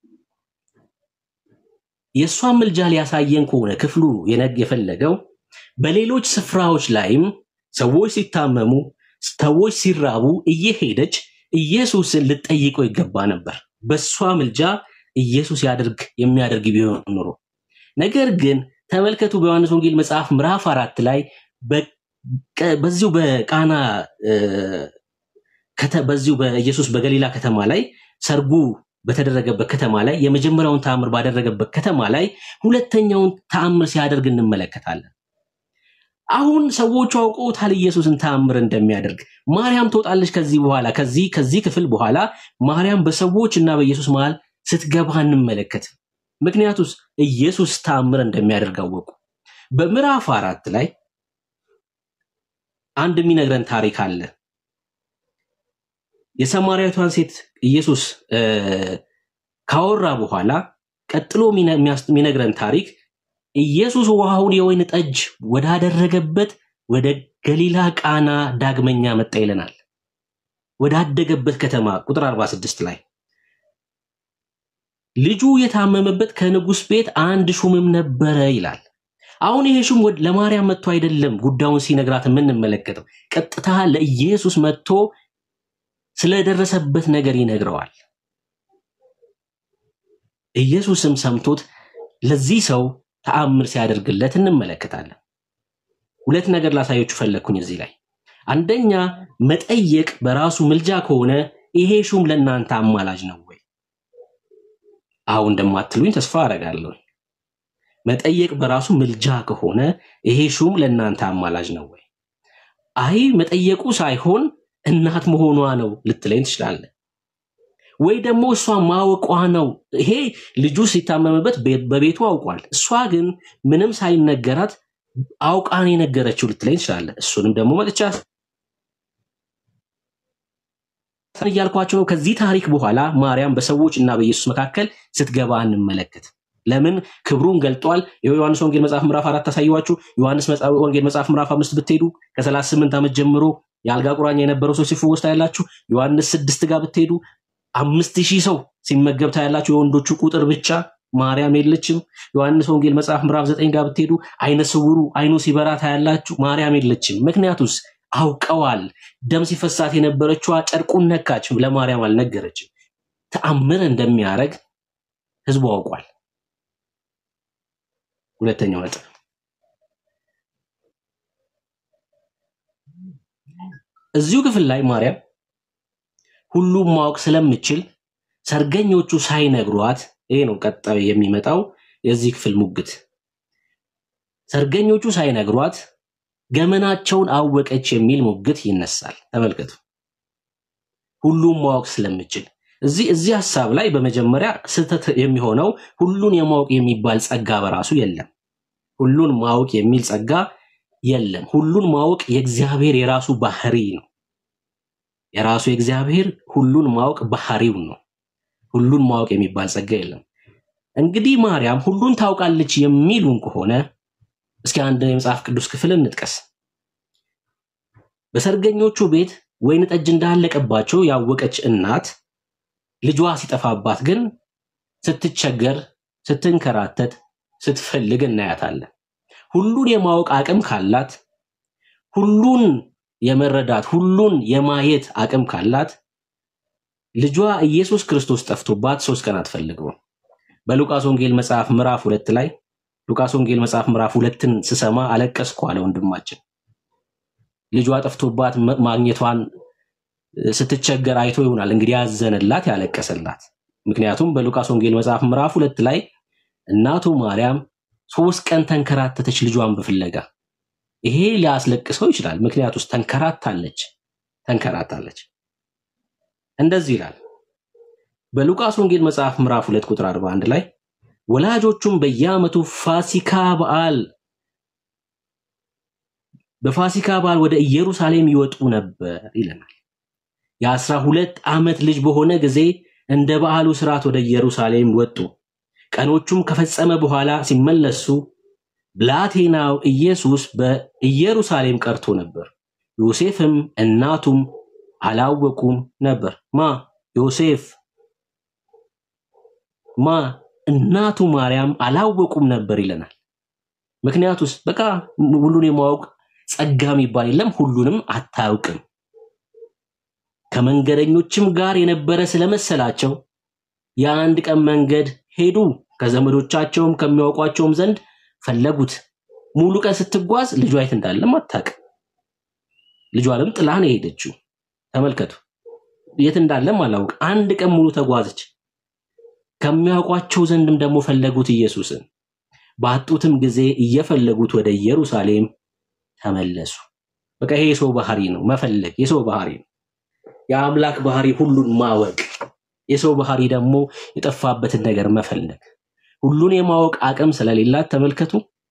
የእሷን ምልጃ ሊያሳየን ከሆነ ክፍሉ የነግ የፈለገው በሌሎች ስፍራዎች ላይም ሰዎች ሲታመሙ፣ ሰዎች ሲራቡ እየሄደች ኢየሱስን ልጠይቀው ይገባ ነበር። በእሷ ምልጃ ኢየሱስ ያደርግ የሚያደርግ ቢሆን ኖሮ። ነገር ግን ተመልከቱ በዮሐንስ ወንጌል መጽሐፍ ምዕራፍ አራት ላይ በቀ- በዚሁ በቃና እ፣ ከተ- በዚሁ በኢየሱስ በገሊላ ከተማ ላይ ሰርጉ በተደረገበት ከተማ ላይ የመጀመሪያውን ተአምር ባደረገበት ከተማ ላይ ሁለተኛውን ተአምር ሲያደርግ እንመለከታለን። አሁን ሰዎቹ አውቀውታል ኢየሱስን ተአምር እንደሚያደርግ። ማርያም ትወጣለች ከዚህ በኋላ ከዚህ ከዚህ ክፍል በኋላ ማርያም በሰዎች እና በኢየሱስ መሃል ስትገባ እንመለከት። ምክንያቱስ ኢየሱስ ተአምር እንደሚያደርግ አወቁ። በምዕራፍ አራት ላይ አንድ የሚነግረን ታሪክ አለ። የሰማርያዊቷን ሴት ኢየሱስ እ፣ ካወራ በኋላ ቀጥሎ የሚነ- የሚያስ- የሚነግረን ታሪክ ኢየሱስ ውሃውን የወይን ጠጅ ወዳደረገበት ወደ ገሊላ ቃና ዳግመኛ መጣ ይለናል። ወዳደገበት ከተማ ቁጥር 46 ላይ ልጁ የታመመበት ከንጉሥ ቤት አንድ ሹምም ነበረ ይላል። አሁን ይሄ ሹም ወድ- ለማርያም መጥቶ አይደለም ጉዳዩን ሲነግራት የምንመለከተው፣ ቀጥታ ለኢየሱስ መጥቶ ስለደረሰበት ነገር ይነግረዋል። ኢየሱስም ሰምቶት ለዚህ ሰው ተአምር ሲያደርግለት እንመለከታለን። ሁለት ነገር ላሳዮችሁ ፈለግኩኝ እዚህ ላይ። አንደኛ መጠየቅ በራሱ ምልጃ ከሆነ ይሄ ሹም ለእናንተ አማላጅ ነው ወይ? አሁን እንደማትሉኝ ተስፋ አደርጋለሁ። መጠየቅ በራሱ ምልጃ ከሆነ ይሄ ሹም ለእናንተ አማላጅ ነው ወይ? አይ መጠየቁ ሳይሆን እናት መሆኗ ነው ልትለኝ ትችላለህ። ወይ ደግሞ እሷ ማወቋ ነው። ይሄ ልጁ ሲታመምበት ቤ- በቤቱ አውቋል። እሷ ግን ምንም ሳይነገራት አውቃን የነገረችው ልትለኝ ትችላለህ። እሱንም ደግሞ መጥቻ እያልኳቸው ነው። ከዚህ ታሪክ በኋላ ማርያም በሰዎች እና በኢየሱስ መካከል ስትገባ እንመለከት። ለምን ክብሩን ገልጧል። የዮሐንስ ወንጌል መጽሐፍ ምዕራፍ አራት ታሳየዋችሁ። ዮሐንስ መጽሐፍ- ወንጌል መጽሐፍ ምዕራፍ አምስት ብትሄዱ ከ38 ዓመት ጀምሮ የአልጋ ቁራኛ የነበረው ሰው ሲፈወስ ታያላችሁ። ዮሐንስ ስድስት ጋር ብትሄዱ አምስት ሺህ ሰው ሲመገብ ታያላችሁ። የወንዶቹ ቁጥር ብቻ ማርያም የለችም። ዮሐንስ ወንጌል መጽሐፍ ምዕራፍ ዘጠኝ ጋር ብትሄዱ አይነ ስውሩ አይኑ ሲበራ ታያላችሁ። ማርያም የለችም። ምክንያቱስ አውቀዋል። ደም ሲፈሳት የነበረችዋ ጨርቁን ነካች፣ ለማርያም አልነገረችም። ተአምር እንደሚያደርግ ህዝቡ አውቋል። ሁለተኛው ነጥብ እዚሁ ክፍል ላይ ማርያም ሁሉም ማወቅ ስለምችል ሰርገኞቹ ሳይነግሯት፣ ይሄ ነው ቀጣዩ የሚመጣው የዚህ ክፍል ሙግት። ሰርገኞቹ ሳይነግሯት ገመናቸውን አወቀች የሚል ሙግት ይነሳል። ተመልከቱ። ሁሉም ማወቅ ስለምችል እዚህ እዚህ ሀሳብ ላይ በመጀመሪያ ስህተት የሚሆነው ሁሉን የማወቅ የሚባል ጸጋ በራሱ የለም። ሁሉን ማወቅ የሚል ጸጋ የለም። ሁሉን ማወቅ የእግዚአብሔር የራሱ ባህሪ ነው። የራሱ የእግዚአብሔር ሁሉን ማወቅ ባህሪው ነው። ሁሉን ማወቅ የሚባል ጸጋ የለም። እንግዲህ ማርያም ሁሉን ታውቃለች የሚሉን ከሆነ እስኪ አንድ የመጽሐፍ ቅዱስ ክፍል እንጥቀስ። በሰርገኞቹ ቤት ወይን ጠጅ እንዳለቀባቸው ያወቀች እናት ልጇ ሲጠፋባት ግን ስትቸገር፣ ስትንከራተት፣ ስትፈልግ እናያታለን። ሁሉን የማወቅ አቅም ካላት፣ ሁሉን የመረዳት ሁሉን የማየት አቅም ካላት ልጇ ኢየሱስ ክርስቶስ ጠፍቶባት ሶስት ቀን አትፈልገውም። በሉቃስ ወንጌል መጽሐፍ ምዕራፍ ሁለት ላይ ሉቃስ ወንጌል መጽሐፍ ምዕራፍ ሁለትን ስሰማ አለቀስኩ አለ ወንድማችን። ልጇ ጠፍቶባት ማ- ማግኘቷን እ፣ ስትቸገር አይቶ ይሆናል እንግዲህ ያዘነላት ያለቀሰላት። ምክንያቱም በሉቃስ ወንጌል መጽሐፍ ምዕራፍ ሁለት ላይ እናቱ ማርያም ሶስት ቀን ተንከራተተች ልጇን በፍለጋ። ይሄ ሊያስለቅሰው ይችላል። ምክንያቱ ውስጥ ተንከራታለች ተንከራታለች። እንደዚህ ይላል በሉቃስ ወንጌል መጽሐፍ ምዕራፍ ሁለት ቁጥር 41 ላይ ወላጆቹም በየዓመቱ ፋሲካ በዓል በፋሲካ በዓል ወደ ኢየሩሳሌም ይወጡ ነበር ይለናል። የአስራ ሁለት ዓመት ልጅ በሆነ ጊዜ እንደ በዓሉ ስርዓት ወደ ኢየሩሳሌም ወጡ። ቀኖቹም ከፈጸመ በኋላ ሲመለሱ ብላቴናው ኢየሱስ በኢየሩሳሌም ቀርቶ ነበር። ዮሴፍም እናቱም አላወቁም ነበር። ማ ዮሴፍ ማ እናቱ ማርያም አላወቁም ነበር ይለናል። ምክንያቱስ በቃ ሁሉን የማወቅ ጸጋ የሚባል የለም። ሁሉንም አታውቅም። ከመንገደኞችም ጋር የነበረ ስለመሰላቸው የአንድ ቀን መንገድ ሄዱ። ከዘመዶቻቸውም ከሚያውቋቸውም ዘንድ ፈለጉት። ሙሉ ቀን ስትጓዝ ልጇ የት እንዳለም አታውቅም። ልጇንም ጥላ ነው የሄደችው። ተመልከቱ፣ የት እንዳለም አላውቅ። አንድ ቀን ሙሉ ተጓዘች። ከሚያውቋቸው ዘንድም ደግሞ ፈለጉት ኢየሱስን። ባጡትም ጊዜ እየፈለጉት ወደ ኢየሩሳሌም ተመለሱ። በቃ ይሄ የሰው ባህሪ ነው፣ መፈለግ የሰው ባህሪ ነው። የአምላክ ባህሪ ሁሉን ማወቅ፣ የሰው ባህሪ ደግሞ የጠፋበትን ነገር መፈለግ። ሁሉን የማወቅ አቅም ስለሌላት ተመልከቱ፣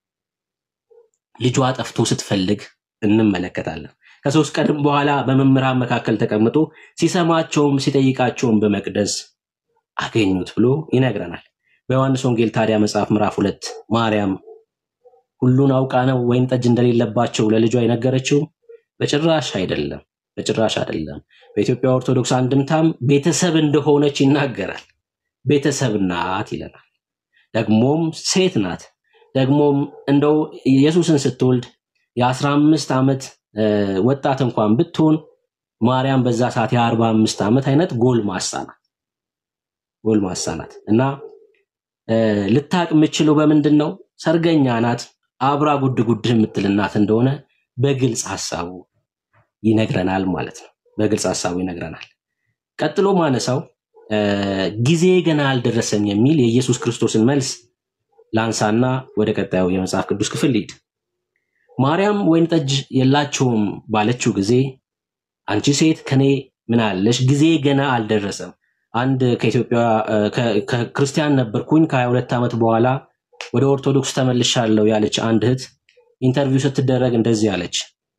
ልጇ ጠፍቶ ስትፈልግ እንመለከታለን። ከሶስት ቀንም በኋላ በመምህራን መካከል ተቀምጦ ሲሰማቸውም ሲጠይቃቸውም በመቅደስ አገኙት ብሎ ይነግረናል። በዮሐንስ ወንጌል ታዲያ መጽሐፍ ምዕራፍ ሁለት ማርያም ሁሉን አውቃ ነው ወይን ጠጅ እንደሌለባቸው ለልጇ የነገረችው? በጭራሽ አይደለም፣ በጭራሽ አይደለም። በኢትዮጵያ ኦርቶዶክስ አንድምታም ቤተሰብ እንደሆነች ይናገራል። ቤተሰብ ናት ይለናል። ደግሞም ሴት ናት። ደግሞም እንደው ኢየሱስን ስትወልድ የአስራ አምስት ዓመት እ፣ ወጣት እንኳን ብትሆን ማርያም በዛ ሰዓት የአርባ አምስት ዓመት አይነት ጎልማሳ ናት ጎልማሳ ናት እና እ፣ ልታቅ የምችለው በምንድን ነው? ሰርገኛ ናት። አብራ ጉድ ጉድ የምትል እናት እንደሆነ በግልጽ ሀሳቡ ይነግረናል ማለት ነው። በግልጽ ሀሳቡ ይነግረናል። ቀጥሎ ማነሳው እ፣ ጊዜ ገና አልደረሰም የሚል የኢየሱስ ክርስቶስን መልስ ላንሳና ወደ ቀጣዩ የመጽሐፍ ቅዱስ ክፍል ልሂድ። ማርያም ወይን ጠጅ የላቸውም ባለችው ጊዜ አንቺ ሴት ከኔ ምን አለሽ? ጊዜ ገና አልደረሰም። አንድ ከኢትዮጵያ እ፣ ከ- ከክርስቲያን ነበርኩኝ ከ22 ዓመት በኋላ ወደ ኦርቶዶክስ ተመልሻለሁ ያለች አንድ እህት ኢንተርቪው ስትደረግ እንደዚህ አለች።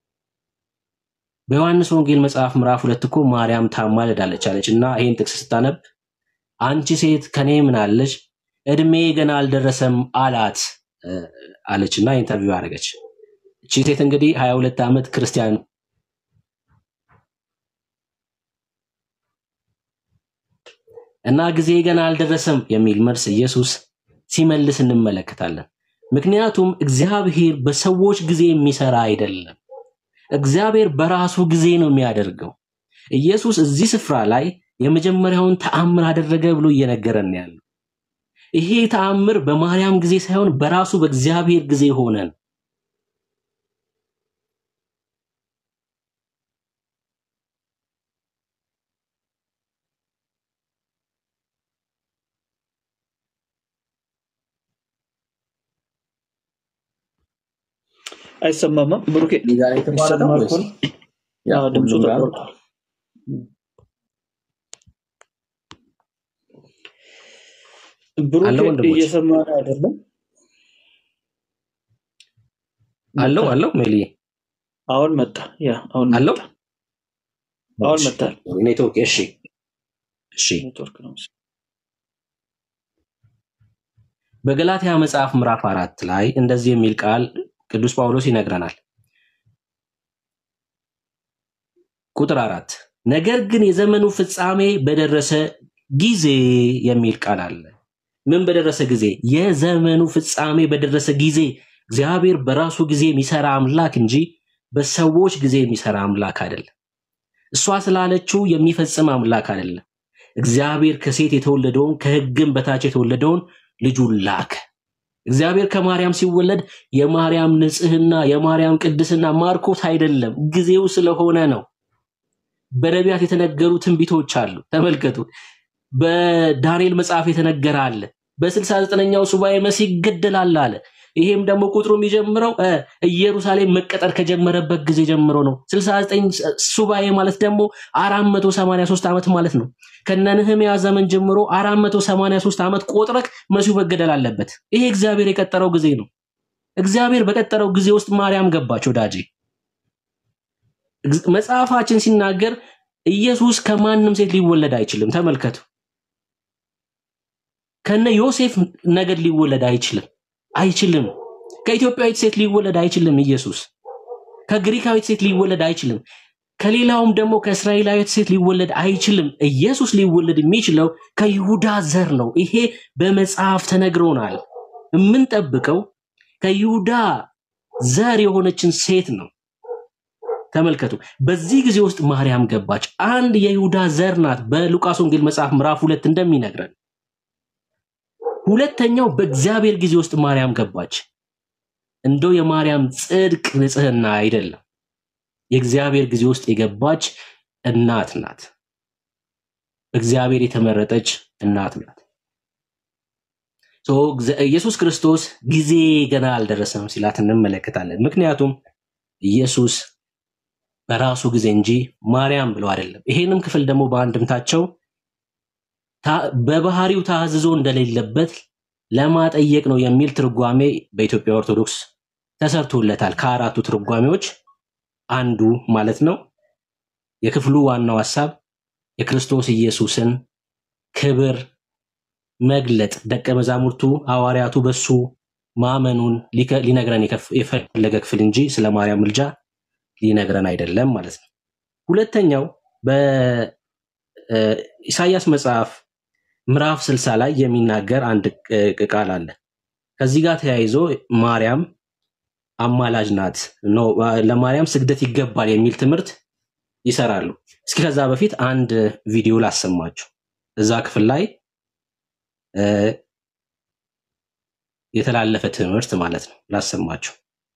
በዮሐንስ ወንጌል መጽሐፍ ምዕራፍ ሁለት እኮ ማርያም ታማልዳለች አለች እና ይህን ጥቅስ ስታነብ አንቺ ሴት ከኔ ምን አለሽ? እድሜ ገና አልደረሰም አላት እ፣ አለች እና ኢንተርቪው አደረገች። እቺ ሴት እንግዲህ 22 ዓመት ክርስቲያን እና ጊዜ ገና አልደረሰም የሚል መልስ ኢየሱስ ሲመልስ እንመለከታለን። ምክንያቱም እግዚአብሔር በሰዎች ጊዜ የሚሰራ አይደለም። እግዚአብሔር በራሱ ጊዜ ነው የሚያደርገው። ኢየሱስ እዚህ ስፍራ ላይ የመጀመሪያውን ተአምር አደረገ ብሎ እየነገረን ነው ያለው። ይሄ ተአምር በማርያም ጊዜ ሳይሆን በራሱ በእግዚአብሔር ጊዜ ሆነ ነው። አይሰማማ ብሩኬ እኔ ጋር ነው የተቋረጠው ይሰማል ወይስ ከሆነ ያ አዎ፣ ድምፁ ሁሉም ጋር ነው? ተቆርጧል። ብሩኬ አለው ወንድሞች እየሰማን አይደለም። አለው መጣ አለው ሜሊ አሁን መጣ። ያ አሁን አለው መጣ። አሁን እሺ መጣል። ኔትወርክ እሺ እሺ ኔትወርክ ነው መሰለኝ። በገላትያ መጽሐፍ ምዕራፍ አራት ላይ እንደዚህ የሚል ቃል ቅዱስ ጳውሎስ ይነግረናል። ቁጥር አራት ነገር ግን የዘመኑ ፍጻሜ በደረሰ ጊዜ የሚል ቃል አለ። ምን በደረሰ ጊዜ? የዘመኑ ፍጻሜ በደረሰ ጊዜ። እግዚአብሔር በራሱ ጊዜ የሚሰራ አምላክ እንጂ በሰዎች ጊዜ የሚሰራ አምላክ አይደለም። እሷ ስላለችው የሚፈጽም አምላክ አይደለም። እግዚአብሔር ከሴት የተወለደውን ከሕግም በታች የተወለደውን ልጁን ላከ። እግዚአብሔር ከማርያም ሲወለድ የማርያም ንጽህና የማርያም ቅድስና ማርኮት አይደለም፣ ጊዜው ስለሆነ ነው። በነቢያት የተነገሩ ትንቢቶች አሉ። ተመልከቱ። በዳንኤል መጽሐፍ የተነገረ አለ። በስልሳ ዘጠነኛው ሱባኤ መሲህ ይገደላል አለ። ይሄም ደግሞ ቁጥሩ የሚጀምረው እ፣ ኢየሩሳሌም መቀጠር ከጀመረበት ጊዜ ጀምሮ ነው። 69 ሱባኤ ማለት ደግሞ 483 ዓመት ማለት ነው። ከነ ነህምያ ዘመን ጀምሮ 483 ዓመት ቆጥረክ መሲሁ መገደል አለበት። ይሄ እግዚአብሔር የቀጠረው ጊዜ ነው። እግዚአብሔር በቀጠረው ጊዜ ውስጥ ማርያም ገባች ወዳጄ። እግዝ- መጽሐፋችን ሲናገር ኢየሱስ ከማንም ሴት ሊወለድ አይችልም። ተመልከቱ። ከነ ዮሴፍ ነገድ ሊወለድ አይችልም አይችልም። ከኢትዮጵያዊት ሴት ሊወለድ አይችልም ኢየሱስ። ከግሪካዊት ሴት ሊወለድ አይችልም። ከሌላውም ደግሞ ከእስራኤላዊት ሴት ሊወለድ አይችልም። ኢየሱስ ሊወለድ የሚችለው ከይሁዳ ዘር ነው። ይሄ በመጽሐፍ ተነግሮናል። የምንጠብቀው ከይሁዳ ዘር የሆነችን ሴት ነው። ተመልከቱ። በዚህ ጊዜ ውስጥ ማርያም ገባች። አንድ የይሁዳ ዘር ናት። በሉቃስ ወንጌል መጽሐፍ ምዕራፍ ሁለት እንደሚነግረን ሁለተኛው በእግዚአብሔር ጊዜ ውስጥ ማርያም ገባች። እንደው የማርያም ጽድቅ ንጽህና አይደለም፣ የእግዚአብሔር ጊዜ ውስጥ የገባች እናት ናት። በእግዚአብሔር የተመረጠች እናት ናት። ሶ እግዚ- ኢየሱስ ክርስቶስ ጊዜ ገና አልደረሰም ሲላት እንመለከታለን። ምክንያቱም ኢየሱስ በራሱ ጊዜ እንጂ ማርያም ብለው አይደለም። ይሄንም ክፍል ደግሞ በአንድምታቸው ታ- በባህሪው ታዝዞ እንደሌለበት ለማጠየቅ ነው የሚል ትርጓሜ በኢትዮጵያ ኦርቶዶክስ ተሰርቶለታል። ከአራቱ ትርጓሜዎች አንዱ ማለት ነው። የክፍሉ ዋናው ሀሳብ የክርስቶስ ኢየሱስን ክብር መግለጥ፣ ደቀ መዛሙርቱ ሐዋርያቱ በሱ ማመኑን ሊከ- ሊነግረን የከፍ- የፈለገ ክፍል እንጂ ስለ ማርያም ምልጃ ሊነግረን አይደለም ማለት ነው። ሁለተኛው በኢሳይያስ መጽሐፍ ምዕራፍ ስልሳ ላይ የሚናገር አንድ ቅ- ቅ- ቃል አለ። ከዚህ ጋር ተያይዞ ማርያም አማላጅ ናት ነው ለማርያም ስግደት ይገባል የሚል ትምህርት ይሰራሉ። እስኪ ከዛ በፊት አንድ ቪዲዮ ላሰማችሁ። እዛ ክፍል ላይ እ፣ የተላለፈ ትምህርት ማለት ነው ላሰማችሁ።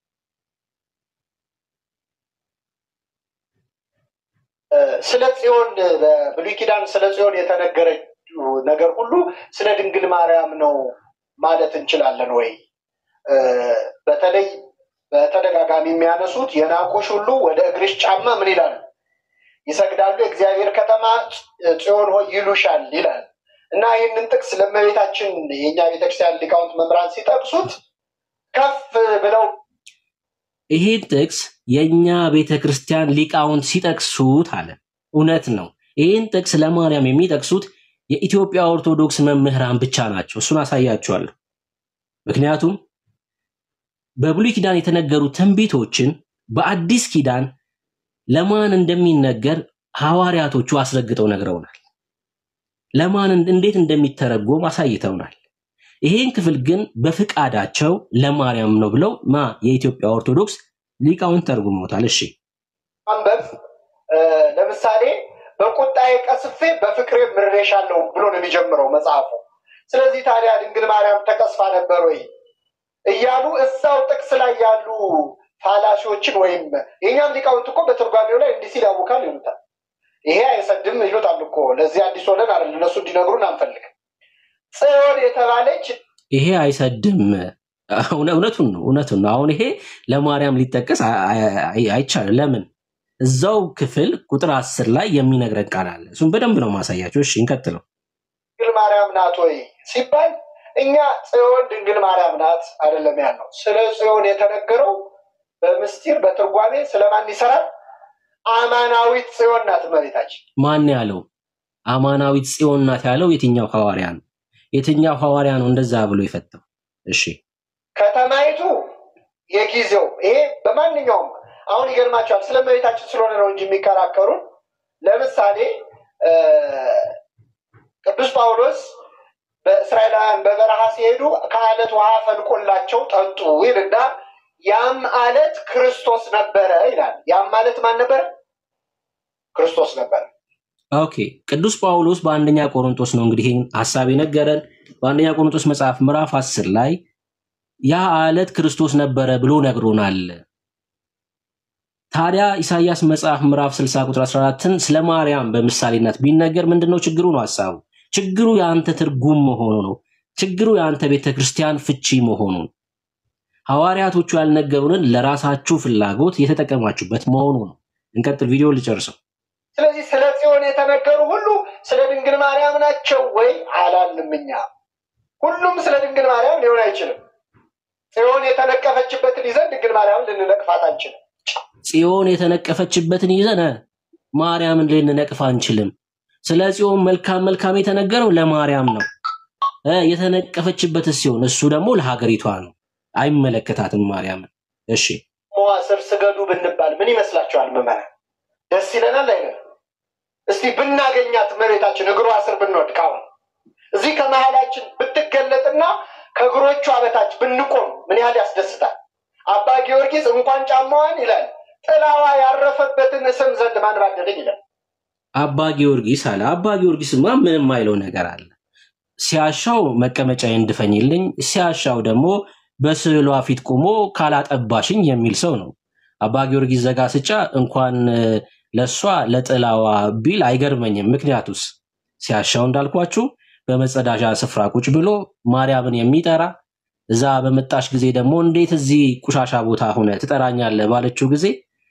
ስለ ጽዮን በብሉይ ኪዳን ስለ ጽዮን የተነገረችው ነገር ሁሉ ስለ ድንግል ማርያም ነው ማለት እንችላለን ወይ? እ፣ በተለይ በተደጋጋሚ የሚያነሱት የናቁሽ ሁሉ ወደ እግርሽ ጫማ ምን ይላሉ? ይሰግዳሉ፣ የእግዚአብሔር ከተማ ጽዮን ሆይ ይሉሻል ይላል እና ይህንን ጥቅስ ለእመቤታችን የእኛ ቤተክርስቲያን ሊቃውንት መምህራን ሲጠቅሱት ከፍ ብለው ይሄን ጥቅስ የእኛ ቤተ ክርስቲያን ሊቃውንት ሲጠቅሱት አለ እውነት ነው። ይህን ጥቅስ ለማርያም የሚጠቅሱት የኢትዮጵያ ኦርቶዶክስ መምህራን ብቻ ናቸው። እሱን አሳያችኋለሁ። ምክንያቱም በብሉይ ኪዳን የተነገሩ ትንቢቶችን በአዲስ ኪዳን ለማን እንደሚነገር ሐዋርያቶቹ አስረግጠው ነግረውናል። ለማን እንዴት እንደሚተረጎም አሳይተውናል። ይሄን ክፍል ግን በፍቃዳቸው ለማርያም ነው ብለው ማ የኢትዮጵያ ኦርቶዶክስ ሊቃውንት ተርጉመውታል። እሺ ማንበብ እ፣ ለምሳሌ በቁጣዬ ቀስፌ በፍቅሬ ምሬሻለሁ ብሎ ነው የሚጀምረው መጽሐፉ። ስለዚህ ታዲያ ድንግል ማርያም ተቀስፋ ነበር ወይ እያሉ እዛው ጥቅስ ላይ ያሉ ፋላሲዎችን ወይም የእኛም ሊቃውንት እኮ በትርጓሜው ላይ እንዲህ ሲል ያውካል ይሉታል። ይሄ አይሰድም ይሉታል እኮ ለዚህ አዲስ ሆነን አይደል እነሱ እንዲነግሩን አንፈልግም። ጽዮን የተባለች ይሄ አይሰድም። እውነ- እውነቱን ነው እውነቱን ነው። አሁን ይሄ ለማርያም ሊጠቀስ አ- አ- አይ- አይቻልም። ለምን? እዛው ክፍል ቁጥር አስር ላይ የሚነግረን ቃል አለ። እሱም በደንብ ነው ማሳያቸው። እሺ እንቀጥለው። ድንግል ማርያም ናት ወይ ሲባል እኛ ጽዮን ድንግል ማርያም ናት አይደለም ያልነው። ስለ ጽዮን የተነገረው በምስጢር በትርጓሜ ስለማን ይሰራል? አማናዊት ጽዮን ናት እመቤታችን። ማን ያለው አማናዊት ጽዮን ናት ያለው የትኛው ሐዋርያ ነው? የትኛው ሐዋርያ ነው እንደዛ ብሎ የፈታው? እሺ ከተማይቱ የጊዜው ይሄ በማንኛውም አሁን ይገርማቸዋል። ስለ እመቤታችን ስለሆነ ነው እንጂ የሚከራከሩን። ለምሳሌ እ፣ ቅዱስ ጳውሎስ በእስራኤላውያን በበረሃ ሲሄዱ ከአለት ውሃ ፈልቆላቸው ጠጡ ይልና ያም አለት ክርስቶስ ነበረ ይላል። ያም ማለት ማን ነበረ? ክርስቶስ ነበረ። ኦኬ። ቅዱስ ጳውሎስ በአንደኛ ቆሮንቶስ ነው እንግዲህ ይህን ሀሳብ የነገረን። በአንደኛ ቆሮንቶስ መጽሐፍ ምዕራፍ አስር ላይ ያ አለት ክርስቶስ ነበረ ብሎ ነግሮናል። ታዲያ ኢሳይያስ መጽሐፍ ምዕራፍ 60 ቁጥር 14ን ስለ ማርያም በምሳሌነት ቢነገር ምንድነው ችግሩ ነው ሀሳቡ። ችግሩ የአንተ ትርጉም መሆኑ ነው። ችግሩ የአንተ ቤተ ክርስቲያን ፍቺ መሆኑ ነው። ሐዋርያቶቹ ያልነገሩንን ለራሳችሁ ፍላጎት የተጠቀማችሁበት መሆኑ ነው። እንቀጥል፣ ቪዲዮ ልጨርሰው። ስለዚህ ስለ ጽዮን የተነገሩ ሁሉ ስለ ድንግል ማርያም ናቸው ወይ አላልንም። እኛ ሁሉም ስለ ድንግል ማርያም ሊሆን አይችልም። ጽዮን የተነቀፈችበትን ይዘን ድንግል ማርያምን ልንነቅፋት አንችልም። ጽዮን የተነቀፈችበትን ይዘን ማርያምን ልንነቅፍ አንችልም። ስለ ጽዮን መልካም መልካም የተነገረው ለማርያም ነው። እ የተነቀፈችበት ሲሆን እሱ ደግሞ ለሀገሪቷ ነው። አይመለከታትም ማርያምን። እሺ ሞዓ ስር ስገዱ ብንባል ምን ይመስላችኋል? ምዕመናን ደስ ይለናል አይደል? እስቲ ብናገኛት መሬታችን እግሯ ስር ብንወድቅ አሁን እዚህ ከመሀላችን ብትገለጥና ከእግሮቿ በታች ብንቆም ምን ያህል ያስደስታል። አባ ጊዮርጊስ እንኳን ጫማዋን ይላል ጥላዋ ያረፈበትን ስም ዘንድ ማን ባደለኝ ይላል። አባ ጊዮርጊስ አለ። አባ ጊዮርጊስማ ምንም አይለው ነገር አለ። ሲያሻው መቀመጫ እንድፈኝልኝ፣ ሲያሻው ደግሞ በስዕሏ ፊት ቆሞ ካላጠባሽኝ የሚል ሰው ነው። አባ ጊዮርጊስ ዘጋስጫ እንኳን እ፣ ለእሷ ለጥላዋ ቢል አይገርመኝም። ምክንያቱስ ሲያሻው እንዳልኳችሁ በመጸዳጃ ስፍራ ቁጭ ብሎ ማርያምን የሚጠራ እዛ በመጣሽ ጊዜ ደግሞ እንዴት እዚህ ቁሻሻ ቦታ ሆነ ትጠራኛለህ ባለችው ጊዜ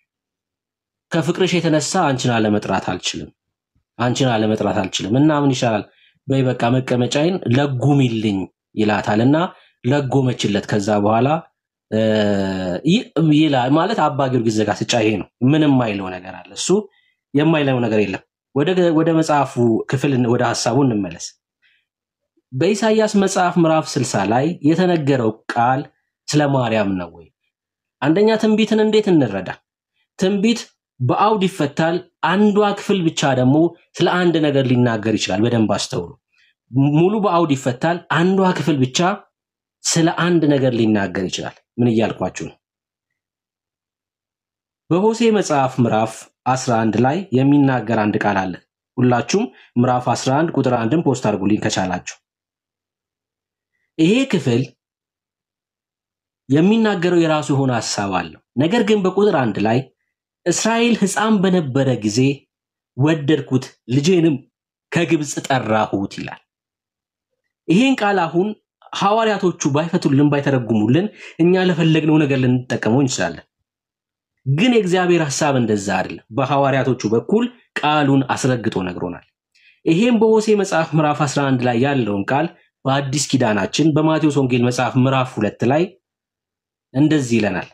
ከፍቅርሽ የተነሳ አንቺን አለመጥራት አልችልም፣ አንቺን አለመጥራት አልችልም እና ምን ይሻላል በይ በቃ መቀመጫዬን ለጉሚልኝ ይላታል እና ለጎመችለት። ከዛ በኋላ እ፣ ይ- ይላል ማለት አባ ጊዮርጊስ ዘጋስጫ ይሄ ነው። ምንም የማይለው ነገር አለ። እሱ የማይለው ነገር የለም። ወደ ወደ መጽሐፉ ክፍል ወደ ሀሳቡ እንመለስ። በኢሳይያስ መጽሐፍ ምዕራፍ 60 ላይ የተነገረው ቃል ስለ ማርያም ነው ወይ? አንደኛ ትንቢትን እንዴት እንረዳ? ትንቢት በአውድ ይፈታል። አንዷ ክፍል ብቻ ደግሞ ስለ አንድ ነገር ሊናገር ይችላል። በደንብ አስተውሉ። ሙሉ በአውድ ይፈታል። አንዷ ክፍል ብቻ ስለ አንድ ነገር ሊናገር ይችላል። ምን እያልኳችሁ ነው? በሆሴ መጽሐፍ ምዕራፍ 11 ላይ የሚናገር አንድ ቃል አለ። ሁላችሁም ምዕራፍ 11 ቁጥር አንድን ፖስት አድርጉልኝ ከቻላችሁ። ይሄ ክፍል የሚናገረው የራሱ የሆነ ሀሳብ አለው። ነገር ግን በቁጥር አንድ ላይ እስራኤል ሕፃን በነበረ ጊዜ ወደድኩት፣ ልጄንም ከግብፅ ጠራሁት ይላል። ይሄን ቃል አሁን ሐዋርያቶቹ ባይፈቱልን ባይተረጉሙልን እኛ ለፈለግነው ነገር ልንጠቀመው እንችላለን። ግን የእግዚአብሔር ሐሳብ እንደዛ አይደለም። በሐዋርያቶቹ በኩል ቃሉን አስረግጦ ነግሮናል። ይሄም በሆሴ መጽሐፍ ምዕራፍ 11 ላይ ያለውን ቃል በአዲስ ኪዳናችን በማቴዎስ ወንጌል መጽሐፍ ምዕራፍ ሁለት ላይ እንደዚህ ይለናል።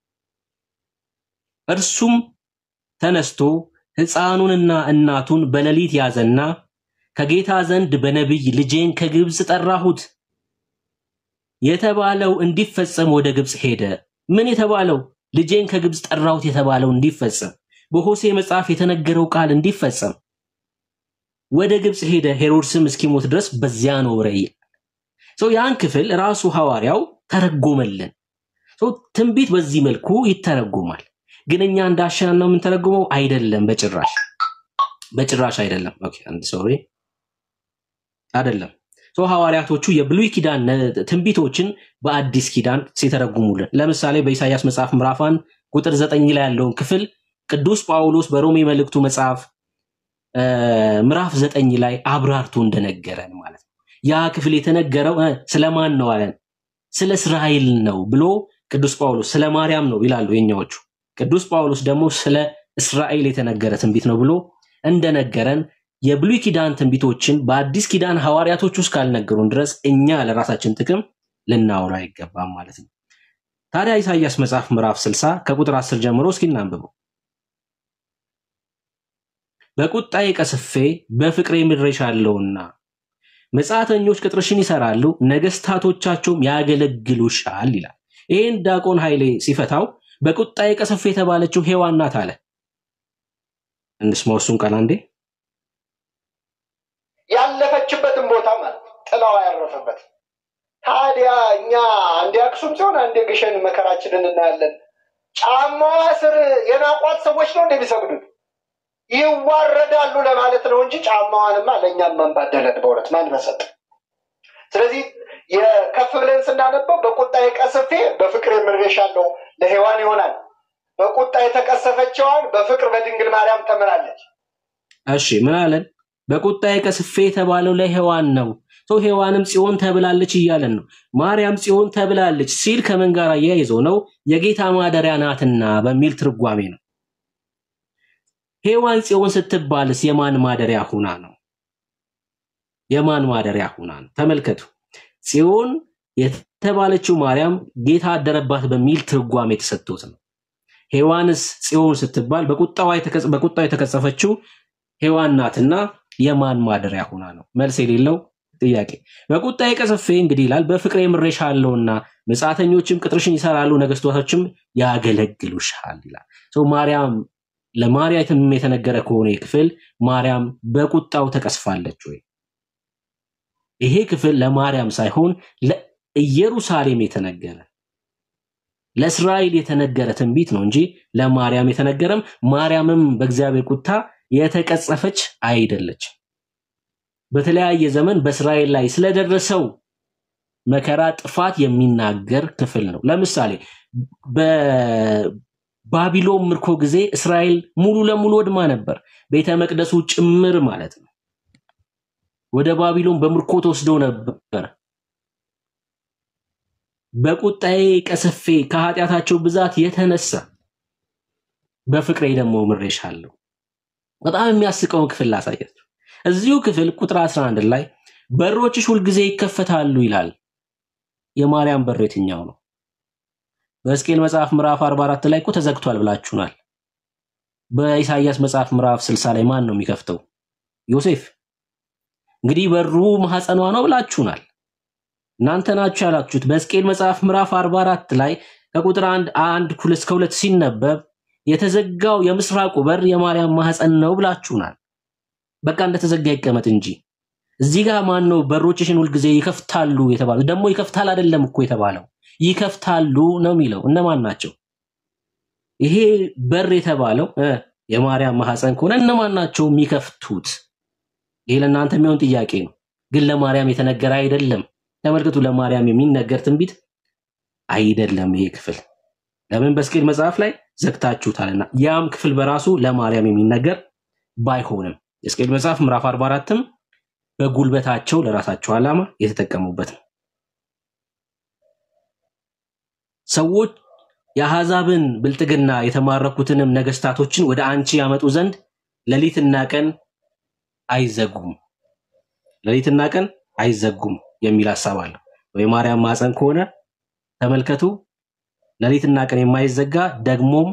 እርሱም ተነስቶ ሕፃኑንና እናቱን በሌሊት ያዘና ከጌታ ዘንድ በነቢይ ልጄን ከግብፅ ጠራሁት የተባለው እንዲፈጸም ወደ ግብፅ ሄደ። ምን የተባለው? ልጄን ከግብፅ ጠራሁት የተባለው እንዲፈጸም፣ በሆሴ መጽሐፍ የተነገረው ቃል እንዲፈጸም ወደ ግብፅ ሄደ። ሄሮድስም እስኪሞት ድረስ በዚያ ኖረ ይላል። ሰው ያን ክፍል ራሱ ሐዋርያው ተረጎመልን። ሰው ትንቢት በዚህ መልኩ ይተረጎማል። ግን እኛ እንዳሻን ነው የምንተረጉመው? አይደለም፣ በጭራሽ በጭራሽ አይደለም። ኦኬ፣ አንድ ሶሪ አይደለም። ሰው ሐዋርያቶቹ የብሉይ ኪዳን ነ- ትንቢቶችን በአዲስ ኪዳን ሲተረጉሙልን፣ ለምሳሌ በኢሳይያስ መጽሐፍ ምዕራፍ አንድ ቁጥር ዘጠኝ ላይ ያለውን ክፍል ቅዱስ ጳውሎስ በሮሜ መልእክቱ መጽሐፍ እ፣ ምዕራፍ ዘጠኝ ላይ አብራርቶ እንደነገረን ማለት ነው። ያ ክፍል የተነገረው እ፣ ስለማን ነው አለን? ስለ እስራኤል ነው ብሎ ቅዱስ ጳውሎስ ስለ ማርያም ነው ይላሉ የኛዎቹ። ቅዱስ ጳውሎስ ደግሞ ስለ እስራኤል የተነገረ ትንቢት ነው ብሎ እንደነገረን የብሉይ ኪዳን ትንቢቶችን በአዲስ ኪዳን ሐዋርያቶች ውስጥ ካልነገሩን ድረስ እኛ ለራሳችን ጥቅም ልናወራ አይገባም ማለት ነው። ታዲያ ኢሳይያስ መጽሐፍ ምዕራፍ 60 ከቁጥር 10 ጀምሮ እስኪ እናንብበው። በቁጣዬ ቀስፌ በፍቅሬ ምድሬሻለሁና መጻተኞች ቅጥርሽን ይሰራሉ፣ ነገስታቶቻቸውም ያገለግሉሻል ይላል። ይህን ዲያቆን ኃይሌ ሲፈታው በቁጣዬ ቀስፌ የተባለችው ሔዋን ናት አለ። እንስማው እሱን ቃል አንዴ። ያለፈችበትን ቦታ ማለት ነው፣ ጥላዋ ያረፈበት። ታዲያ እኛ አንዴ አክሱም ሲሆን አንዴ ግሸን መከራችንን እናያለን። ጫማዋ ስር የናቋት ሰዎች ነው እንደሚሰግዱት ይዋረዳሉ ለማለት ነው እንጂ ጫማዋንማ ለእኛም መንባደለን በእውነት ማን በሰጥ። ስለዚህ የከፍ ብለን ስናነበው በቁጣ የቀስፌ በፍቅር የምሬሻለሁ ለሔዋን ይሆናል። በቁጣ የተቀሰፈችዋን በፍቅር በድንግል ማርያም ተምራለች። እሺ ምን አለን? በቁጣዬ ቀስፌ የተባለው ለሔዋን ነው። ሰው ሔዋንም ጽዮን ተብላለች እያለን ነው። ማርያም ጽዮን ተብላለች ሲል ከምን ጋር አያይዞ ነው? የጌታ ማደሪያ ናትና በሚል ትርጓሜ ነው። ሔዋን ጽዮን ስትባልስ የማን ማደሪያ ሁና ነው? የማን ማደሪያ ሁና ነው? ተመልከቱ። ጽዮን የተባለችው ማርያም ጌታ አደረባት በሚል ትርጓሜ የተሰጥቶት ነው። ሔዋንስ ጽዮን ስትባል በቁጣዋ የተቀ- በቁጣው የተቀጸፈችው ሔዋን ናትና የማን ማደሪያ ሁና ነው? መልስ የሌለው ጥያቄ። በቁጣዬ ቀስፌ እንግዲህ ይላል በፍቅሬ ምሬሻለሁና መጻተኞችም ቅጥርሽን ይሰራሉ፣ ነገስታቶችም ያገለግሉሻል ይላል። ሰው ማርያም ለማርያም የተነገረ ከሆነ ይህ ክፍል ማርያም በቁጣው ተቀስፋለች ወይ? ይሄ ክፍል ለማርያም ሳይሆን ለኢየሩሳሌም የተነገረ ለእስራኤል የተነገረ ትንቢት ነው እንጂ ለማርያም የተነገረም ማርያምም በእግዚአብሔር ቁጣ የተቀጸፈች አይደለች። በተለያየ ዘመን በእስራኤል ላይ ስለደረሰው መከራ ጥፋት የሚናገር ክፍል ነው። ለምሳሌ በባቢሎን ምርኮ ጊዜ እስራኤል ሙሉ ለሙሉ ወድማ ነበር፣ ቤተ መቅደሱ ጭምር ማለት ነው። ወደ ባቢሎን በምርኮ ተወስደው ነበር። በቁጣዬ ቀስፌ ከኃጢአታቸው ብዛት የተነሳ በፍቅሬ ደግሞ ምሬሻለሁ። በጣም የሚያስቀውን ክፍል ላሳያችሁ። እዚሁ ክፍል ቁጥር 11 ላይ በሮችሽ ሁልጊዜ ይከፈታሉ ይላል። የማርያም በር የትኛው ነው? በሕዝቅኤል መጽሐፍ ምዕራፍ 44 ላይ እኮ ተዘግቷል ብላችሁናል። በኢሳይያስ መጽሐፍ ምዕራፍ 60 ላይ ማን ነው የሚከፍተው? ዮሴፍ። እንግዲህ በሩ ማህፀኗ ነው ብላችሁናል። እናንተ ናችሁ ያላችሁት። በሕዝቅኤል መጽሐፍ ምዕራፍ 44 ላይ ከቁጥር አንድ አንድ ሁለት እስከ ሁለት ሲነበብ የተዘጋው የምስራቁ በር የማርያም ማህፀን ነው ብላችሁናል። በቃ እንደተዘጋ ይቀመጥ እንጂ እዚህ ጋር ማን ነው በሮችሽን ሁልጊዜ ይከፍታሉ የተባለው? ደግሞ ይከፍታል አይደለም እኮ የተባለው ይከፍታሉ ነው የሚለው። እነማን ናቸው? ይሄ በር የተባለው እ የማርያም ማህፀን ከሆነ እነማን ናቸው የሚከፍቱት? ይሄ ለእናንተ የሚሆን ጥያቄ ነው፣ ግን ለማርያም የተነገረ አይደለም። ተመልክቱ፣ ለማርያም የሚነገር ትንቢት አይደለም ይሄ ክፍል። ለምን በሕዝቅኤል መጽሐፍ ላይ ዘግታችሁታልና። ያም ክፍል በራሱ ለማርያም የሚነገር ባይሆንም የሕዝቅኤል መጽሐፍ ምዕራፍ 44ም በጉልበታቸው ለራሳቸው ዓላማ የተጠቀሙበት ነው። ሰዎች የአሕዛብን ብልጥግና የተማረኩትንም ነገስታቶችን ወደ አንቺ ያመጡ ዘንድ ሌሊትና ቀን አይዘጉም፣ ሌሊትና ቀን አይዘጉም የሚል ሀሳብ አለው። የማርያም ማፀን ከሆነ ተመልከቱ፣ ሌሊትና ቀን የማይዘጋ ደግሞም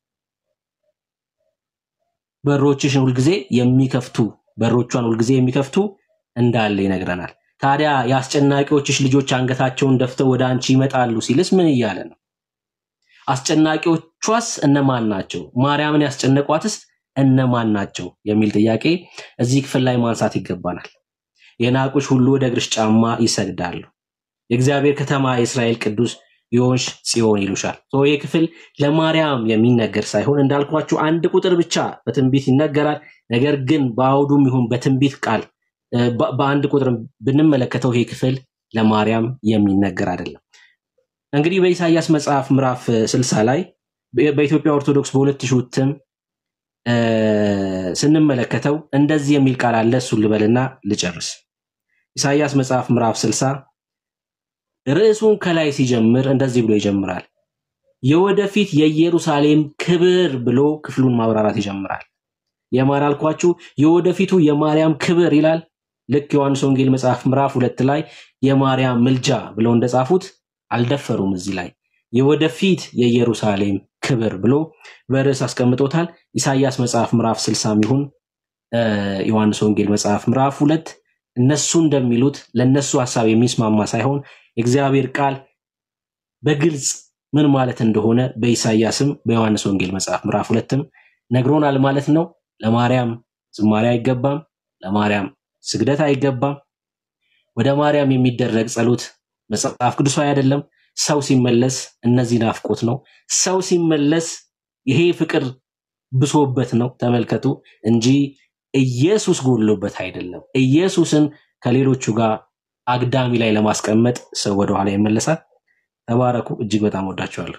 በሮችሽን ሁልጊዜ የሚከፍቱ በሮቿን ሁልጊዜ የሚከፍቱ እንዳለ ይነግረናል። ታዲያ የአስጨናቂዎችሽ ልጆች አንገታቸውን ደፍተው ወደ አንቺ ይመጣሉ ሲልስ ምን እያለ ነው? አስጨናቂዎቿስ እነማን ናቸው? ማርያምን ያስጨነቋትስ እነማን ናቸው? የሚል ጥያቄ እዚህ ክፍል ላይ ማንሳት ይገባናል። የናቁሽ ሁሉ ወደ እግርሽ ጫማ ይሰግዳሉ። የእግዚአብሔር ከተማ የእስራኤል ቅዱስ የሆንሽ ጽዮን ይሉሻል። ሶ ይህ ክፍል ለማርያም የሚነገር ሳይሆን እንዳልኳችሁ አንድ ቁጥር ብቻ በትንቢት ይነገራል። ነገር ግን በአውዱም ይሁን በትንቢት ቃል እ፣ በ- በአንድ ቁጥር ብንመለከተው ይሄ ክፍል ለማርያም የሚነገር አይደለም። እንግዲህ በኢሳይያስ መጽሐፍ ምዕራፍ እ, 60 ላይ በ- በኢትዮጵያ ኦርቶዶክስ በሁለት ሺህ እትም እ፣ ስንመለከተው እንደዚህ የሚል ቃል አለ። እሱን ልበልና ልጨርስ። ኢሳይያስ መጽሐፍ ምዕራፍ 60 ርዕሱን ከላይ ሲጀምር እንደዚህ ብሎ ይጀምራል። የወደፊት የኢየሩሳሌም ክብር ብሎ ክፍሉን ማብራራት ይጀምራል። የማን አልኳችሁ? የወደፊቱ የማርያም ክብር ይላል። ልክ ዮሐንስ ወንጌል መጽሐፍ ምዕራፍ ሁለት ላይ የማርያም ምልጃ ብለው እንደጻፉት አልደፈሩም። እዚህ ላይ የወደፊት የኢየሩሳሌም ክብር ብሎ በርዕስ አስቀምጦታል። ኢሳይያስ መጽሐፍ ምዕራፍ ስልሳም ይሁን እ፣ ዮሐንስ ወንጌል መጽሐፍ ምዕራፍ ሁለት እነሱ እንደሚሉት ለእነሱ ሀሳብ የሚስማማ ሳይሆን የእግዚአብሔር ቃል በግልጽ ምን ማለት እንደሆነ በኢሳይያስም በዮሐንስ ወንጌል መጽሐፍ ምዕራፍ ሁለትም ነግሮናል ማለት ነው። ለማርያም ዝማሬ አይገባም፣ ለማርያም ስግደት አይገባም። ወደ ማርያም የሚደረግ ጸሎት መጽሐፍ ቅዱሳዊ አይደለም። ሰው ሲመለስ እነዚህ ናፍቆት ነው። ሰው ሲመለስ ይሄ ፍቅር ብሶበት ነው። ተመልከቱ እንጂ ኢየሱስ ጎድሎበት አይደለም። ኢየሱስን ከሌሎቹ ጋር አግዳሚ ላይ ለማስቀመጥ ሰው ወደኋላ ይመለሳል። ተባረኩ። እጅግ በጣም ወዳችኋለሁ።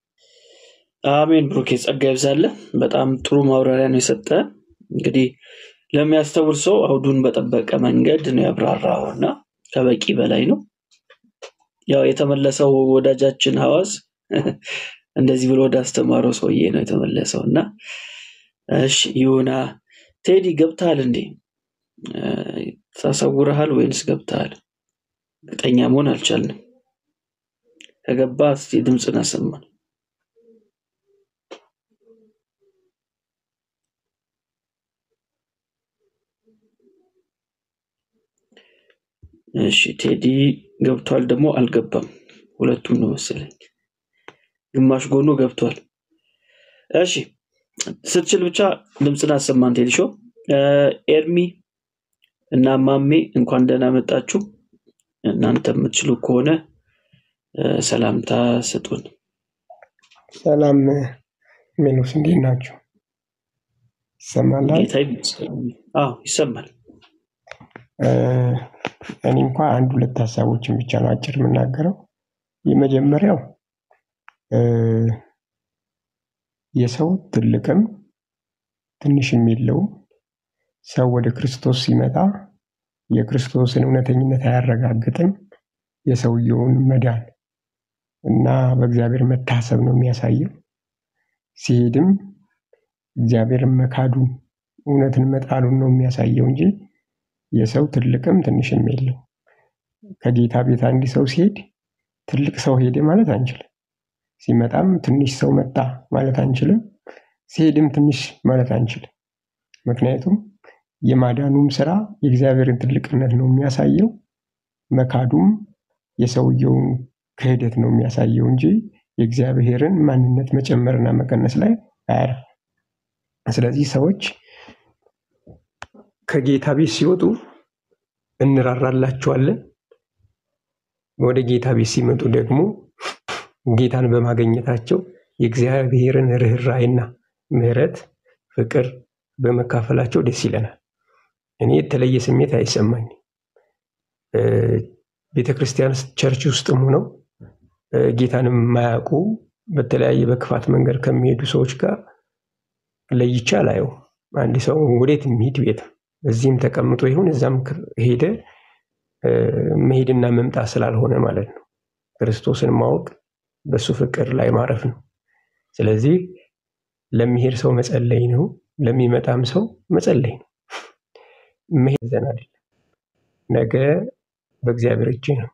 አሜን። ብሩኬ ጸጋ ይብዛልህ። በጣም ጥሩ ማብራሪያ ነው የሰጠ። እንግዲህ ለሚያስተውል ሰው አውዱን በጠበቀ መንገድ ነው ያብራራው እና ከበቂ በላይ ነው። ያው የተመለሰው ወዳጃችን ሐዋዝ እንደዚህ ብሎ ወደ አስተማረው ሰውዬ ነው የተመለሰው እና እሺ ይሁና። ቴዲ ገብተሃል እንዴ? እ፣ ተሰውረሃል ወይንስ ገብተሃል? እርግጠኛ መሆን አልቻልንም። ከገባ እስቲ ድምፅን አሰማን። እሺ ቴዲ ገብቷል፣ ደግሞ አልገባም። ሁለቱም ነው መሰለኝ። ግማሽ ጎኑ ገብቷል። እሺ ስትችል ብቻ ድምፅን አሰማን ቴዲ ሾው። እ፣ ኤርሚ እና ማሜ እንኳን ደህና መጣችሁ። እናንተ የምትችሉ ከሆነ እ፣ ሰላምታ ስጡን። ሰላም ሜሎስ፣ እንዴት ናችሁ? ይሰማላል? ጌታ ይመስገን። አዎ ይሰማል። እ፣ እኔ እንኳ አንድ ሁለት ሀሳቦችን ብቻ ነው አጭር የምናገረው። የመጀመሪያው እ፣ የሰው ትልቅም ትንሽም የለውም። ሰው ወደ ክርስቶስ ሲመጣ የክርስቶስን እውነተኝነት አያረጋግጥም። የሰውየውን መዳን እና በእግዚአብሔር መታሰብ ነው የሚያሳየው። ሲሄድም እግዚአብሔርን መካዱን እውነትን መጣሉን ነው የሚያሳየው እንጂ የሰው ትልቅም ትንሽም የለው። ከጌታ ቤት አንድ ሰው ሲሄድ ትልቅ ሰው ሄደ ማለት አንችልም። ሲመጣም ትንሽ ሰው መጣ ማለት አንችልም። ሲሄድም ትንሽ ማለት አንችልም። ምክንያቱም የማዳኑም ስራ የእግዚአብሔርን ትልቅነት ነው የሚያሳየው፣ መካዱም የሰውየውን ክህደት ነው የሚያሳየው እንጂ የእግዚአብሔርን ማንነት መጨመርና መቀነስ ላይ አያርፍም። ስለዚህ ሰዎች ከጌታ ቤት ሲወጡ እንራራላቸዋለን። ወደ ጌታ ቤት ሲመጡ ደግሞ ጌታን በማግኘታቸው የእግዚአብሔርን ርኅራኄና ምሕረት፣ ፍቅር በመካፈላቸው ደስ ይለናል። እኔ የተለየ ስሜት አይሰማኝም። እ፣ ቤተ ክርስቲያን ውስጥ ቸርች ውስጥም ሆነው እ፣ ጌታንም የማያውቁ በተለያየ በክፋት መንገድ ከሚሄዱ ሰዎች ጋር ለይቼ አላየውም። አንድ ሰው ወዴት የሚሄድ ቤት እዚህም ተቀምጦ ይሁን እዛም ክ- ሄደ እ፣ መሄድና መምጣት ስላልሆነ ማለት ነው። ክርስቶስን ማወቅ በሱ ፍቅር ላይ ማረፍ ነው። ስለዚህ ለሚሄድ ሰው መጸለይ ነው፣ ለሚመጣም ሰው መጸለይ ነው። መሄድ ዘን አይደለም። ነገ በእግዚአብሔር እጅ ነው።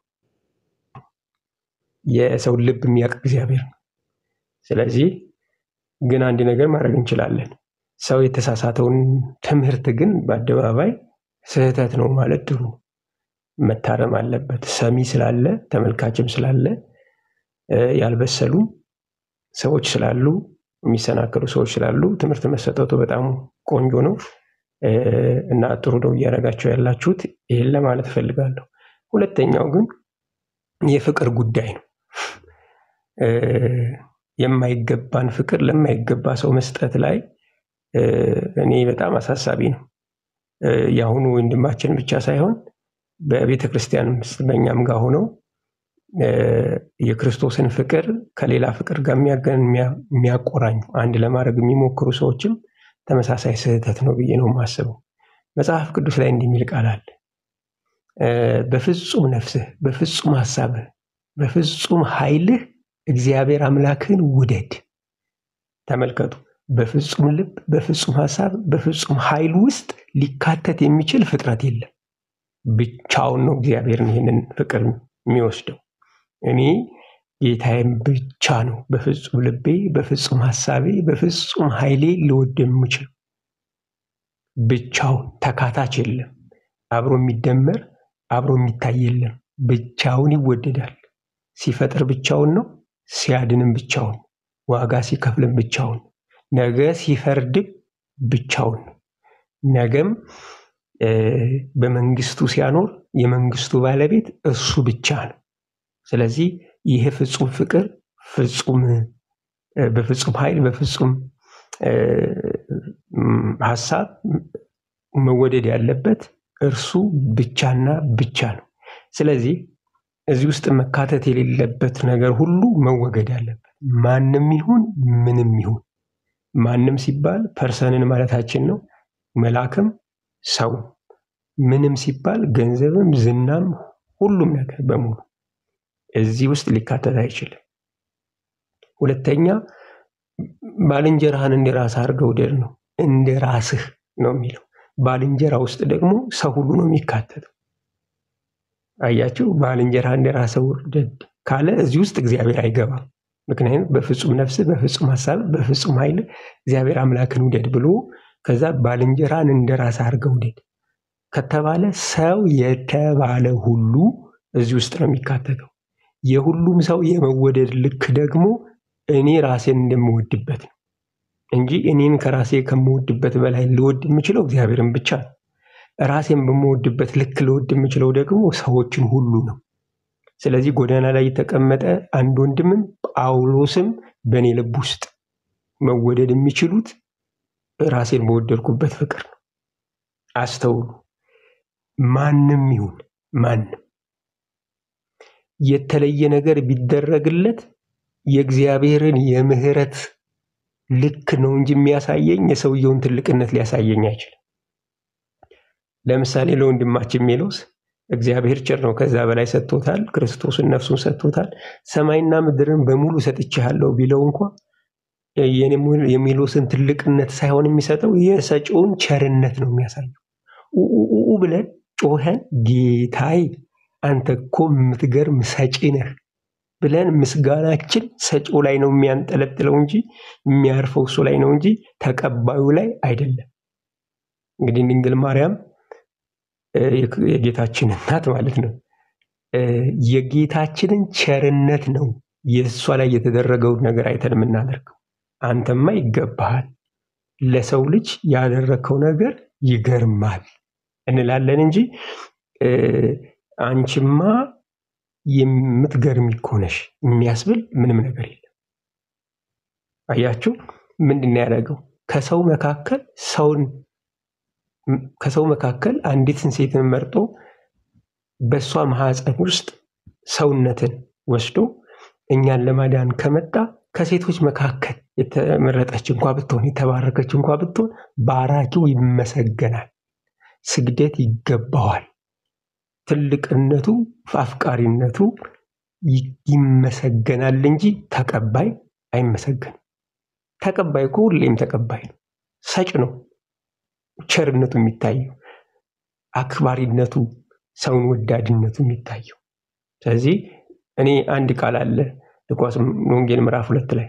የሰው ልብ የሚያውቅ እግዚአብሔር ነው። ስለዚህ ግን አንድ ነገር ማድረግ እንችላለን። ሰው የተሳሳተውን ትምህርት ግን በአደባባይ ስህተት ነው ማለት ጥሩ ነው። መታረም አለበት። ሰሚ ስላለ ተመልካችም ስላለ እ፣ ያልበሰሉ ሰዎች ስላሉ የሚሰናከሉ ሰዎች ስላሉ ትምህርት መሰጠቱ በጣም ቆንጆ ነው እ፣ እና ጥሩ ነው እያደረጋቸው ያላችሁት። ይህን ለማለት እፈልጋለሁ። ሁለተኛው ግን የፍቅር ጉዳይ ነው። እ፣ የማይገባን ፍቅር ለማይገባ ሰው መስጠት ላይ እ፣ እኔ በጣም አሳሳቢ ነው። እ፣ የአሁኑ ወንድማችን ብቻ ሳይሆን በቤተ ክርስቲያን ውስጥ በእኛም ጋር ሆነው እ፣ የክርስቶስን ፍቅር ከሌላ ፍቅር ጋር የሚያገን የሚያ- የሚያቆራኙ አንድ ለማድረግ የሚሞክሩ ሰዎችም ተመሳሳይ ስህተት ነው ብዬ ነው የማስበው። መጽሐፍ ቅዱስ ላይ እንዲህ የሚል ቃል አለ እ፣ በፍጹም ነፍስህ፣ በፍጹም ሀሳብህ፣ በፍጹም ኃይልህ እግዚአብሔር አምላክህን ውደድ። ተመልከቱ። በፍጹም ልብ፣ በፍጹም ሀሳብ፣ በፍጹም ኃይል ውስጥ ሊካተት የሚችል ፍጥረት የለም። ብቻውን ነው እግዚአብሔርን ይህንን ፍቅር የሚወስደው። እኔ ጌታዬን ብቻ ነው በፍጹም ልቤ፣ በፍጹም ሀሳቤ፣ በፍጹም ኃይሌ ልወድ የምችል። ብቻውን ተካታች የለም። አብሮ የሚደመር አብሮ የሚታይ የለም። ብቻውን ይወደዳል። ሲፈጥር ብቻውን ነው፣ ሲያድንም ብቻውን፣ ዋጋ ሲከፍልም ብቻውን፣ ነገ ሲፈርድም ብቻውን ነው። ነገም እ፣ በመንግስቱ ሲያኖር የመንግስቱ ባለቤት እሱ ብቻ ነው። ስለዚህ ይህ ፍጹም ፍቅር ፍጹም እ፣ በፍጹም ኃይል በፍጹም እ፣ ም፣ ሀሳብ መወደድ ያለበት እርሱ ብቻና ብቻ ነው። ስለዚህ እዚህ ውስጥ መካተት የሌለበት ነገር ሁሉ መወገድ አለበት። ማንም ይሁን ምንም ይሁን ማንም ሲባል ፐርሰንን ማለታችን ነው። መልአክም ሰው ምንም ሲባል ገንዘብም ዝናም ሁሉም ነገር በሙሉ እዚህ ውስጥ ሊካተት አይችልም። ሁለተኛ ባልንጀራህን እንደ ራስህ አድርገህ ውደድ ነው። እንደ ራስህ ነው የሚለው። ባልንጀራ ውስጥ ደግሞ ሰው ሁሉ ነው የሚካተተው። አያችሁ፣ ባልንጀራ እንደ ራስህ ውደድ ካለ እዚህ ውስጥ እግዚአብሔር አይገባም። ምክንያቱም በፍጹም ነፍስ፣ በፍጹም ሀሳብ፣ በፍጹም ኃይል እግዚአብሔር አምላክን ውደድ ብሎ ከዛ ባልንጀራን እንደ ራስህ አድርገህ ውደድ ከተባለ ሰው የተባለ ሁሉ እዚህ ውስጥ ነው የሚካተተው። የሁሉም ሰው የመወደድ ልክ ደግሞ እኔ ራሴን እንደምወድበት ነው እንጂ እኔን ከራሴ ከምወድበት በላይ ልወድ የምችለው እግዚአብሔርን ብቻ ነው። ራሴን በምወድበት ልክ ልወድ የምችለው ደግሞ ሰዎችን ሁሉ ነው። ስለዚህ ጎዳና ላይ የተቀመጠ አንድ ወንድምም ጳውሎስም በእኔ ልብ ውስጥ መወደድ የሚችሉት ራሴን በወደድኩበት ፍቅር ነው። አስተውሉ። ማንም ይሁን ማንም የተለየ ነገር ቢደረግለት የእግዚአብሔርን የምህረት ልክ ነው እንጂ የሚያሳየኝ የሰውየውን ትልቅነት ሊያሳየኝ አይችልም። ለምሳሌ ለወንድማችን ሜሎስ እግዚአብሔር ቸር ነው፣ ከዛ በላይ ሰጥቶታል። ክርስቶስን ነፍሱን ሰጥቶታል። ሰማይና ምድርን በሙሉ ሰጥቼሃለሁ ቢለው እንኳ የሜሎስን ትልቅነት ሳይሆን የሚሰጠው የሰጪውን ቸርነት ነው የሚያሳየው። ኡኡኡ ብለን ጮኸን ጌታዬ አንተ እኮ የምትገርም ሰጪ ነህ ብለን ምስጋናችን ሰጪው ላይ ነው የሚያንጠለጥለው እንጂ የሚያርፈው እሱ ላይ ነው እንጂ ተቀባዩ ላይ አይደለም። እንግዲህ ድንግል ማርያም የጌታችን እናት ማለት ነው። የጌታችንን ቸርነት ነው የእሷ ላይ የተደረገውን ነገር አይተን የምናደርገው። አንተማ ይገባሃል፣ ለሰው ልጅ ያደረግከው ነገር ይገርማል እንላለን እንጂ አንቺማ የምትገርሚ እኮ ነሽ የሚያስብል ምንም ነገር የለም። አያችሁ፣ ምንድን ነው ያደረገው? ከሰው መካከል ሰውን ከሰው መካከል አንዲትን ሴትን መርጦ በእሷ ማህፀን ውስጥ ሰውነትን ወስዶ እኛን ለማዳን ከመጣ ከሴቶች መካከል የተመረጠች እንኳ ብትሆን የተባረከች እንኳ ብትሆን ባራኪው ይመሰገናል፣ ስግደት ይገባዋል። ትልቅነቱ አፍቃሪነቱ ይመሰገናል እንጂ ተቀባይ አይመሰገንም። ተቀባይ እኮ ሁሌም ተቀባይ ነው፣ ሰጭ ነው። ቸርነቱ የሚታየው አክባሪነቱ፣ ሰውን ወዳድነቱ የሚታየው። ስለዚህ እኔ አንድ ቃል አለ ሉቃስ ወንጌል ምዕራፍ ሁለት ላይ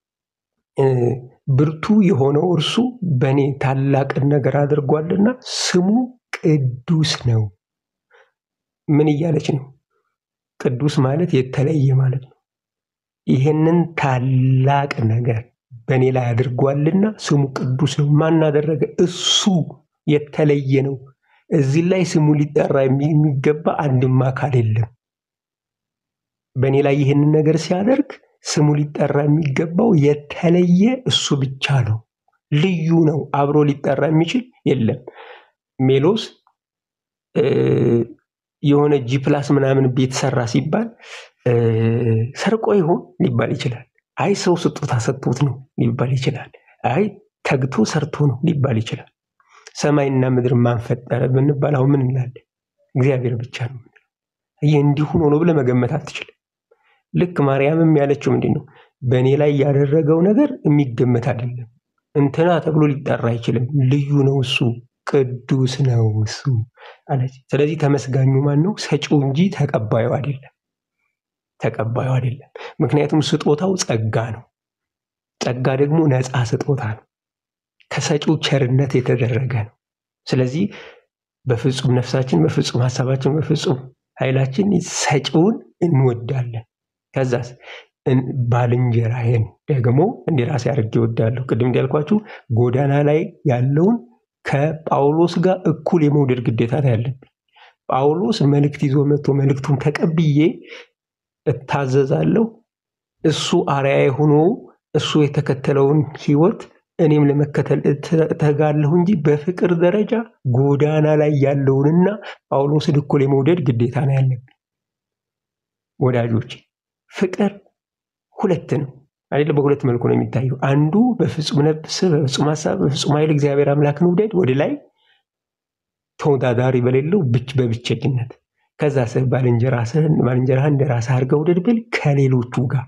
ብርቱ የሆነው እርሱ በእኔ ታላቅን ነገር አድርጓልና ስሙ ቅዱስ ነው። ምን እያለች ነው? ቅዱስ ማለት የተለየ ማለት ነው። ይህንን ታላቅ ነገር በእኔ ላይ አድርጓልና ስሙ ቅዱስ ነው። ማን አደረገ? እሱ የተለየ ነው። እዚህ ላይ ስሙ ሊጠራ የሚገባ አንድም አካል የለም። በእኔ ላይ ይህንን ነገር ሲያደርግ ስሙ ሊጠራ የሚገባው የተለየ እሱ ብቻ ነው። ልዩ ነው። አብሮ ሊጠራ የሚችል የለም። ሜሎስ የሆነ ጂ ፕላስ ምናምን ቤት ሰራ ሲባል ሰርቆ ይሆን ሊባል ይችላል። አይ ሰው ስጦታ ሰጥቶት ነው ሊባል ይችላል። አይ ተግቶ ሰርቶ ነው ሊባል ይችላል። ሰማይና ምድር ማን ፈጠረ ብንባል አሁን ምን እንላለን? እግዚአብሔር ብቻ ነው። ይህ እንዲሁ ሆኖ ብለህ መገመት አትችልም። ልክ ማርያምም ያለችው ምንድን ነው? በእኔ ላይ ያደረገው ነገር የሚገመት አይደለም። እንትና ተብሎ ሊጠራ አይችልም። ልዩ ነው እሱ፣ ቅዱስ ነው እሱ አለች። ስለዚህ ተመስጋኙ ማን ነው? ሰጪው እንጂ ተቀባዩ አይደለም። ተቀባዩ አይደለም። ምክንያቱም ስጦታው ጸጋ ነው። ጸጋ ደግሞ ነፃ ስጦታ ነው። ከሰጪው ቸርነት የተደረገ ነው። ስለዚህ በፍጹም ነፍሳችን፣ በፍጹም ሀሳባችን፣ በፍጹም ኃይላችን ሰጪውን እንወዳለን። ከዛስ ባልንጀራዬን ደግሞ እንደ ራሴ አድርጌ እወዳለሁ። ቅድም እንዳልኳችሁ ጎዳና ላይ ያለውን ከጳውሎስ ጋር እኩል የመውደድ ግዴታ ያለብኝ። ጳውሎስ መልእክት ይዞ መጥቶ መልእክቱን ተቀብዬ እታዘዛለሁ። እሱ አርአያ ሆኖ እሱ የተከተለውን ህይወት እኔም ለመከተል እተጋለሁ እንጂ በፍቅር ደረጃ ጎዳና ላይ ያለውንና ጳውሎስን እኩል የመውደድ ግዴታ ነው ያለብኝ። ወዳጆች ፍቅር ሁለት ነው አይደለ? በሁለት መልኩ ነው የሚታየው። አንዱ በፍጹም ነፍስ፣ በፍጹም ሀሳብ፣ በፍጹም ኃይል እግዚአብሔር አምላክን ውደድ ወደ ላይ፣ ተወዳዳሪ በሌለው ብች በብቸኝነት ከዛ ስህ ባልንጀራህን ባልንጀራህን እንደ ራስህ አድርገህ ውደድ ብል ከሌሎቹ ጋር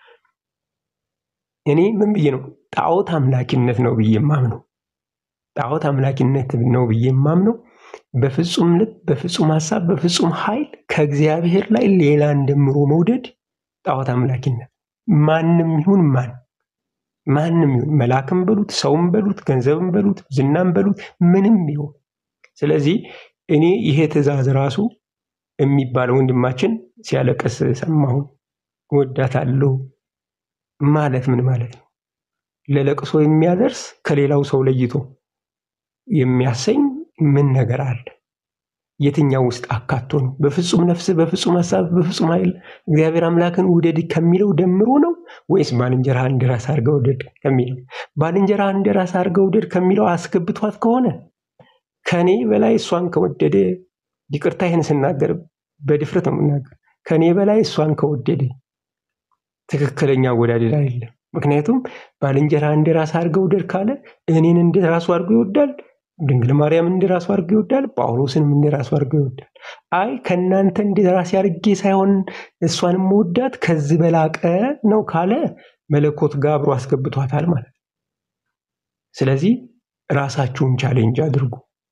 እኔ ምን ብዬ ነው ጣዖት አምላኪነት ነው ብዬ የማምነው ጣዖት አምላኪነት ነው ብዬ የማምነው በፍጹም ልብ በፍጹም ሀሳብ በፍጹም ኃይል ከእግዚአብሔር ላይ ሌላ እንደምሮ መውደድ ጣዖት አምላኪነት ማንም ይሁን ማን ማንም ይሁን መልአክም በሉት ሰውም በሉት ገንዘብም በሉት ዝናም በሉት ምንም ይሁን ስለዚህ እኔ ይሄ ትእዛዝ ራሱ የሚባል ወንድማችን ሲያለቅስ ሰማሁን ወዳታለሁ ማለት ምን ማለት ነው ለለቅሶ የሚያደርስ ከሌላው ሰው ለይቶ የሚያሰኝ ምን ነገር አለ የትኛው ውስጥ አካቶ ነው በፍጹም ነፍስ በፍጹም ሀሳብ በፍጹም ኃይል እግዚአብሔር አምላክን ውደድ ከሚለው ደምሮ ነው ወይስ ባልንጀራህን እንደ ራስህ አድርገህ ውደድ ከሚለው ባልንጀራህን እንደ ራስህ አድርገህ ውደድ ከሚለው አስገብቷት ከሆነ ከኔ በላይ እሷን ከወደደ ይቅርታ ይህን ስናገር በድፍረት ነው የምናገር ከኔ በላይ እሷን ከወደደ ትክክለኛ አወዳደድ አይደለም ምክንያቱም ባልንጀራ እንደ ራስ አድርገው ውደድ ካለ እኔን እንደ ራሱ አድርጎ ይወዳል ድንግል ማርያም እንደ ራሱ አድርጎ ይወዳል ጳውሎስንም እንደ ራሱ አድርጎ ይወዳል አይ ከእናንተ እንደ ራሴ አድርጌ ሳይሆን እሷን መወዳት ከዚህ በላቀ ነው ካለ መለኮት ጋር አብሮ አስገብቷታል ማለት ነው ስለዚህ ራሳችሁን ቻሌንጅ አድርጉ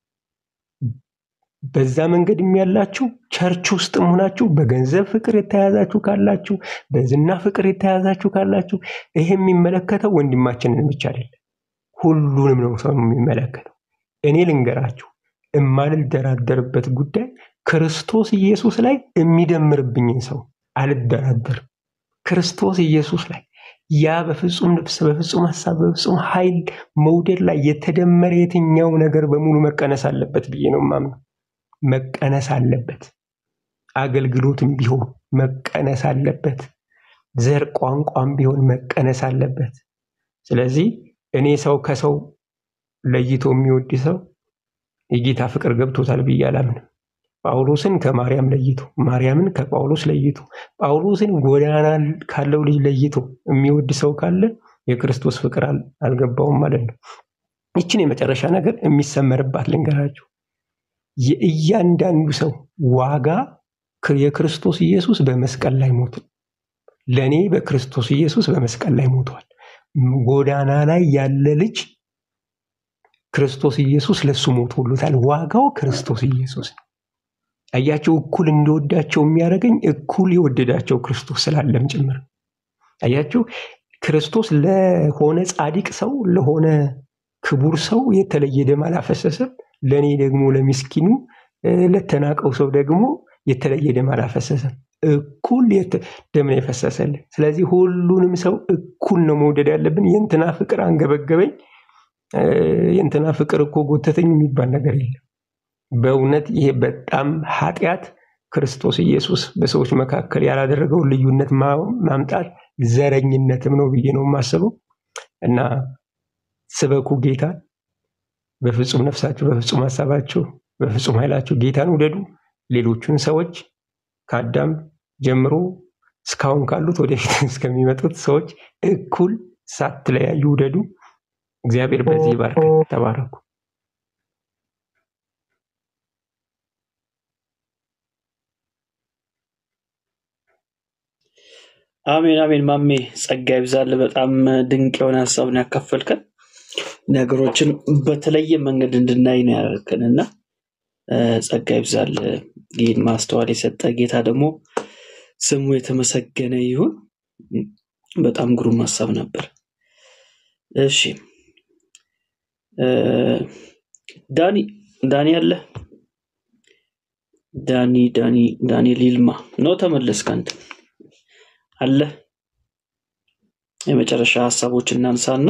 በዛ መንገድ ያላችሁ ቸርች ውስጥ ሆናችሁ በገንዘብ ፍቅር የተያዛችሁ ካላችሁ በዝና ፍቅር የተያዛችሁ ካላችሁ ይሄ የሚመለከተው ወንድማችንን ብቻ አይደለም ሁሉንም ነው ሰው የሚመለከተው እኔ ልንገራችሁ የማልደራደርበት ጉዳይ ክርስቶስ ኢየሱስ ላይ የሚደምርብኝን ሰው አልደራደርም ክርስቶስ ኢየሱስ ላይ ያ በፍጹም ነፍስ በፍጹም ሀሳብ በፍጹም ኃይል መውደድ ላይ የተደመረ የትኛው ነገር በሙሉ መቀነስ አለበት ብዬ ነው ማምነው መቀነስ አለበት አገልግሎትም ቢሆን መቀነስ አለበት ዘር ቋንቋም ቢሆን መቀነስ አለበት ስለዚህ እኔ ሰው ከሰው ለይቶ የሚወድ ሰው የጌታ ፍቅር ገብቶታል ብዬ አላምንም ጳውሎስን ከማርያም ለይቶ ማርያምን ከጳውሎስ ለይቶ ጳውሎስን ጎዳና ካለው ልጅ ለይቶ የሚወድ ሰው ካለ የክርስቶስ ፍቅር አልገባውም ማለት ነው ይችን የመጨረሻ ነገር የሚሰመርባት ልንገራችሁ የእያንዳንዱ ሰው ዋጋ የክርስቶስ ኢየሱስ በመስቀል ላይ ሞቱ ለእኔ በክርስቶስ ኢየሱስ በመስቀል ላይ ሞቷል ጎዳና ላይ ያለ ልጅ ክርስቶስ ኢየሱስ ለሱ ሞቶሎታል ዋጋው ክርስቶስ ኢየሱስ ነው አያቸው እኩል እንደወዳቸው የሚያደርገኝ እኩል የወደዳቸው ክርስቶስ ስላለም ጭምር አያቸው ክርስቶስ ለሆነ ጻድቅ ሰው ለሆነ ክቡር ሰው የተለየ ደም አላፈሰሰም ለእኔ ደግሞ ለሚስኪኑ ለተናቀው ሰው ደግሞ የተለየ ደም አላፈሰሰም እኩል ደም ነው የፈሰሰልን ስለዚህ ሁሉንም ሰው እኩል ነው መውደድ ያለብን የእንትና ፍቅር አንገበገበኝ የእንትና ፍቅር እኮ ጎተተኝ የሚባል ነገር የለም በእውነት ይሄ በጣም ኃጢአት ክርስቶስ ኢየሱስ በሰዎች መካከል ያላደረገውን ልዩነት ማምጣት ዘረኝነትም ነው ብዬ ነው የማስበው እና ስበኩ ጌታ በፍጹም ነፍሳችሁ በፍጹም ሀሳባችሁ በፍጹም ኃይላችሁ ጌታን ውደዱ ሌሎቹን ሰዎች ከአዳም ጀምሮ እስካሁን ካሉት ወደፊት እስከሚመጡት ሰዎች እኩል ሳትለያዩ ውደዱ እግዚአብሔር በዚህ ባርክ ተባረኩ አሜን አሜን ማሜ ጸጋ ይብዛል በጣም ድንቅ የሆነ ሀሳብን ያካፈልከን ነገሮችን በተለየ መንገድ እንድናይ ነው ያደረግከን እና ጸጋ ይብዛል ይህን ማስተዋል የሰጠ ጌታ ደግሞ ስሙ የተመሰገነ ይሁን በጣም ግሩም ሀሳብ ነበር እሺ ዳኒ ዳኒ አለ ዳኒ ዳኒ ዳንኤል ይልማ ነው ተመለስክ አንተ አለ የመጨረሻ ሀሳቦች እናንሳና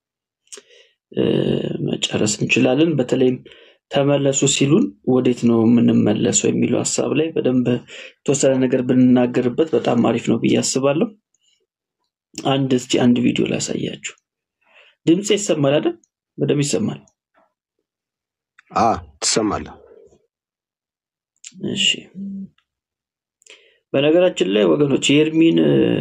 መጨረስ እንችላለን በተለይም ተመለሱ ሲሉን ወዴት ነው የምንመለሰው የሚለው ሀሳብ ላይ በደንብ የተወሰነ ነገር ብንናገርበት በጣም አሪፍ ነው ብዬ አስባለሁ አንድ እስቲ አንድ ቪዲዮ ላሳያችሁ ድምፅ ይሰማል አይደል በደንብ ይሰማል ትሰማለህ እሺ በነገራችን ላይ ወገኖች የኤርሚን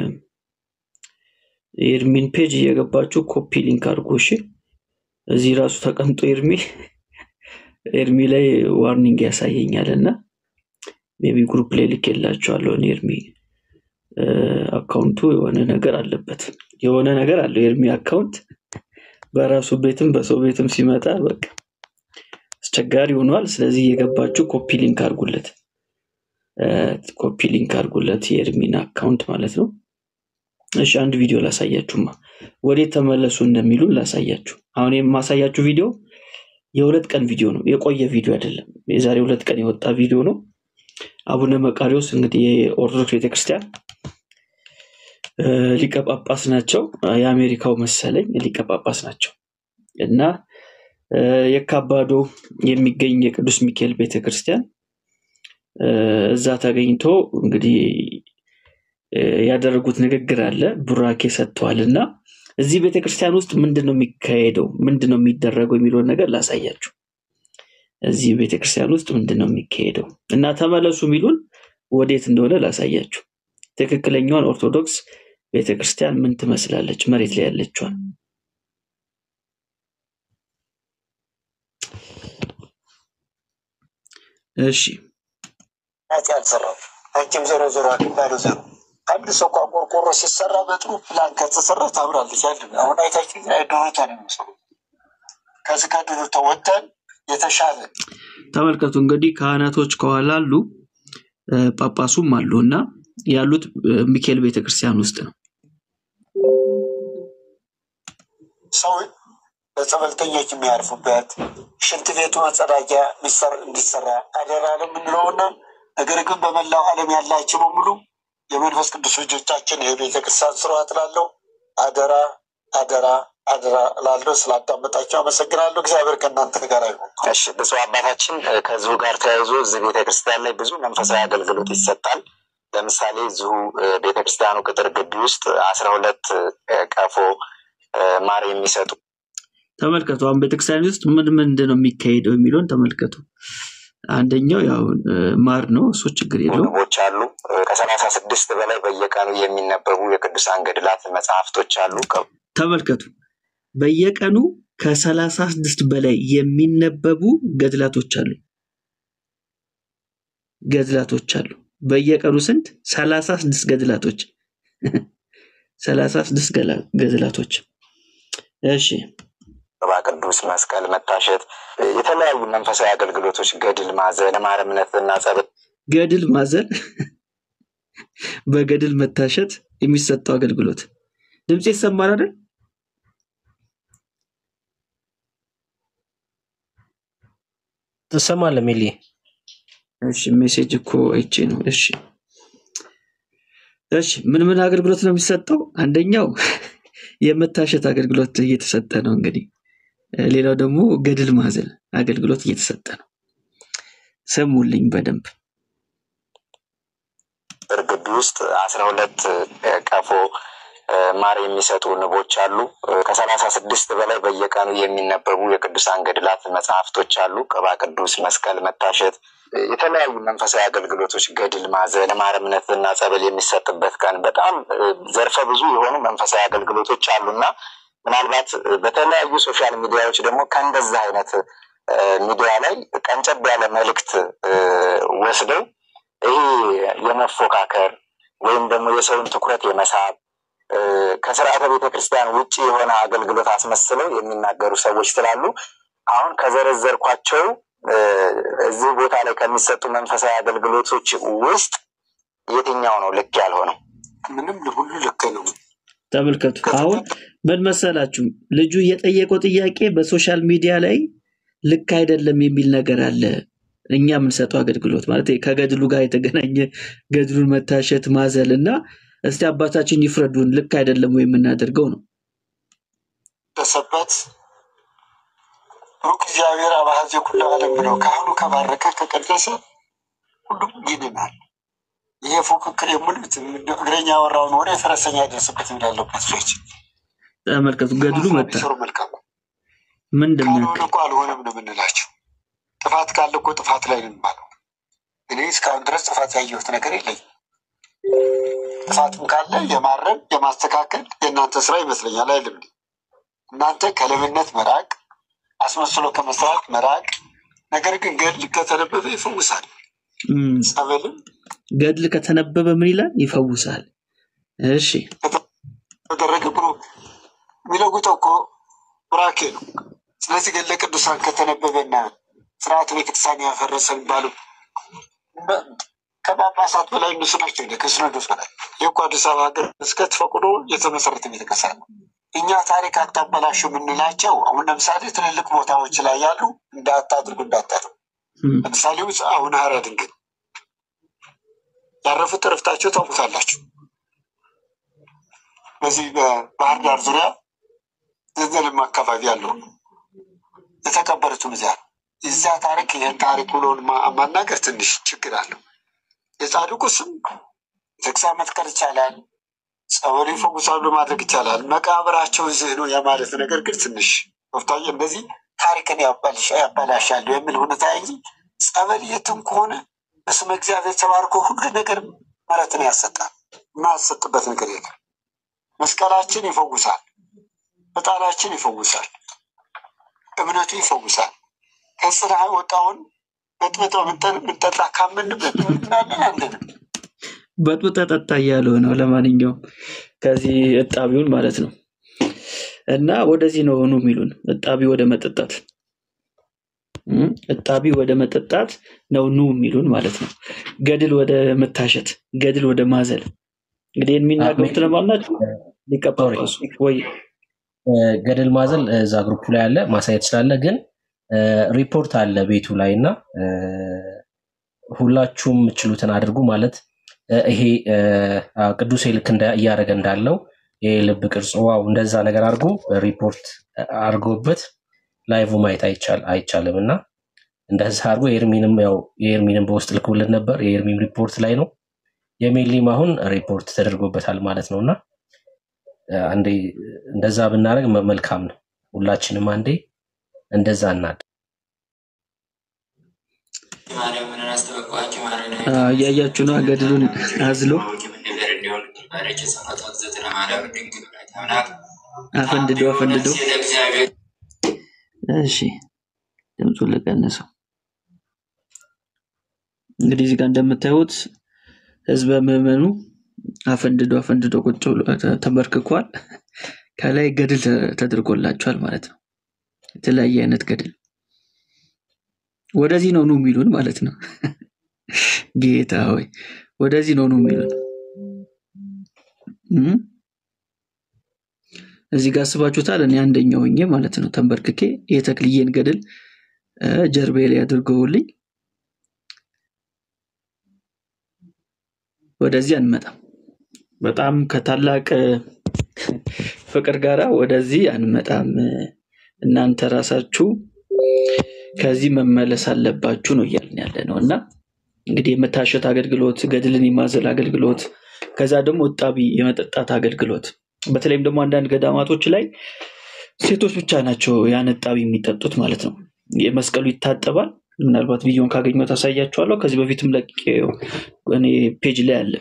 የኤርሚን ፔጅ እየገባችሁ ኮፒ ሊንክ አድርጎ እሺ እዚህ ራሱ ተቀምጦ ኤርሚ ኤርሚ ላይ ዋርኒንግ ያሳየኛል እና ሜቢ ግሩፕ ላይ ልኬላቸዋለሁ። እኔ ኤርሚ እ፣ አካውንቱ የሆነ ነገር አለበት፣ የሆነ ነገር አለው የኤርሚ አካውንት በራሱ ቤትም በሰው ቤትም ሲመጣ በቃ አስቸጋሪ ሆኗል። ስለዚህ እየገባችሁ ኮፒ ሊንክ አድርጉለት፣ እ፣ ኮፒ ሊንክ አድርጉለት የኤርሚን አካውንት ማለት ነው። እሺ አንድ ቪዲዮ ላሳያችሁማ፣ ወዴት ተመለሱ እንደሚሉ ላሳያችሁ። አሁን የማሳያችሁ ቪዲዮ የሁለት ቀን ቪዲዮ ነው፣ የቆየ ቪዲዮ አይደለም። የዛሬ ሁለት ቀን የወጣ ቪዲዮ ነው። አቡነ መቃሪዎስ እንግዲህ የኦርቶዶክስ ቤተክርስቲያን እ፣ ሊቀ ጳጳስ ናቸው። የአሜሪካው መሰለኝ ሊቀ ጳጳስ ናቸው እና እ፣ የካባዶ የሚገኝ የቅዱስ ሚካኤል ቤተክርስቲያን እ፣ እዛ ተገኝቶ እንግዲህ እ፣ ያደረጉት ንግግር አለ፣ ቡራኬ ሰጥተዋል እና እዚህ ቤተክርስቲያን ውስጥ ምንድን ነው የሚካሄደው፣ ምንድን ነው የሚደረገው የሚለውን ነገር ላሳያችሁ። እዚህ ቤተክርስቲያን ውስጥ ምንድን ነው የሚካሄደው እና ተመለሱ የሚሉን ወዴት እንደሆነ ላሳያችሁ። ትክክለኛዋን ኦርቶዶክስ ቤተክርስቲያን ምን ትመስላለች መሬት ላይ ያለችዋን። እሺ ናት ያልሰራው አንቺም ዞሮ ዞሮ አግባዶ ዘሩ አንድ ሰው እንኳን ቆርቆሮ ሲሰራ በጥሩ ፕላን ከተሰራ ታምራለች። ያለ አሁን አይታችሁ ድሮታ ነው የሚመስለው። ከዚህ ከድሮታ ወጥተን የተሻለ ተመልከቱ እንግዲህ ካህናቶች ከኋላ አሉ፣ እ፣ ጳጳሱም አሉ እና ያሉት እ፣ ሚካኤል ቤተክርስቲያን ውስጥ ነው። ሰው በጸበልተኞች የሚያርፉበት ሽንት ቤቱ መጸዳጃ ሚሰር- እንዲሰራ አደራ ነው የምንለውና ነገር ግን በመላው ዓለም ያላችሁ በሙሉ የመንፈስ ቅዱስ ልጆቻችን የቤተ ክርስቲያን ስርዓት ላለው አደራ አደራ አደራ ላለው ስላዳመጣቸው አመሰግናለሁ። እግዚአብሔር ከእናንተ ጋር ይሁን። እሺ ብፁዕ አባታችን እ፣ ከዚሁ ጋር ተያይዞ እዚህ ቤተክርስቲያን ላይ ብዙ መንፈሳዊ አገልግሎት ይሰጣል። ለምሳሌ እዚሁ እ፣ ቤተክርስቲያኑ ቅጥር ግቢ ውስጥ አስራ ሁለት እ፣ ቀፎ እ፣ ማር የሚሰጡ ተመልከቱ አሁን ቤተክርስቲያን ውስጥ ምን ምንድን ነው የሚካሄደው የሚለውን ተመልከቱ። አንደኛው ያው እ፣ ማር ነው፣ እሱ ችግር የለውም። ንቦች አሉ። እ፣ ከሰላሳ ስድስት በላይ በየቀኑ የሚነበቡ የቅዱሳን ገድላት መጽሐፍቶች አሉ። ከ- ተመልከቱ በየቀኑ ከሰላሳ ስድስት በላይ የሚነበቡ ገድላቶች አሉ ገድላቶች አሉ። በየቀኑ ስንት? ሰላሳ ስድስት ገድላቶች ሰላሳ ስድስት ገላ- ገድላቶች። እሺ ቅባ ቅዱስ፣ መስቀል፣ መታሸት፣ እ፣ የተለያዩ መንፈሳዊ አገልግሎቶች፣ ገድል ማዘን፣ ማር እምነትና ጸበል ገድል ማዘን፣ በገድል መታሸት የሚሰጠው አገልግሎት ድምፅ ይሰማል አይደል? ትሰማለህ ሜሊ? እሺ ሜሴጅ እኮ አይቼ ነው። እሺ እሺ ምን ምን አገልግሎት ነው የሚሰጠው? አንደኛው የመታሸት አገልግሎት እየተሰጠ ነው እንግዲህ እ፣ ሌላው ደግሞ ገድል ማዘል አገልግሎት እየተሰጠ ነው። ስሙልኝ በደንብ ቅጥር ግቢ ውስጥ አስራ ሁለት ቀፎ እ፣ ማር የሚሰጡ ንቦች አሉ። እ፣ ከሰላሳ ስድስት በላይ በየቀኑ የሚነበቡ የቅዱሳን ገድላት መጽሐፍቶች አሉ። ቅባ ቅዱስ፣ መስቀል፣ መታሸት፣ እ፣ የተለያዩ መንፈሳዊ አገልግሎቶች፣ ገድል ማዘን፣ ማር እምነትና ጸበል የሚሰጥበት ቀን በጣም እ፣ ዘርፈ ብዙ የሆኑ መንፈሳዊ አገልግሎቶች አሉና ምናልባት እ፣ በተለያዩ ሶሻል ሚዲያዎች ደግሞ ከእንደዛ አይነት እ፣ ሚዲያ ላይ ቀንጨብ ያለ መልእክት እ፣ ወስደው ይሄ የመፎካከር ወይም ደግሞ የሰውን ትኩረት የመሳብ እ፣ ከስርዓተ ቤተ ክርስቲያን ውጭ የሆነ አገልግሎት አስመስለው የሚናገሩ ሰዎች ስላሉ አሁን ከዘረዘርኳቸው እ፣ እዚህ ቦታ ላይ ከሚሰጡ መንፈሳዊ አገልግሎቶች ውስጥ የትኛው ነው ልክ ያልሆነው? ምንም ሁሉ ልክ ነው። ተመልከቱ። አሁን ምን መሰላችሁ ልጁ የጠየቀው ጥያቄ በሶሻል ሚዲያ ላይ ልክ አይደለም የሚል ነገር አለ። እኛ የምንሰጠው አገልግሎት ማለት ከገድሉ ጋር የተገናኘ ገድሉን መታሸት ማዘል እና እስቲ አባታችን ይፍረዱን ልክ አይደለም ወይ የምናደርገው ነው። ደሰበት ሩቅ እግዚአብሔር አባዜ ኩሉ ዓለም ብለው ካህኑ ከባረከ ከቀደሰ ሁሉም ይድናል። ይሄ ፉክክር የሙሉት እግረኛ ያወራውን ወደ ፈረሰኛ ያደርስበት እንዳለበት ሰዎች ተመልከቱ። ገድሉ መጣ ቢሰሩ መልካም ነው። ምንድን ነው ካልሆነ እኮ አልሆነም ነው የምንላቸው። ጥፋት ካለ እኮ ጥፋት ላይ ነው የሚባለው። እኔ እስካሁን ድረስ ጥፋት ያየሁት ነገር የለኝም። ጥፋትም ካለ የማረም የማስተካከል የእናንተ ስራ ይመስለኛል። አይልም እናንተ ከለብነት መራቅ፣ አስመስሎ ከመስራት መራቅ፣ ነገር ግን ገድል ከተነበበ ይፈውሳል። እም፣ ጸበልም ገድል ከተነበበ ምን ይላል? ይፈውሳል። እሺ ከተደረገ ብሎ የሚለውጠው እኮ ቡራኬ ነው። ስለዚህ ገድለ ቅዱሳን ከተነበበና ስርዓተ ቤተክርስቲያን ያፈረሰ የሚባሉ በ- ከጳጳሳት በላይ እነሱ ናቸው። እንደ ከሲኖዶስ በላይ ይህ እኮ አዲስ አበባ ሀገረ ስብከት ፈቅዶ የተመሰረተ ቤተክርስቲያን ነው። እኛ ታሪክ አታበላሹ የምንላቸው አሁን ለምሳሌ ትልልቅ ቦታዎች ላይ ያሉ እንዳታድርጉ እንዳታድርጉ እም፣ ለምሳሌ ውጭ አሁን ሀራ ድንግል ያረፉት እረፍታቸው ታውቁታላችሁ። በዚህ በባህር ዳር ዙሪያ ዘንዘልማ አካባቢ ያለው የተቀበሩትም እዚያ ነው። እዚያ ታሪክ ይህን ታሪክ ብሎን ማ- ማናገር ትንሽ ችግር አለው። የጻድቁ ስም ቤተክርስቲያን መትከል ይቻላል፣ ጸበሉ ይፈውሳሉ ማድረግ ይቻላል። መቃብራቸው እዚህ ነው የማለት ነገር ግን ትንሽ ወፍታዬ እንደዚህ ታሪክን ያበላሽ- ያበላሻሉ የሚል ሁኔታ እንጂ ጸበል የትም ከሆነ በስመ እግዚአብሔር ተባርኮ ሁሉ ነገር ምሕረትን ያሰጣል። የማያሰጥበት ነገር የለም። መስቀላችን ይፈውሳል፣ ዕጣናችን ይፈውሳል፣ እምነቱ ይፈውሳል። ከጽንሐ የወጣውን በጥብጠው ምንጠጣ ካመንበት ምናለን አንድንም በጡጠ ጠጣ እያለው ነው። ለማንኛውም ከዚህ እጣቢውን ማለት ነው እና ወደዚህ ነው ኑ የሚሉን እጣቢ ወደ መጠጣት እም፣ እጣቢ ወደ መጠጣት ነው ኑ የሚሉን ማለት ነው። ገድል ወደ መታሸት፣ ገድል ወደ ማዘል። እንግዲህ የሚናገሩት ለማን ናቸው? ሊቀ ሶሪ ጳጳሱ ወይ ገደል ማዘል እዛ ግሩፕ ላይ አለ ማሳየት ስላለ ግን ሪፖርት አለ ቤቱ ላይ እና እ፣ ሁላችሁም የምችሉትን አድርጉ ማለት እ፣ ይሄ እ፣ አ፣ ቅዱሴ ልክ እንዳ- እያደረገ እንዳለው የልብ ቅርጽ ዋው እንደዛ ነገር አድርጎ ሪፖርት አድርጎበት ላይቭ ማየት አይቻል- አይቻልም እና እንደዛ አድርጎ የኤርሚንም ያው የኤርሚንም በውስጥ ልክውልን ነበር የኤርሚም ሪፖርት ላይ ነው የሜሊም አሁን ሪፖርት ተደርጎበታል ማለት ነው እና እ፣ አንዴ እንደዛ ብናደርግ መ- መልካም ነው ሁላችንም አንዴ እንደዛ እናድ ማርያምን አስተበቋቸው ማርያምን አ፣ እያያችሁ ነው ገድሉን አዝሎ ነገር እንዲሆን ባረች ሰማዕታት ዘጠና ማርያም ድንግል ወላዲተ አምላክ አፈንድዶ አፈንድዶ ነፍሴ ለእግዚአብሔር እሺ ድምፁን ልቀንሰው። እንግዲህ እዚህ ጋር እንደምታዩት ህዝበ ምዕመኑ አፈንድዶ አፈንድዶ ቁጭ ብሎ ተ- ተንበርክኳል። ከላይ ገድል ተ- ተደርጎላቸዋል ማለት ነው። የተለያየ አይነት ገድል ወደዚህ ነው ኑ የሚሉን ማለት ነው። ጌታ ሆይ ወደዚህ ነው ኑ የሚሉን እም? እዚህ ጋር አስባችሁታል። እኔ አንደኛው ሆኜ ማለት ነው ተንበርክኬ የተክልዬን ገድል እ፣ ጀርባዬ ላይ አድርገውልኝ ወደዚህ አንመጣም። በጣም ከታላቅ እ፣ ፍቅር ጋራ ወደዚህ አንመጣም። እናንተ ራሳችሁ ከዚህ መመለስ አለባችሁ ነው እያልን ያለ ነው እና እንግዲህ የመታሸት አገልግሎት፣ ገድልን የማዘል አገልግሎት፣ ከዛ ደግሞ እጣቢ የመጠጣት አገልግሎት በተለይም ደግሞ አንዳንድ ገዳማቶች ላይ ሴቶች ብቻ ናቸው ያን እጣቢ የሚጠጡት ማለት ነው። የመስቀሉ ይታጠባል። ምናልባት ቪዲዮን ካገኘው ታሳያቸዋለሁ። ከዚህ በፊትም ለቅቄው እኔ ፔጅ ላይ አለ።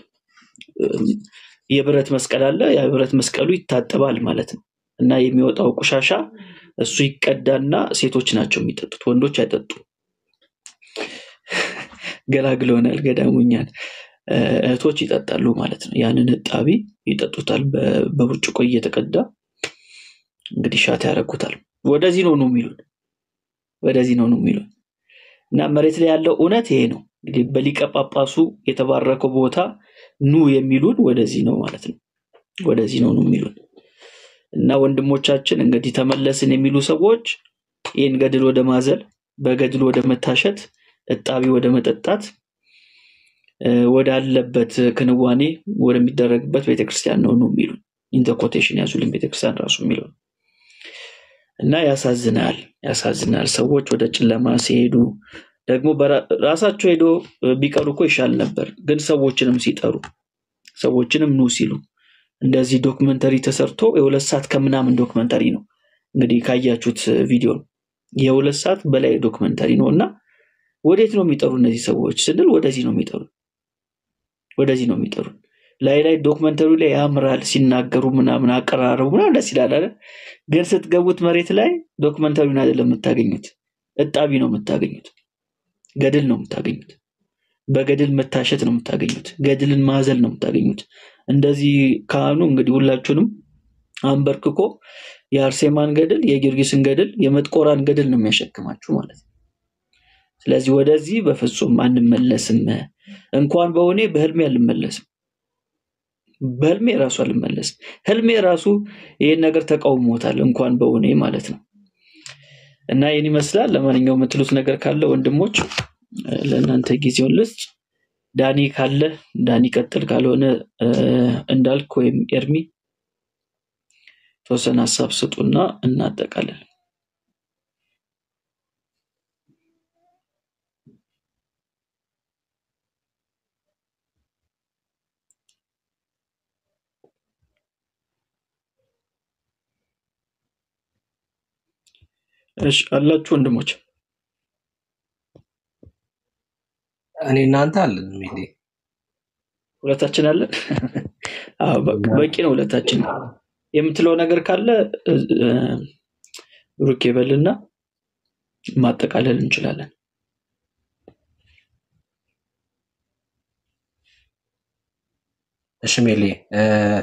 የብረት መስቀል አለ። የብረት መስቀሉ ይታጠባል ማለት ነው እና የሚወጣው ቆሻሻ እሱ ይቀዳና ሴቶች ናቸው የሚጠጡት፣ ወንዶች አይጠጡም። ገላግለውናል ገዳሙኛን። እ፣ እህቶች ይጠጣሉ ማለት ነው። ያንን እጣቢ ይጠጡታል። በ- በብርጭቆ እየተቀዳ እንግዲህ ሻት ያደርጉታል። ወደዚህ ነው ነው የሚሉን ወደዚህ ነው ነው የሚሉን እና መሬት ላይ ያለው እውነት ይሄ ነው። እንግዲህ በሊቀ ጳጳሱ የተባረከው ቦታ ኑ የሚሉን ወደዚህ ነው ማለት ነው። ወደዚህ ነው ነው የሚሉን እና ወንድሞቻችን እንግዲህ ተመለስን የሚሉ ሰዎች ይህን ገድል ወደ ማዘል፣ በገድል ወደ መታሸት፣ እጣቢ ወደ መጠጣት እ፣ ወዳለበት ክንዋኔ ወደሚደረግበት ቤተክርስቲያን ነው ነው የሚሉን ኢንተ ኮቴሽን ያዙልን ቤተክርስቲያን ራሱ የሚለው እና ያሳዝናል፣ ያሳዝናል። ሰዎች ወደ ጨለማ ሲሄዱ ደግሞ በራ- ራሳቸው ሄዶ ቢቀሩ እኮ ይሻል ነበር። ግን ሰዎችንም ሲጠሩ ሰዎችንም ኑ ሲሉ እንደዚህ ዶክመንተሪ ተሰርቶ የሁለት ሰዓት ከምናምን ዶክመንተሪ ነው እንግዲህ ካያችሁት ቪዲዮ የሁለት ሰዓት በላይ ዶክመንተሪ ነው እና ወዴት ነው የሚጠሩ እነዚህ ሰዎች ስንል ወደዚህ ነው የሚጠሩ ወደዚህ ነው የሚጠሩ ላይ ላይ ዶክመንተሪ ላይ ያምራል ሲናገሩ ምናምን አቀራረቡ ምናምን ደስ ይላል አይደል? ግን ስትገቡት መሬት ላይ ዶክመንተሪውን አይደለም የምታገኙት፣ እጣቢ ነው የምታገኙት። ገድል ነው የምታገኙት። በገድል መታሸት ነው የምታገኙት። ገድልን ማዘል ነው የምታገኙት። እንደዚህ ካህኑ እንግዲህ ሁላችሁንም አንበርክኮ የአርሴማን ገድል፣ የጊዮርጊስን ገድል፣ የመጥቆራን ገድል ነው የሚያሸክማችሁ ማለት ነው። ስለዚህ ወደዚህ በፍጹም አንመለስም። እንኳን በሆኔ በህልሜ አልመለስም። በህልሜ ራሱ አልመለስም። ህልሜ ራሱ ይህን ነገር ተቃውሞታል፣ እንኳን በሆኔ ማለት ነው። እና ይህን ይመስላል። ለማንኛውም የምትሉት ነገር ካለ ወንድሞች እ፣ ለእናንተ ጊዜውን ልስጥ። ዳኒ ካለ ዳኒ ቀጥል፣ ካልሆነ እ፣ እንዳልክ ወይም ኤርሚ ተወሰነ ሀሳብ ስጡና እናጠቃለን። እሺ አላችሁ ወንድሞች? እኔ እናንተ አለን ሜቴ ሁለታችን አለን። አዎ በቃ በቂ ነው። ሁለታችን የምትለው ነገር ካለ እ፣ እ፣ ብሩክ ይበልና ማጠቃለል እንችላለን። እሺ ሜሌ እ፣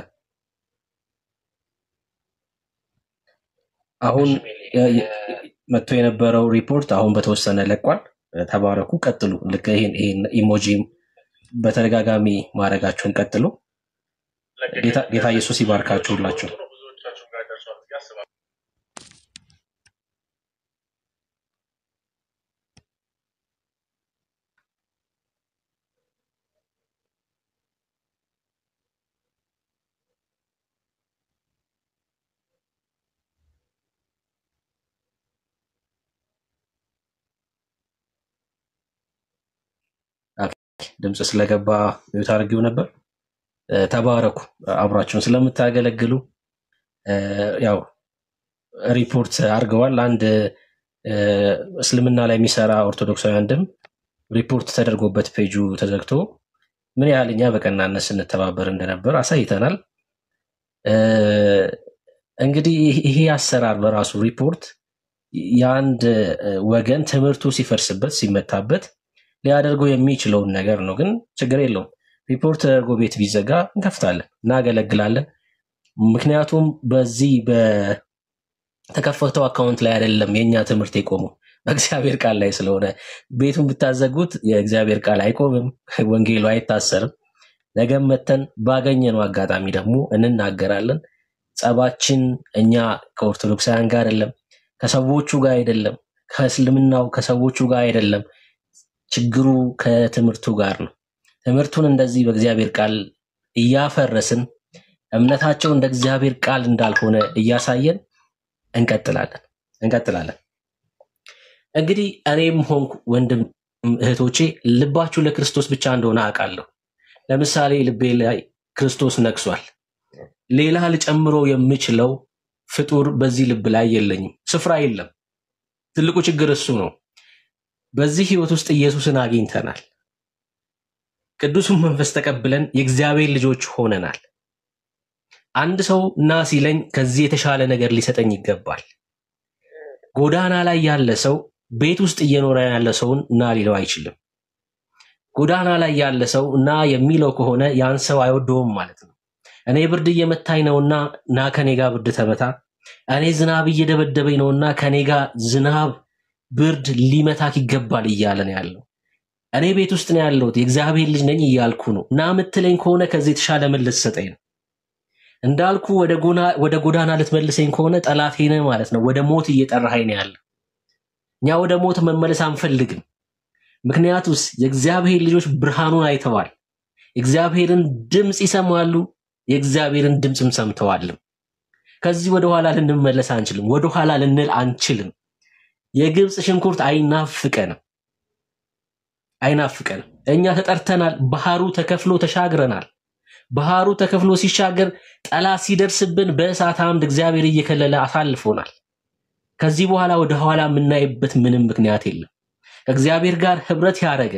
አሁን የ- የ- መጥቶ የነበረው ሪፖርት አሁን በተወሰነ ለቋል። ተባረኩ፣ ቀጥሉ። ልክ ይሄን ይሄን ኢሞጂ በተደጋጋሚ ማድረጋችሁን ቀጥሉ። ጌታ ጌታ ኢየሱስ ይባርካችሁ ሁላችሁ። ኦኬ፣ ድምፅ ስለገባ ሚዩት አድርጌው ነበር። እ፣ ተባረኩ አብራችሁን ስለምታገለግሉ እ፣ ያው ሪፖርት አድርገዋል። አንድ እ፣ እስልምና ላይ የሚሰራ ኦርቶዶክሳዊ አንድም ሪፖርት ተደርጎበት ፔጁ ተዘግቶ ምን ያህል እኛ በቀናነት ስንተባበር እንደነበር አሳይተናል። እ፣ እንግዲህ ይህ- ይሄ አሰራር በራሱ ሪፖርት የአንድ እ፣ ወገን ትምህርቱ ሲፈርስበት ሲመታበት ሊያደርገው የሚችለውን ነገር ነው። ግን ችግር የለውም። ሪፖርት ተደርጎ ቤት ቢዘጋ እንከፍታለን፣ እናገለግላለን። ምክንያቱም በዚህ በተከፈተው አካውንት ላይ አይደለም የእኛ ትምህርት የቆመው በእግዚአብሔር ቃል ላይ ስለሆነ ቤቱን ብታዘጉት የእግዚአብሔር ቃል አይቆምም፣ ወንጌሉ አይታሰርም። ነገም መተን ባገኘነው አጋጣሚ ደግሞ እንናገራለን። ጸባችን እኛ ከኦርቶዶክሳውያን ጋር አይደለም፣ ከሰዎቹ ጋር አይደለም፣ ከእስልምናው ከሰዎቹ ጋር አይደለም። ችግሩ ከትምህርቱ ጋር ነው። ትምህርቱን እንደዚህ በእግዚአብሔር ቃል እያፈረስን እምነታቸው እንደ እግዚአብሔር ቃል እንዳልሆነ እያሳየን እንቀጥላለን እንቀጥላለን። እንግዲህ እኔም ሆንኩ ወንድም እህቶቼ ልባችሁ ለክርስቶስ ብቻ እንደሆነ አውቃለሁ። ለምሳሌ ልቤ ላይ ክርስቶስ ነግሷል። ሌላ ልጨምሮ የምችለው ፍጡር በዚህ ልብ ላይ የለኝም፣ ስፍራ የለም። ትልቁ ችግር እሱ ነው። በዚህ ህይወት ውስጥ ኢየሱስን አግኝተናል። ቅዱሱን መንፈስ ተቀብለን የእግዚአብሔር ልጆች ሆነናል። አንድ ሰው ና ሲለኝ ከዚህ የተሻለ ነገር ሊሰጠኝ ይገባል። ጎዳና ላይ ያለ ሰው ቤት ውስጥ እየኖረ ያለ ሰውን ና ሊለው አይችልም። ጎዳና ላይ ያለ ሰው ና የሚለው ከሆነ ያን ሰው አይወደውም ማለት ነው። እኔ ብርድ እየመታኝ ነውና ና ከኔ ጋር ብርድ ተመታ። እኔ ዝናብ እየደበደበኝ ነውና ከኔ ጋር ዝናብ ብርድ ሊመታክ ይገባል እያለ ነው ያለው። እኔ ቤት ውስጥ ነው ያለሁት የእግዚአብሔር ልጅ ነኝ እያልኩ ነው። ና ምትለኝ ከሆነ ከዚህ የተሻለ ምን ልትሰጠኝ ነው? እንዳልኩ ወደ ጎና- ወደ ጎዳና ልትመልሰኝ ከሆነ ጠላቴ ነህ ማለት ነው። ወደ ሞት እየጠራኸኝ ነው ያለው። እኛ ወደ ሞት መመለስ አንፈልግም። ምክንያቱስ የእግዚአብሔር ልጆች ብርሃኑን አይተዋል። የእግዚአብሔርን ድምፅ ይሰማሉ፣ የእግዚአብሔርን ድምፅም ሰምተዋልም። ከዚህ ወደኋላ ልንመለስ አንችልም። ወደኋላ ልንል አንችልም። የግብፅ ሽንኩርት አይናፍቀንም አይናፍቀንም። እኛ ተጠርተናል። ባህሩ ተከፍሎ ተሻግረናል። ባህሩ ተከፍሎ ሲሻገር ጠላት ሲደርስብን በእሳት አምድ እግዚአብሔር እየከለለ አሳልፎናል። ከዚህ በኋላ ወደ ኋላ የምናይበት ምንም ምክንያት የለም። ከእግዚአብሔር ጋር ህብረት ያደረገ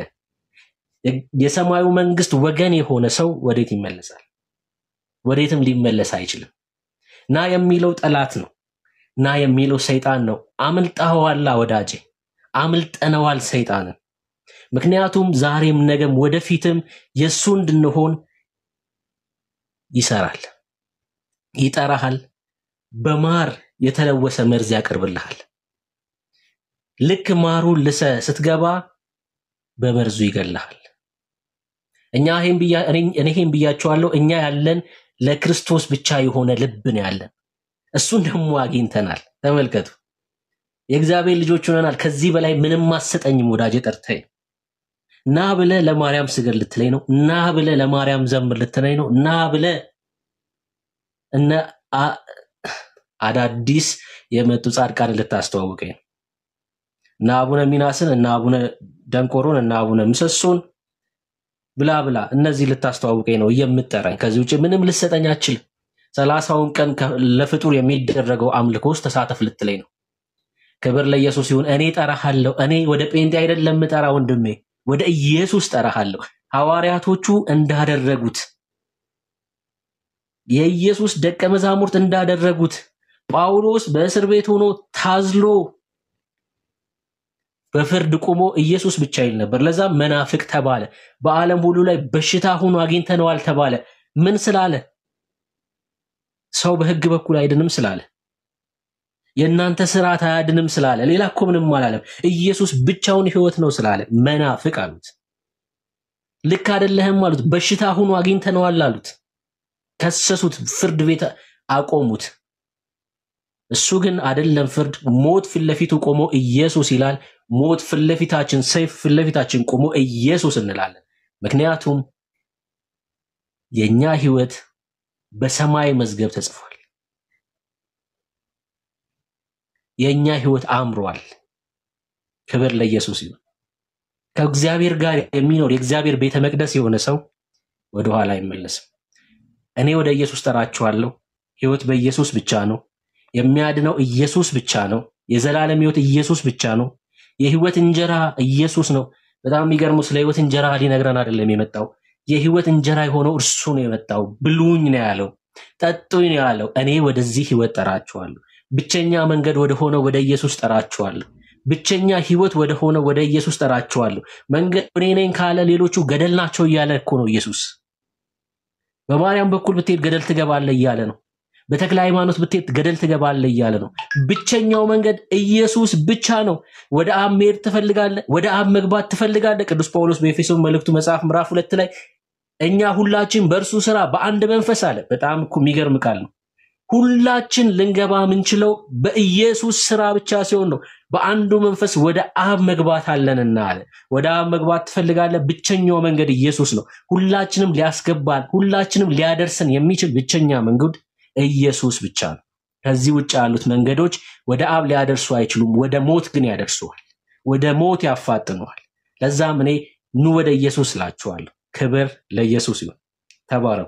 የሰማዩ መንግስት ወገን የሆነ ሰው ወዴት ይመለሳል? ወዴትም ሊመለስ አይችልም። ና የሚለው ጠላት ነው። ና የሚለው ሰይጣን ነው። አምልጠኸዋላ ወዳጄ፣ አምልጠነዋል ሰይጣንን። ምክንያቱም ዛሬም ነገም ወደፊትም የእሱ እንድንሆን ይሰራል፣ ይጠራሃል፣ በማር የተለወሰ መርዝ ያቀርብልሃል። ልክ ማሩን ልሰ ስትገባ በመርዙ ይገልሃል። እኛ ይሄን ብያ እኔ እኔ ይሄን ብያቸዋለሁ። እኛ ያለን ለክርስቶስ ብቻ የሆነ ልብ ነው ያለን። እሱን ደግሞ አግኝተናል። ተመልከቱ፣ የእግዚአብሔር ልጆች ሆነናል። ከዚህ በላይ ምንም አሰጠኝም ወዳጄ ጠርተኝ ና ብለ ለማርያም ስገድ ልትለኝ ነው። ና ብለ ለማርያም ዘምር ልትለኝ ነው። ና ብለ እነ አ- አዳዲስ የመጡ ጻድቃን ልታስተዋውቀኝ ነው። እነ አቡነ ሚናስን እነ አቡነ ደንቆሮን እነ አቡነ ምሰሶን ብላ ብላ እነዚህ ልታስተዋውቀኝ ነው የምጠራኝ። ከዚህ ውጭ ምንም ልሰጠኝ አችልም። ሰላሳውን ቀን ከ- ለፍጡር የሚደረገው አምልኮ ውስጥ ተሳተፍ ልትለኝ ነው። ክብር ለኢየሱስ ይሁን። እኔ ጠራሃለሁ። እኔ ወደ ጴንጤ አይደለም ምጠራ ወንድሜ፣ ወደ ኢየሱስ ጠራሃለሁ። ሐዋርያቶቹ እንዳደረጉት የኢየሱስ ደቀ መዛሙርት እንዳደረጉት ጳውሎስ በእስር ቤት ሆኖ ታዝሎ በፍርድ ቆሞ ኢየሱስ ብቻ ይል ነበር። ለዛም መናፍቅ ተባለ። በዓለም ሁሉ ላይ በሽታ ሆኖ አግኝተነዋል ተባለ። ምን ስላለ? ሰው በሕግ በኩል አይድንም ስላለ፣ የእናንተ ስርዓት አያድንም ስላለ፣ ሌላ እኮ ምንም አላለም። ኢየሱስ ብቻውን ሕይወት ነው ስላለ መናፍቅ አሉት። ልክ አይደለህም አሉት። በሽታ ሆኖ አግኝተነዋል አሉት። ከሰሱት፣ ፍርድ ቤት አቆሙት። እሱ ግን አይደለም ፍርድ፣ ሞት ፊት ለፊቱ ቆሞ ኢየሱስ ይላል። ሞት ፊት ለፊታችን፣ ሰይፍ ፊት ለፊታችን ቆሞ ኢየሱስ እንላለን። ምክንያቱም የእኛ ህይወት በሰማይ መዝገብ ተጽፏል። የእኛ ህይወት አምሯል። ክብር ለኢየሱስ ይሁን። ከእግዚአብሔር ጋር የሚኖር የእግዚአብሔር ቤተ መቅደስ የሆነ ሰው ወደኋላ አይመለስም። እኔ ወደ ኢየሱስ ጠራችኋለሁ። ህይወት በኢየሱስ ብቻ ነው። የሚያድነው ኢየሱስ ብቻ ነው። የዘላለም ህይወት ኢየሱስ ብቻ ነው። የህይወት እንጀራ ኢየሱስ ነው። በጣም የሚገርመው ስለ ህይወት እንጀራ ሊነግረን አይደለም የመጣው። የህይወት እንጀራ የሆነው እርሱ ነው የመጣው። ብሉኝ ነው ያለው፣ ጠጡኝ ነው ያለው። እኔ ወደዚህ ህይወት ጠራችኋለሁ። ብቸኛ መንገድ ወደ ሆነው ወደ ኢየሱስ ጠራችኋለሁ። ብቸኛ ህይወት ወደ ሆነው ወደ ኢየሱስ ጠራችኋለሁ። መንገድ እኔ ነኝ ካለ ሌሎቹ ገደል ናቸው እያለ እኮ ነው ኢየሱስ። በማርያም በኩል ብትሄድ ገደል ትገባለህ እያለ ነው። በተክለ ሃይማኖት ብትሄድ ገደል ትገባለህ እያለ ነው። ብቸኛው መንገድ ኢየሱስ ብቻ ነው። ወደ አብ መሄድ ትፈልጋለህ፣ ወደ አብ መግባት ትፈልጋለህ። ቅዱስ ጳውሎስ በኤፌሶን መልእክቱ መጽሐፍ ምዕራፍ ሁለት ላይ እኛ ሁላችን በእርሱ ስራ በአንድ መንፈስ አለ። በጣም እኮ የሚገርም ቃል ነው። ሁላችን ልንገባ የምንችለው በኢየሱስ ስራ ብቻ ሲሆን ነው። በአንዱ መንፈስ ወደ አብ መግባት አለንና አለ። ወደ አብ መግባት ትፈልጋለህ? ብቸኛው መንገድ ኢየሱስ ነው። ሁላችንም ሊያስገባን፣ ሁላችንም ሊያደርሰን የሚችል ብቸኛ መንገድ ኢየሱስ ብቻ ነው። ከዚህ ውጭ ያሉት መንገዶች ወደ አብ ሊያደርሱ አይችሉም። ወደ ሞት ግን ያደርሱዋል፣ ወደ ሞት ያፋጥነዋል። ለዛም እኔ ኑ ወደ ኢየሱስ እላችኋለሁ። ክብር ለኢየሱስ ይሁን። ተባረኩ።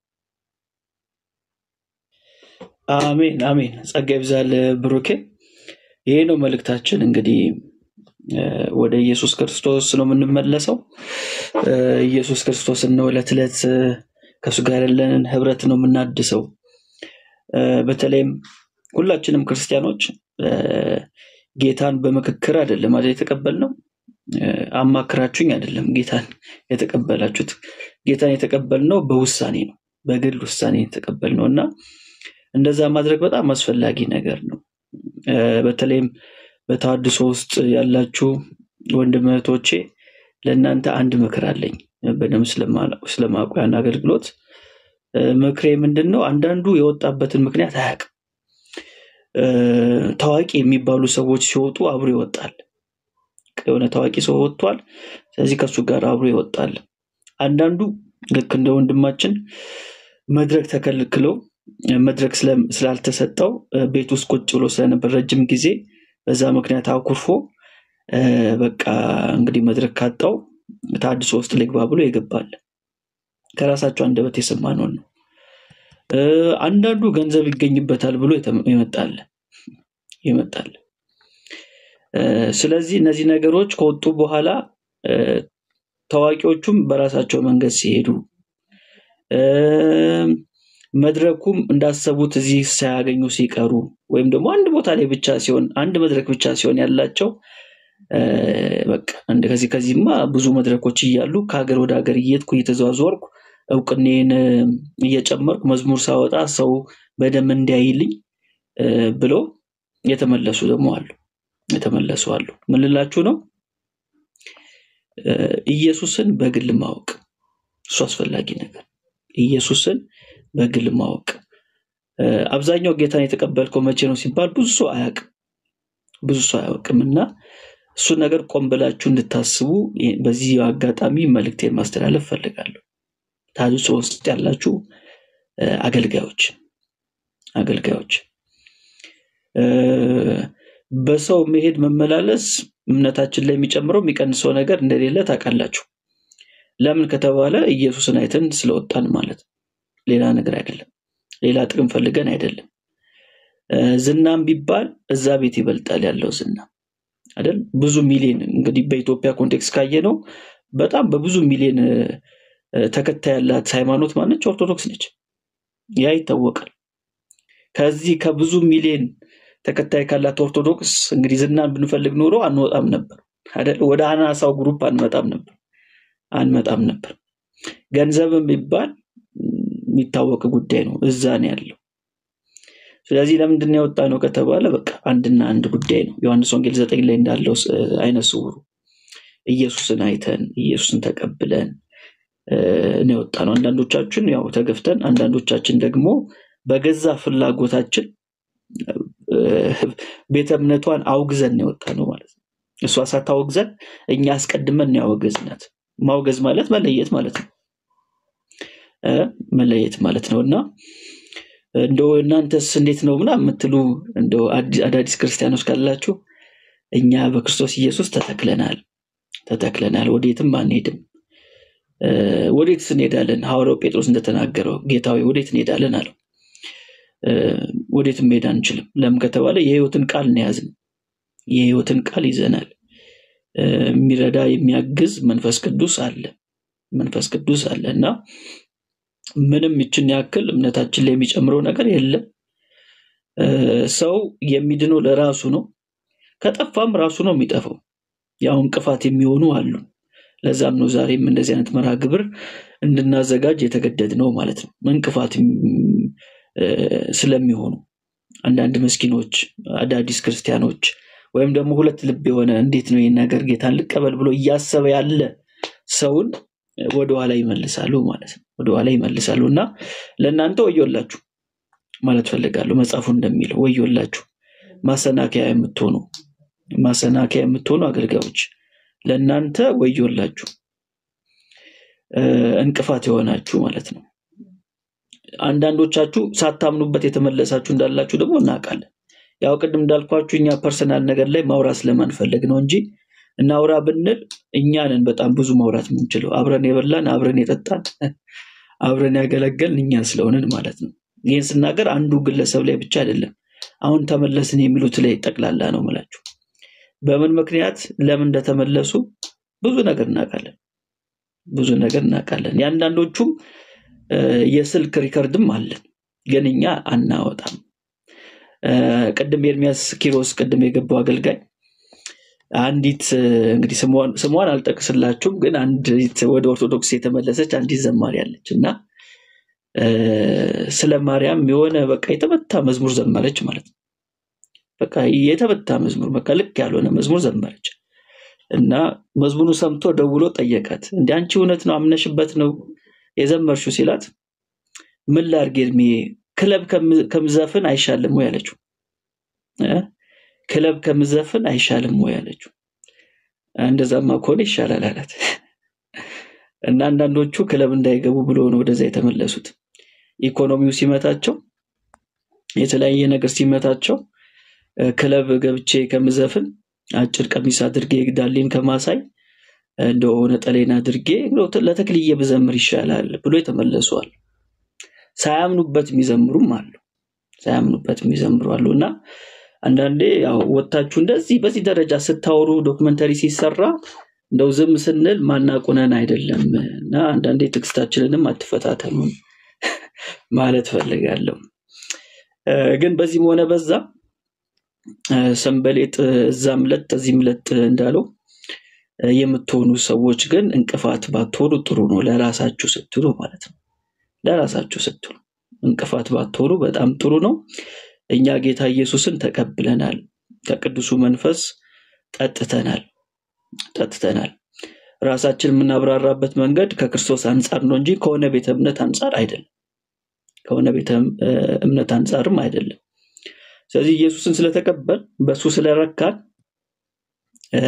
አሜን አሜን። ጸጋ ይብዛል ብሩኬ። ይሄ ነው መልእክታችን። እንግዲህ እ፣ ወደ ኢየሱስ ክርስቶስ ነው የምንመለሰው። እ፣ ኢየሱስ ክርስቶስን ነው ዕለት ዕለት እ፣ ከእሱ ጋር ያለንን ህብረት ነው የምናድሰው። እ፣ በተለይም ሁላችንም ክርስቲያኖች እ፣ ጌታን በምክክር አይደለም አይደል የተቀበልነው፣ እ፣ አማክራችሁኝ አይደለም ጌታን የተቀበላችሁት። ጌታን የተቀበልነው በውሳኔ ነው፣ በግል ውሳኔ የተቀበልነው እና እንደዛ ማድረግ በጣም አስፈላጊ ነገር ነው። እ፣ በተለይም በተሐድሶ ውስጥ ያላችሁ ወንድም እህቶቼ ለእናንተ አንድ ምክር አለኝ። በደንብ ስለማ- ስለማውቁ ያን አገልግሎት እ፣ ምክሬ ምንድን ነው? አንዳንዱ የወጣበትን ምክንያት አያውቅም። እ፣ ታዋቂ የሚባሉ ሰዎች ሲወጡ አብሮ ይወጣል። የሆነ ታዋቂ ሰው ወጥቷል፣ ስለዚህ ከእሱ ጋር አብሮ ይወጣል። አንዳንዱ ልክ እንደ ወንድማችን መድረክ ተከልክሎ እ፣ መድረክ ስለ- ስላልተሰጠው እ፣ ቤት ውስጥ ቁጭ ብሎ ስለነበር ረጅም ጊዜ በዛ ምክንያት አኩርፎ እ፣ በቃ እንግዲህ መድረክ ካጣው ተሐድሶ ውስጥ ልግባ ብሎ ይገባል። ከራሳቸው አንደበት የሰማነውን ነው። እ፣ አንዳንዱ ገንዘብ ይገኝበታል ብሎ የተ- ይመጣል ይመጣል። እ፣ ስለዚህ እነዚህ ነገሮች ከወጡ በኋላ እ፣ ታዋቂዎቹም በራሳቸው መንገድ ሲሄዱ እ፣ መድረኩም እንዳሰቡት እዚህ ሳያገኙ ሲቀሩ ወይም ደግሞ አንድ ቦታ ላይ ብቻ ሲሆን አንድ መድረክ ብቻ ሲሆን ያላቸው እ፣ በቃ እንደ ከዚህ ከዚህማ ብዙ መድረኮች እያሉ ከሀገር ወደ ሀገር እየሄድኩ እየተዘዋወርኩ እውቅኔን እ፣ እየጨመርኩ መዝሙር ሳወጣ ሰው በደንብ እንዲያይልኝ እ፣ ብሎ የተመለሱ ደግሞ አሉ። የተመለሱ አሉ። ምን ልላችሁ ነው? እ፣ ኢየሱስን በግል ማወቅ እሱ አስፈላጊ ነገር። ኢየሱስን በግል ማወቅ እ፣ አብዛኛው ጌታን የተቀበልከው መቼ ነው ሲባል ብዙ ሰው አያውቅም። ብዙ ሰው አያውቅም እና እሱን ነገር ቆም ብላችሁ እንድታስቡ ይ- በዚህ አጋጣሚ መልእክቴን ማስተላለፍ ፈልጋለሁ። ታድሶ ውስጥ ያላችሁ እ፣ አገልጋዮች አገልጋዮች እ፣ በሰው መሄድ መመላለስ እምነታችን ላይ የሚጨምረው የሚቀንሰው ነገር እንደሌለ ታውቃላችሁ። ለምን ከተባለ ኢየሱስን አይተን ስለወጣን ማለት ነው። ሌላ ነገር አይደለም። ሌላ ጥቅም ፈልገን አይደለም። እ፣ ዝናም ቢባል እዛ ቤት ይበልጣል ያለው ዝና አይደል? ብዙ ሚሊዮን እንግዲህ በኢትዮጵያ ኮንቴክስት ካየ ነው በጣም በብዙ ሚሊዮን እ፣ እ፣ ተከታይ ያላት ሃይማኖት ማነች? ኦርቶዶክስ ነች። ያ ይታወቃል። ከዚህ ከብዙ ሚሊዮን ተከታይ ካላት ኦርቶዶክስ እንግዲህ ዝናን ብንፈልግ ኖሮ አንወጣም ነበር አይደል? ወደ አናሳው ግሩፕ አንመጣም ነበር አንመጣም ነበር። ገንዘብም ቢባል ም፣ የሚታወቅ ጉዳይ ነው። እዛ ነው ያለው። ስለዚህ ለምንድን ነው የወጣ ነው ከተባለ በቃ አንድና አንድ ጉዳይ ነው። ዮሐንስ ወንጌል ዘጠኝ ላይ እንዳለው ስ- አይነ ስውሩ ኢየሱስን አይተን ኢየሱስን ተቀብለን እ፣ ነው የወጣ ነው። አንዳንዶቻችን ያው ተገፍተን፣ አንዳንዶቻችን ደግሞ በገዛ ፍላጎታችን እ፣ ቤተ እምነቷን አውግዘን ነው የወጣ ነው ማለት ነው። እሷ ሳታወግዘን እኛ አስቀድመን ነው ያወገዝናት። ማውገዝ ማለት መለየት ማለት ነው እ፣ መለየት ማለት ነው እና እንደው እናንተስ እንዴት ነው ምናምን የምትሉ እንደው አዲ- አዳዲስ ክርስቲያኖች ካላችሁ እኛ በክርስቶስ ኢየሱስ ተተክለናል ተተክለናል፣ ወዴትም አንሄድም። እ፣ ወዴትስ እንሄዳለን? ሐዋርያው ጴጥሮስ እንደተናገረው ጌታ ሆይ ወዴት እንሄዳለን አለው። እ፣ ወዴትም መሄድ አንችልም። ለምን ከተባለ የሕይወትን ቃል ነው የያዝን። የሕይወትን ቃል ይዘናል። እ፣ የሚረዳ የሚያግዝ መንፈስ ቅዱስ አለ። መንፈስ ቅዱስ አለ እና ምንም ይችን ያክል እምነታችን ላይ የሚጨምረው ነገር የለም። እ፣ ሰው የሚድነው ለራሱ ነው። ከጠፋም ራሱ ነው የሚጠፋው። ያው እንቅፋት የሚሆኑ አሉ። ለዛም ነው ዛሬም እንደዚህ አይነት መርሃ ግብር እንድናዘጋጅ የተገደድ ነው ማለት ነው። እንቅፋት እም፣ እ፣ ስለሚሆኑ አንዳንድ ምስኪኖች አዳዲስ ክርስቲያኖች ወይም ደግሞ ሁለት ልብ የሆነ እንዴት ነው ይህን ነገር ጌታን ልቀበል ብሎ እያሰበ ያለ ሰውን ወደኋላ ይመልሳሉ ማለት ነው። ወደኋላ ይመልሳሉ እና ለእናንተ ወዮላችሁ ማለት ፈልጋለሁ። መጽሐፉ እንደሚለው ወዮላችሁ ማሰናከያ የምትሆኑ ማሰናከያ የምትሆኑ አገልጋዮች ለእናንተ ወዮላችሁ እ፣ እንቅፋት የሆናችሁ ማለት ነው። አንዳንዶቻችሁ ሳታምኑበት የተመለሳችሁ እንዳላችሁ ደግሞ እናውቃለን። ያው ቅድም እንዳልኳችሁ እኛ ፐርሰናል ነገር ላይ ማውራት ስለማንፈልግ ነው እንጂ እናውራ ብንል እኛንን በጣም ብዙ ማውራት የምንችለው አብረን የበላን አብረን የጠጣን አብረን ያገለገልን እኛ ስለሆንን ማለት ነው። ይህን ስናገር አንዱ ግለሰብ ላይ ብቻ አይደለም። አሁን ተመለስን የሚሉት ላይ ጠቅላላ ነው ምላችሁ። በምን ምክንያት ለምን እንደተመለሱ ብዙ ነገር እናውቃለን። ብዙ ነገር እናውቃለን። የአንዳንዶቹም እ፣ የስልክ ሪከርድም አለን፣ ግን እኛ አናወጣም። እ፣ ቅድም ኤርሚያስ ኪሮስ ቅድም የገባው አገልጋይ አንዲት እ፣ እንግዲህ ስሟን ስሟን አልጠቅስላችሁም፣ ግን አንዲት ወደ ኦርቶዶክስ የተመለሰች አንዲት ዘማሪ አለች እና እ፣ ስለ ማርያም የሆነ በቃ የተመታ መዝሙር ዘመረች ማለት ነው። በቃ የተመታ መዝሙር በቃ ልክ ያልሆነ መዝሙር ዘመረች እና መዝሙሩ ሰምቶ ደውሎ ጠየቃት። እንደ አንቺ እውነት ነው አምነሽበት ነው የዘመርሽው ሲላት ምን ላድርግ ኤርሜ ክለብ ከም- ከምዘፍን አይሻልም ወይ አለችው እ? ክለብ ከምዘፍን አይሻልም ወይ አለችው እንደዛማ ከሆነ ይሻላል አላት እና አንዳንዶቹ ክለብ እንዳይገቡ ብሎ ነው ወደዛ የተመለሱት ኢኮኖሚው ሲመታቸው የተለያየ ነገር ሲመታቸው እ፣ ክለብ ገብቼ ከምዘፍን አጭር ቀሚስ አድርጌ ዳሌን ከማሳይ እንደው ነጠሌን አድርጌ እንደው ለተክልዬ ብዘምር ይሻላል ብሎ የተመለሱ አሉ። ሳያምኑበት የሚዘምሩም አሉ። ሳያምኑበት የሚዘምሩ አሉ እና አንዳንዴ ያው ወጥታችሁ እንደዚህ በዚህ ደረጃ ስታወሩ ዶክመንተሪ ሲሰራ እንደው ዝም ስንል ማናቁነን አይደለም እና አንዳንዴ ትዕግስታችንንም አትፈታተኑን ማለት ፈልጋለሁ። እ፣ ግን በዚህም ሆነ በዛ እ፣ ሰንበሌጥ እዛም ለጥ እዚህም ለጥ እንዳለው እ፣ የምትሆኑ ሰዎች ግን እንቅፋት ባትሆኑ ጥሩ ነው፣ ለራሳችሁ ስትሉ ማለት ነው። ለራሳችሁ ስትሉ እንቅፋት ባትሆኑ በጣም ጥሩ ነው። እኛ ጌታ ኢየሱስን ተቀብለናል፣ ከቅዱሱ መንፈስ ጠጥተናል ጠጥተናል። ራሳችን የምናብራራበት መንገድ ከክርስቶስ አንጻር ነው እንጂ ከሆነ ቤተ እምነት አንጻር አይደለም። ከሆነ ቤተ እ፣ እምነት አንጻርም አይደለም። ስለዚህ ኢየሱስን ስለተቀበል በእሱ ስለረካን እ፣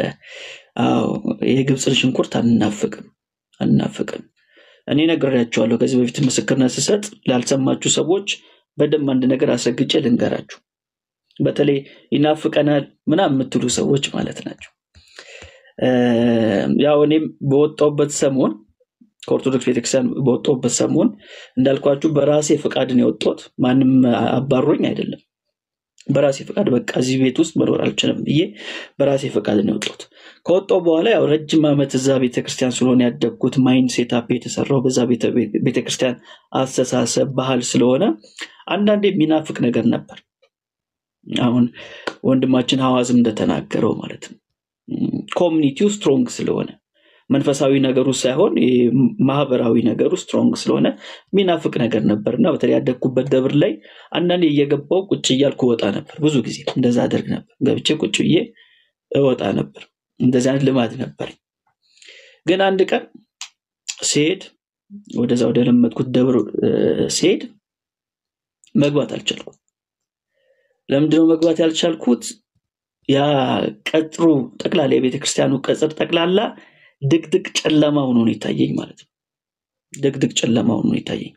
አዎ የግብፅን ሽንኩርት አንናፍቅም አንናፍቅም። እኔ ነግሬያቸዋለሁ ከዚህ በፊት ምስክርነት ስሰጥ ላልሰማችሁ ሰዎች በደንብ አንድ ነገር አስረግጬ ልንገራችሁ። በተለይ ይናፍቀናል ምናምን የምትሉ ሰዎች ማለት ናቸው። እ፣ ያው እኔም በወጣሁበት ሰሞን ከኦርቶዶክስ ቤተክርስቲያን በወጣሁበት ሰሞን እንዳልኳችሁ በራሴ ፈቃድ ነው የወጣሁት። ማንም አባሮኝ አይደለም። በራሴ ፈቃድ በቃ እዚህ ቤት ውስጥ መኖር አልችልም ብዬ በራሴ ፈቃድ ነው የወጣሁት። ከወጣሁ በኋላ ያው ረጅም ዓመት እዛ ቤተክርስቲያን ስለሆነ ያደግኩት ማይንድ ሴታፕ የተሰራው በዛ ቤተ- ቤተክርስቲያን አስተሳሰብ ባህል ስለሆነ አንዳንዴ የሚናፍቅ ነገር ነበር። አሁን ወንድማችን ሐዋዝም እንደተናገረው ማለት ነው ኮሚኒቲው ስትሮንግ ስለሆነ መንፈሳዊ ነገሩ ሳይሆን ይሄ ማህበራዊ ነገሩ ስትሮንግ ስለሆነ የሚናፍቅ ነገር ነበር እና በተለይ ያደግኩበት ደብር ላይ አንዳንዴ እየገባው ቁጭ እያልኩ እወጣ ነበር። ብዙ ጊዜ እንደዛ አደርግ ነበር። ገብቼ ቁጭ ብዬ እወጣ ነበር። እንደዚህ አይነት ልማድ ነበር። ግን አንድ ቀን ስሄድ ወደዛ ወደ ለመድኩት ደብር እ፣ ስሄድ መግባት አልቻልኩም። ለምንድነው መግባት ያልቻልኩት? ያ ቀጥሩ ጠቅላላ የቤተ ክርስቲያኑ ቅጽር ጠቅላላ ድቅድቅ ጨለማ ሆኖ ነው የታየኝ ማለት ነው። ድቅድቅ ጨለማ ሆኖ ነው የታየኝ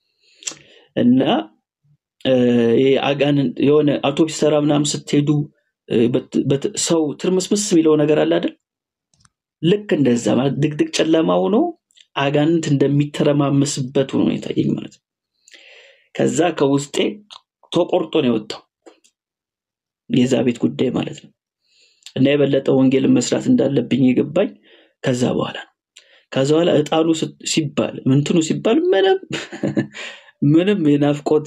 እና እ፣ ይሄ አጋንንት የሆነ አውቶቡስ ተራ ምናምን ስትሄዱ እ፣ በት- በት- ሰው ትርምስምስ የሚለው ነገር አለ አይደል? ልክ እንደዛ ማለት ድቅድቅ ጨለማ ሆኖ አጋንንት እንደሚተረማመስበት ሆኖ ነው የታየኝ ማለት ነው። ከዛ ከውስጤ ተቆርጦ ነው የወጣው የዛ ቤት ጉዳይ ማለት ነው። እና የበለጠ ወንጌልን መስራት እንዳለብኝ የገባኝ ከዛ በኋላ ነው። ከዛ በኋላ እጣኑ ስ- ሲባል ምንትኑ ሲባል ምንም ምንም የናፍቆት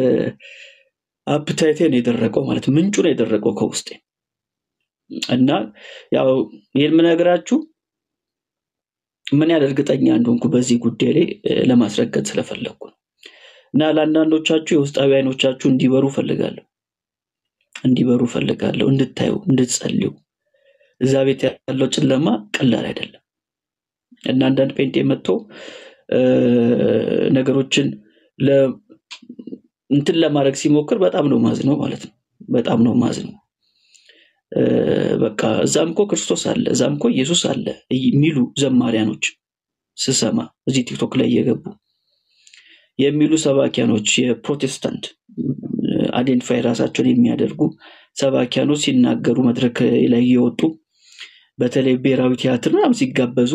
አፕታይቴ ነው የደረቀው ማለት ነው። ምንጩ ነው የደረቀው ከውስጤ እና ያው ይህን የምነግራችሁ ምን ያህል እርግጠኛ እንደሆንኩ በዚህ ጉዳይ ላይ እ፣ ለማስረገጥ ስለፈለግኩ ነው። እና ለአንዳንዶቻችሁ የውስጣዊ አይኖቻችሁ እንዲበሩ ፈልጋለሁ እንዲበሩ ፈልጋለሁ፣ እንድታዩ፣ እንድትጸልዩ። እዛ ቤት ያለው ጨለማ ቀላል አይደለም እና አንዳንድ ጴንጤ መጥቶ እ፣ ነገሮችን ለ- እንትን ለማድረግ ሲሞክር በጣም ነው ማዝነው ማለት ነው። በጣም ነው ማዝነው። እ፣ በቃ እዛም እኮ ክርስቶስ አለ፣ እዛም እኮ ኢየሱስ አለ የሚሉ ዘማሪያኖች ስሰማ እዚህ ቲክቶክ ላይ እየገቡ የሚሉ ሰባኪያኖች የፕሮቴስታንት አይዴንቲፋይ ራሳቸውን የሚያደርጉ ሰባኪያኖች ሲናገሩ መድረክ ላይ እየወጡ በተለይ ብሔራዊ ቲያትር ምናምን ሲጋበዙ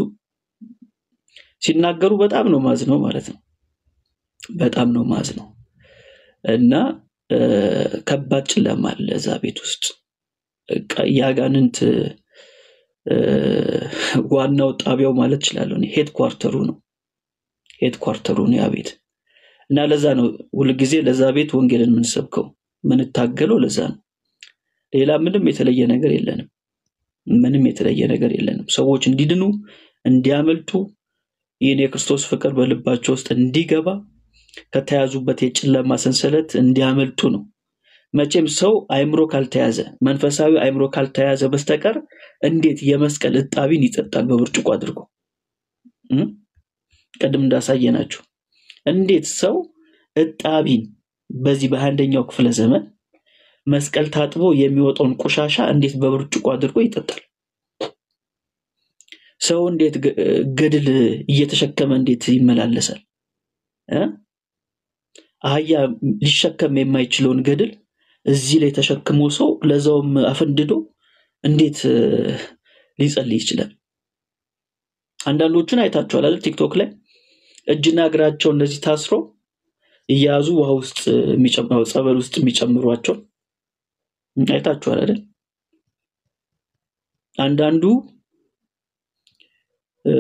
ሲናገሩ በጣም ነው ማዝነው ማለት ነው። በጣም ነው ማዝነው እና እ፣ ከባድ ጨለማ አለ እዛ ቤት ውስጥ በቃ የአጋንንት እ፣ ዋናው ጣቢያው ማለት እችላለሁ ሄድ ኳርተሩ ነው ሄድ ኳርተሩ ነው ያ ቤት እና ለዛ ነው ሁልጊዜ ለዛ ቤት ወንጌልን የምንሰብከው የምንታገለው ለዛ ነው። ሌላ ምንም የተለየ ነገር የለንም። ምንም የተለየ ነገር የለንም። ሰዎች እንዲድኑ እንዲያመልጡ ይህን የክርስቶስ ፍቅር በልባቸው ውስጥ እንዲገባ ከተያዙበት የጨለማ ሰንሰለት እንዲያመልጡ ነው። መቼም ሰው አእምሮ ካልተያዘ መንፈሳዊ አእምሮ ካልተያዘ በስተቀር እንዴት የመስቀል እጣቢን ይጠጣል በብርጭቆ አድርጎ እ? ቅድም እንዳሳየናችሁ እንዴት ሰው እጣቢን በዚህ በአንደኛው ክፍለ ዘመን መስቀል ታጥቦ የሚወጣውን ቆሻሻ እንዴት በብርጭቆ አድርጎ ይጠጣል? ሰው እንዴት ገ- ገድል እየተሸከመ እንዴት ይመላለሳል? እ? አህያ ሊሸከም የማይችለውን ገድል እዚህ ላይ ተሸክሞ ሰው ለዛውም አፈንድዶ እንዴት እ፣ ሊጸልይ ይችላል? አንዳንዶቹን አይታችኋል አይደል? ቲክቶክ ላይ እጅና እግራቸው እንደዚህ ታስሮ እያያዙ ውሃ ውስጥ የሚጨምረው ጸበል ውስጥ የሚጨምሯቸው አይታችኋል አይደል? አንዳንዱ እ፣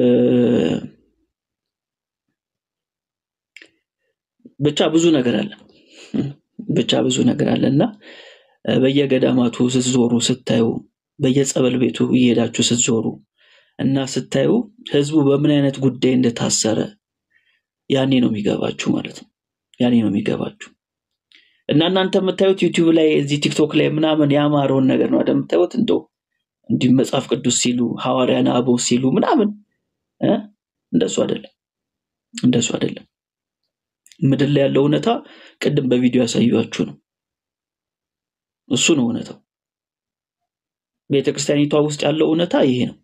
ብቻ ብዙ ነገር አለ ብቻ ብዙ ነገር አለ እና እ፣ በየገዳማቱ ስትዞሩ ስታዩ፣ በየጸበል ቤቱ እየሄዳችሁ ስትዞሩ እና ስታዩ ህዝቡ በምን አይነት ጉዳይ እንደታሰረ ያኔ ነው የሚገባችሁ ማለት ነው። ያኔ ነው የሚገባችሁ እና እናንተ የምታዩት ዩቲዩብ ላይ እዚህ ቲክቶክ ላይ ምናምን ያማረውን ነገር ነው አይደል የምታዩት እንደው እንዲህ መጽሐፍ ቅዱስ ሲሉ ሐዋርያን አበው ሲሉ ምናምን እ? እንደሱ አይደለም፣ እንደሱ አይደለም። ምድር ላይ ያለው እውነታ ቅድም በቪዲዮ ያሳዩችሁ ነው። እሱ ነው እውነታው። ቤተክርስቲያኒቷ ውስጥ ያለው እውነታ ይሄ ነው።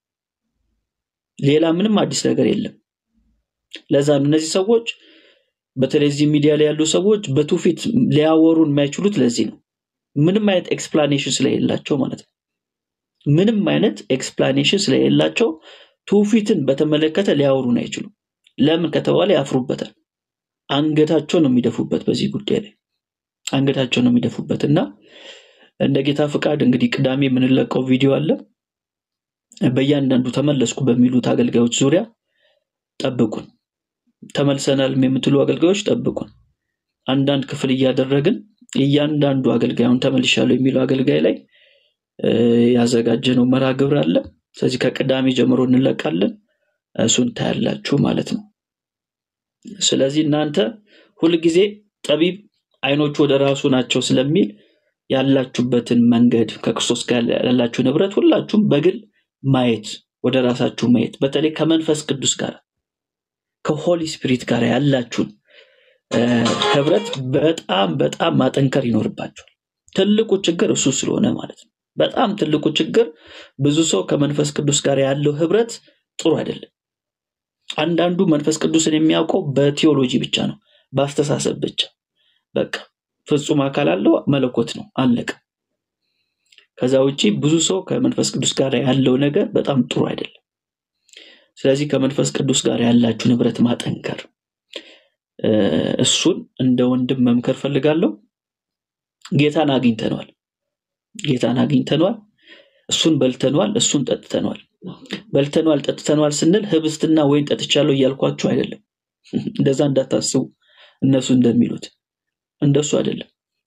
ሌላ ምንም አዲስ ነገር የለም። ለዛ ነው እነዚህ ሰዎች በተለይ እዚህ ሚዲያ ላይ ያሉ ሰዎች በትውፊት ሊያወሩን የማይችሉት ለዚህ ነው። ምንም አይነት ኤክስፕላኔሽን ስለሌላቸው ማለት ነው። ምንም አይነት ኤክስፕላኔሽን ስለሌላቸው ትውፊትን በተመለከተ ሊያወሩን አይችሉም። ለምን ከተባለ ያፍሩበታል። አንገታቸው ነው የሚደፉበት በዚህ ጉዳይ ላይ አንገታቸው ነው የሚደፉበት እና እንደ ጌታ ፍቃድ እንግዲህ ቅዳሜ የምንለቀው ቪዲዮ አለ። በእያንዳንዱ ተመለስኩ በሚሉት አገልጋዮች ዙሪያ ጠብቁን። ተመልሰናል የምትሉ አገልጋዮች ጠብቁን። አንዳንድ ክፍል እያደረግን እያንዳንዱ አገልጋዩን ተመልሻለሁ የሚለው አገልጋይ ላይ እ፣ ያዘጋጀነው መርሃ ግብር አለ። ስለዚህ ከቅዳሜ ጀምሮ እንለቃለን። እሱን ታያላችሁ ማለት ነው። ስለዚህ እናንተ ሁልጊዜ ጠቢብ አይኖቹ ወደ ራሱ ናቸው ስለሚል ያላችሁበትን መንገድ ከክርስቶስ ጋር ያላችሁ ንብረት ሁላችሁም በግል ማየት ወደ ራሳችሁ ማየት በተለይ ከመንፈስ ቅዱስ ጋር ከሆሊ ስፒሪት ጋር ያላችሁን እ፣ ህብረት በጣም በጣም ማጠንከር ይኖርባችኋል። ትልቁ ችግር እሱ ስለሆነ ማለት ነው። በጣም ትልቁ ችግር ብዙ ሰው ከመንፈስ ቅዱስ ጋር ያለው ህብረት ጥሩ አይደለም። አንዳንዱ መንፈስ ቅዱስን የሚያውቀው በቲዮሎጂ ብቻ ነው፣ በአስተሳሰብ ብቻ በቃ ፍጹም አካል አለው መለኮት ነው አለቀ። ከዛ ውጪ ብዙ ሰው ከመንፈስ ቅዱስ ጋር ያለው ነገር በጣም ጥሩ አይደለም። ስለዚህ ከመንፈስ ቅዱስ ጋር ያላችሁ ንብረት ማጠንከር እ፣ እሱን እንደ ወንድም መምከር ፈልጋለሁ። ጌታን አግኝተነዋል። ጌታን አግኝተነዋል። እሱን በልተነዋል። እሱን ጠጥተነዋል። በልተነዋል ጠጥተነዋል ስንል ህብስትና ወይን ጠጥቻለሁ እያልኳችሁ አይደለም። እንደዛ እንዳታስቡ እነሱ እንደሚሉት እንደሱ አይደለም።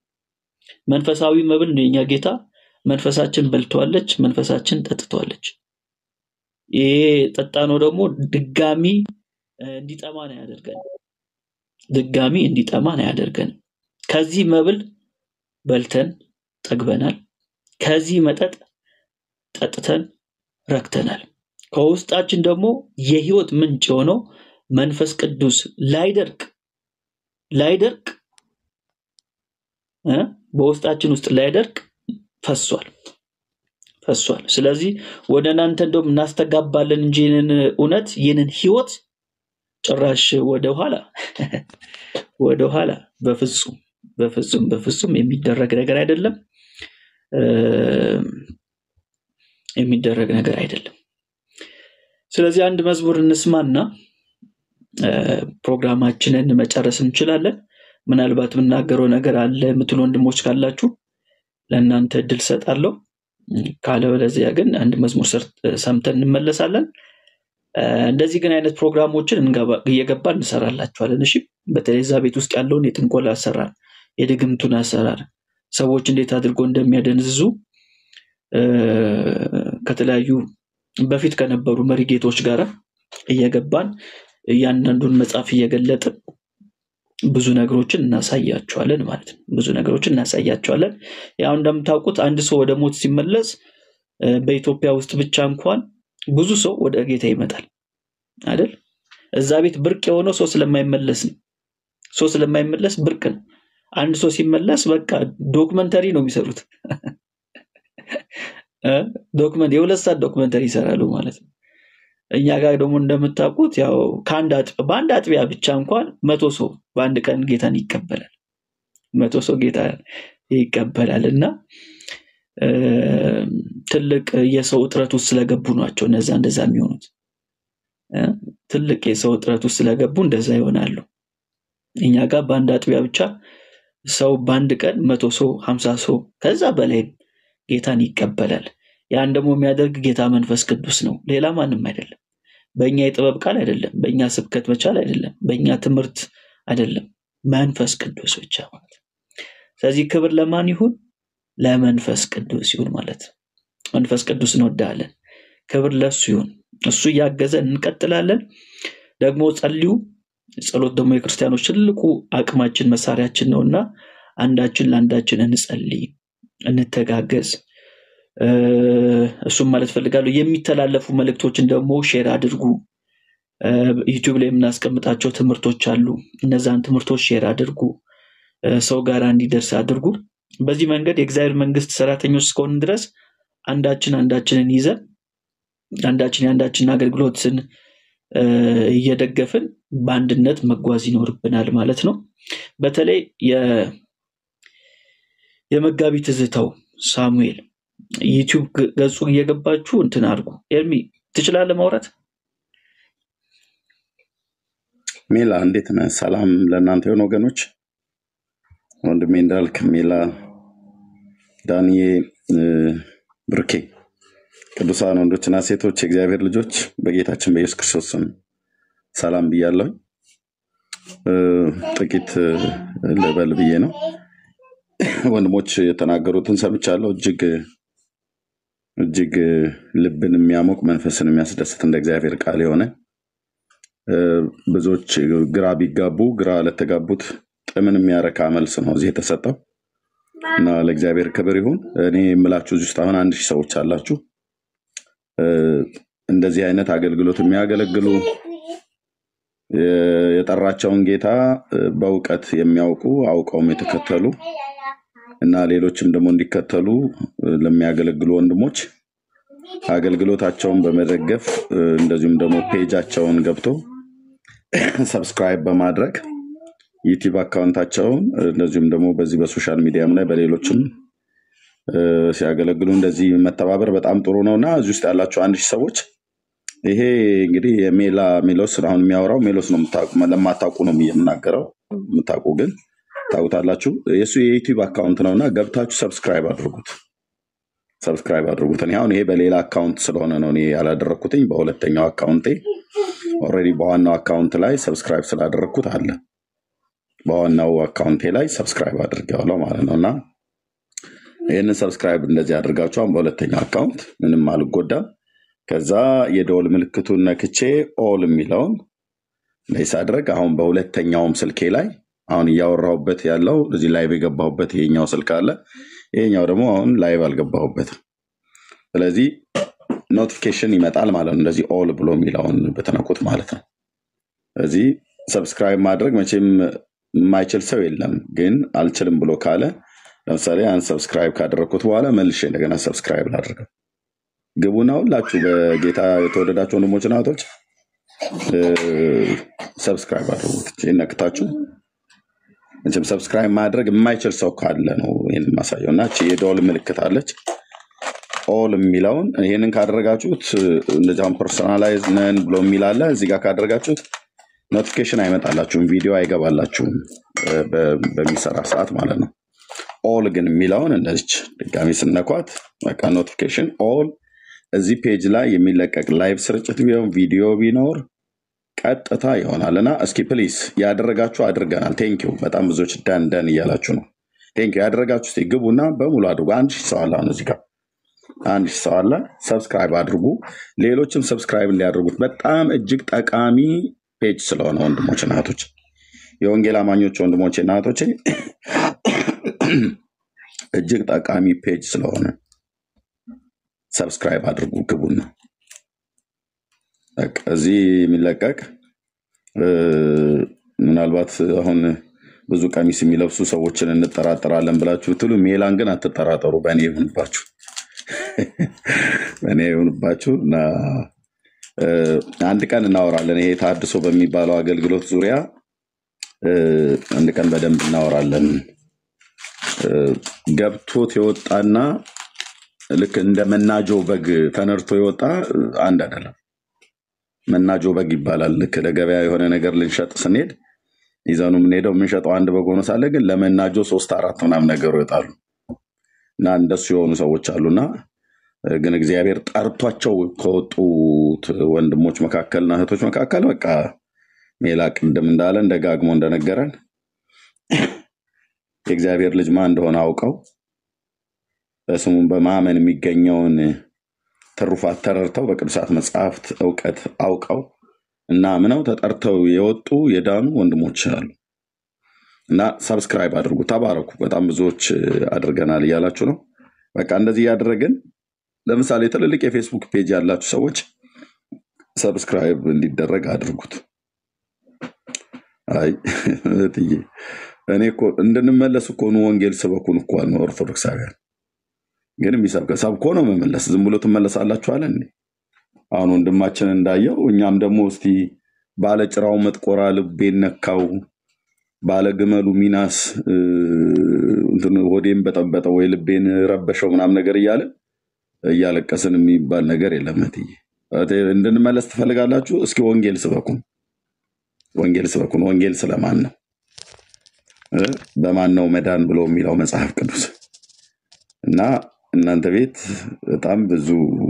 መንፈሳዊ መብል ነው የኛ ጌታ። መንፈሳችን በልተዋለች፣ መንፈሳችን ጠጥተዋለች። ይሄ ጠጣ ነው ደግሞ ድጋሚ እ፣ እንዲጠማን አያደርገን ድጋሚ እንዲጠማን አያደርገንም። ከዚህ መብል በልተን ጠግበናል። ከዚህ መጠጥ ጠጥተን ረክተናል። ከውስጣችን ደግሞ የህይወት ምንጭ የሆነው መንፈስ ቅዱስ ላይደርቅ ላይደርቅ እ፣ በውስጣችን ውስጥ ላይደርቅ ፈሷል ፈሷል። ስለዚህ ወደ እናንተ እንደውም እናስተጋባለን እንጂ ይህንን እውነት ይህንን ህይወት ጭራሽ ወደኋላ ወደኋላ በፍጹም በፍጹም በፍጹም የሚደረግ ነገር አይደለም እ፣ የሚደረግ ነገር አይደለም። ስለዚህ አንድ መዝሙር እንስማና እ፣ ፕሮግራማችንን መጨረስ እንችላለን። ምናልባት የምናገረው ነገር አለ የምትሉ ወንድሞች ካላችሁ ለእናንተ እድል ሰጣለሁ። ካለበለዚያ ግን አንድ መዝሙር ሰር- ሰምተን እንመለሳለን። እ፣ እንደዚህ ግን አይነት ፕሮግራሞችን እንገባ- እየገባ እንሰራላችኋለን። እሺ፣ በተለይ እዛ ቤት ውስጥ ያለውን የጥንቆላ አሰራር፣ የድግምቱን አሰራር ሰዎች እንዴት አድርጎ እንደሚያደንዝዙ እ፣ ከተለያዩ በፊት ከነበሩ መሪጌቶች ጋር እየገባን እያንዳንዱን መጽሐፍ እየገለጥን ብዙ ነገሮችን እናሳያቸዋለን ማለት ነው። ብዙ ነገሮችን እናሳያቸዋለን። ያው እንደምታውቁት አንድ ሰው ወደ ሞት ሲመለስ እ፣ በኢትዮጵያ ውስጥ ብቻ እንኳን ብዙ ሰው ወደ ጌታ ይመጣል አይደል? እዛ ቤት ብርቅ የሆነው ሰው ስለማይመለስ ነው። ሰው ስለማይመለስ ብርቅ ነው። አንድ ሰው ሲመለስ በቃ ዶክመንተሪ ነው የሚሰሩት እ፣ ዶክመንት የሁለት ሰዓት ዶክመንተሪ ይሰራሉ ማለት ነው። እኛ ጋር ደግሞ እንደምታውቁት ያው ከአንድ አጥቢያ በአንድ አጥቢያ ብቻ እንኳን መቶ ሰው በአንድ ቀን ጌታን ይቀበላል። መቶ ሰው ጌታ ይቀበላል እና እ፣ ትልቅ የሰው እጥረት ውስጥ ስለገቡ ናቸው እነዛ እንደዛ የሚሆኑት እ፣ ትልቅ የሰው እጥረት ውስጥ ስለገቡ እንደዛ ይሆናሉ። እኛ ጋር በአንድ አጥቢያ ብቻ ሰው በአንድ ቀን መቶ ሰው ሀምሳ ሰው ከዛ በላይ ጌታን ይቀበላል። ያን ደግሞ የሚያደርግ ጌታ መንፈስ ቅዱስ ነው፣ ሌላ ማንም አይደለም። በእኛ የጥበብ ቃል አይደለም፣ በእኛ ስብከት መቻል አይደለም፣ በእኛ ትምህርት አይደለም፣ መንፈስ ቅዱስ ብቻ ማለት ነው። ስለዚህ ክብር ለማን ይሁን? ለመንፈስ ቅዱስ ይሁን ማለት ነው። መንፈስ ቅዱስ እንወዳለን። ክብር ለሱ ይሁን። እሱ እያገዘን እንቀጥላለን። ደግሞ ጸልዩ። ጸሎት ደግሞ የክርስቲያኖች ትልቁ አቅማችን መሳሪያችን ነው እና አንዳችን ለአንዳችን እንጸልይ፣ እንተጋገዝ። እ፣ እሱም ማለት ፈልጋለሁ። የሚተላለፉ መልእክቶችን ደግሞ ሼር አድርጉ። እ፣ ዩቲዩብ ላይ የምናስቀምጣቸው ትምህርቶች አሉ። እነዛን ትምህርቶች ሼር አድርጉ፣ እ፣ ሰው ጋር እንዲደርስ አድርጉ። በዚህ መንገድ የእግዚአብሔር መንግስት ሰራተኞች እስከሆንን ድረስ አንዳችን አንዳችንን ይዘን አንዳችን የአንዳችንን አገልግሎትን እ፣ እየደገፍን በአንድነት መጓዝ ይኖርብናል ማለት ነው። በተለይ የ- የመጋቢ ትዝታው ሳሙኤል ዩቲዩብ ገ- ገጹ እየገባችሁ እንትን አድርጉ። ኤርሚ ትችላለህ ማውራት? ሜላ እንዴት ነህ? ሰላም ለእናንተ የሆኑ ወገኖች፣ ወንድሜ እንዳልክ፣ ሜላ፣ ዳንዬ፣ እ፣ ብርኬ፣ ቅዱሳን ወንዶችና ሴቶች የእግዚአብሔር ልጆች በጌታችን በኢየሱስ ክርስቶስ ስም ሰላም ብያለሁ። እ፣ ጥቂት እ፣ ልበል ብዬ ነው። ወንድሞች የተናገሩትን ሰምቻለሁ። እጅግ እጅግ እ፣ ልብን የሚያሞቅ መንፈስን የሚያስደስት እንደ እግዚአብሔር ቃል የሆነ እ፣ ብዙዎች ግራ ቢጋቡ ግራ ለተጋቡት ጥምን የሚያረካ መልስ ነው እዚህ የተሰጠው እና ለእግዚአብሔር ክብር ይሁን። እኔ የምላችሁ እዚህ ውስጥ አሁን አንድ ሺህ ሰዎች አላችሁ እ፣ እንደዚህ አይነት አገልግሎት የሚያገለግሉ የ- የጠራቸውን ጌታ እ፣ በእውቀት የሚያውቁ አውቀውም የተከተሉ እና ሌሎችም ደግሞ እንዲከተሉ እ፣ ለሚያገለግሉ ወንድሞች አገልግሎታቸውን በመደገፍ እ፣ እንደዚሁም ደግሞ ፔጃቸውን ገብቶ ሰብስክራይብ በማድረግ ዩቲዩብ አካውንታቸውን እ፣ እንደዚሁም ደግሞ በዚህ በሶሻል ሚዲያም ላይ በሌሎችም እ፣ ሲያገለግሉ እንደዚህ መተባበር በጣም ጥሩ ነው እና እዚህ ውስጥ ያላቸው አንድ ሺህ ሰዎች ይሄ እንግዲህ የሜላ ሜሎስ አሁን የሚያወራው ሜሎስ ነው። የምታውቁ ለማታውቁ ነው የምናገረው። የምታውቁ ግን ታውቁታላችሁ። የእሱ የዩቲዩብ አካውንት ነው እና ገብታችሁ ሰብስክራይብ አድርጉት፣ ሰብስክራይብ አድርጉት። እኔ አሁን ይሄ በሌላ አካውንት ስለሆነ ነው እኔ ያላደረግኩትኝ። በሁለተኛው አካውንቴ ኦልሬዲ በዋናው አካውንት ላይ ሰብስክራይብ ስላደረግኩት አለ። በዋናው አካውንቴ ላይ ሰብስክራይብ አድርጌዋለሁ ማለት ነው እና ይህንን ሰብስክራይብ እንደዚህ አድርጋችሁ አሁን በሁለተኛው አካውንት ምንም አልጎዳም። ከዛ የደወል ምልክቱን ነክቼ ኦል የሚለውን ላይ ሳድረግ አሁን በሁለተኛውም ስልኬ ላይ አሁን እያወራሁበት ያለው እዚህ ላይቭ የገባሁበት ይሄኛው ስልክ አለ። ይሄኛው ደግሞ አሁን ላይቭ አልገባሁበትም። ስለዚህ ኖቲፊኬሽን ይመጣል ማለት ነው። እንደዚህ ኦል ብሎ የሚለውን በተነኩት ማለት ነው። ስለዚህ ሰብስክራይብ ማድረግ መቼም የማይችል ሰው የለም። ግን አልችልም ብሎ ካለ ለምሳሌ ያን ሰብስክራይብ ካደረግኩት በኋላ መልሼ እንደገና ሰብስክራይብ ላድርገው። ግቡና ሁላችሁ በጌታ የተወደዳችሁ ወንድሞችና እህቶች ሰብስክራይብ አድርጉት። ይህን ነክታችሁ መቼም ሰብስክራይብ ማድረግ የማይችል ሰው ካለ ነው ይህን ማሳየው እና እቺ የደወል ምልክት አለች ኦል የሚለውን ይህንን ካደረጋችሁት እንደዚሁም ፐርሶናላይዝ ነን ብሎ የሚል አለ እዚህ ጋር ካደረጋችሁት ኖቲፊኬሽን አይመጣላችሁም፣ ቪዲዮ አይገባላችሁም እ፣ በ- በሚሰራ ሰዓት ማለት ነው። ኦል ግን የሚለውን እንደዚች ድጋሚ ስነኳት በቃ ኖቲፊኬሽን ኦል እዚህ ፔጅ ላይ የሚለቀቅ ላይቭ ስርጭት ቢሆን ቪዲዮ ቢኖር ቀጥታ ይሆናል እና እስኪ ፕሊስ ያደረጋችሁ አድርገናል። ቴንኪው በጣም ብዙዎች ደን ደን እያላችሁ ነው። ቴንኪው ያደረጋችሁ እስኪ ግቡና በሙሉ አድርጉ። አንድ ሺህ ሰው አለ አሁን እዚህ ጋር አንድ ሺህ ሰው አለ። ሰብስክራይብ አድርጉ፣ ሌሎችም ሰብስክራይብ እንዲያደርጉት በጣም እጅግ ጠቃሚ ፔጅ ስለሆነ ወንድሞች እና እህቶች፣ የወንጌል አማኞች ወንድሞች እና እህቶቼ እጅግ ጠቃሚ ፔጅ ስለሆነ ሰብስክራይብ አድርጉ ግቡና በቃ እዚህ የሚለቀቅ እ፣ ምናልባት አሁን ብዙ ቀሚስ የሚለብሱ ሰዎችን እንጠራጠራለን ብላችሁ ብትሉ ሜላን ግን አትጠራጠሩ። በእኔ ይሁንባችሁ፣ በእኔ ይሁንባችሁ እና እ፣ አንድ ቀን እናወራለን። ይሄ ታድሶ በሚባለው አገልግሎት ዙሪያ እ፣ አንድ ቀን በደንብ እናወራለን። እ፣ ገብቶት የወጣና ልክ እንደ መናጆ በግ ተነድቶ የወጣ እ፣ አንድ አይደለም። መናጆ በግ ይባላል። ልክ ለገበያ የሆነ ነገር ልንሸጥ ስንሄድ ይዘኑ የምንሄደው የምንሸጠው አንድ በግ ሆኖ ሳለ ግን ለመናጆ ሶስት አራት ምናምን ነገሩ ይወጣሉ እና እንደሱ የሆኑ ሰዎች አሉና እ፣ ግን እግዚአብሔር ጠርቷቸው ከወጡት ወንድሞች መካከልና እህቶች መካከል በቃ ሜላ ቅድም እንዳለን ደጋግሞ እንደነገረን የእግዚአብሔር ልጅ ማን እንደሆነ አውቀው በስሙም በማመን የሚገኘውን ትሩፋት ተረድተው በቅዱሳት መጽሐፍት እውቀት አውቀው እና ምነው ተጠርተው የወጡ የዳኑ ወንድሞች አሉ እና ሰብስክራይብ አድርጉ። ተባረኩ። በጣም ብዙዎች አድርገናል እያላችሁ ነው። በቃ እንደዚህ እያደረግን ለምሳሌ ትልልቅ የፌስቡክ ፔጅ ያላችሁ ሰዎች ሰብስክራይብ እንዲደረግ አድርጉት። አይ እህትዬ፣ እኔ እኮ እንድንመለስ እኮ ነው ወንጌል ስበኩን እኮ ነው ኦርቶዶክሳውያን ግን የሚሰብከ ሰብኮ ነው መመለስ። ዝም ብሎ ትመለሳላችኋል እንዴ? አሁን ወንድማችን እንዳየው እኛም ደግሞ እስቲ ባለጭራው መጥቆራ ልቤን ነካው፣ ባለግመሉ ሚናስ እ፣ እንትን ሆዴን በጠበጠው ወይ ልቤን ረበሸው ምናምን ነገር እያለ እያለቀስን የሚባል ነገር የለም። እህትዬ እህቴ፣ እንድንመለስ ትፈልጋላችሁ? እስኪ ወንጌል ስበኩን፣ ወንጌል ስበኩን። ወንጌል ስለማን ነው እ? በማን ነው መዳን ብሎ የሚለው መጽሐፍ ቅዱስ እና እናንተ ቤት በጣም ብዙ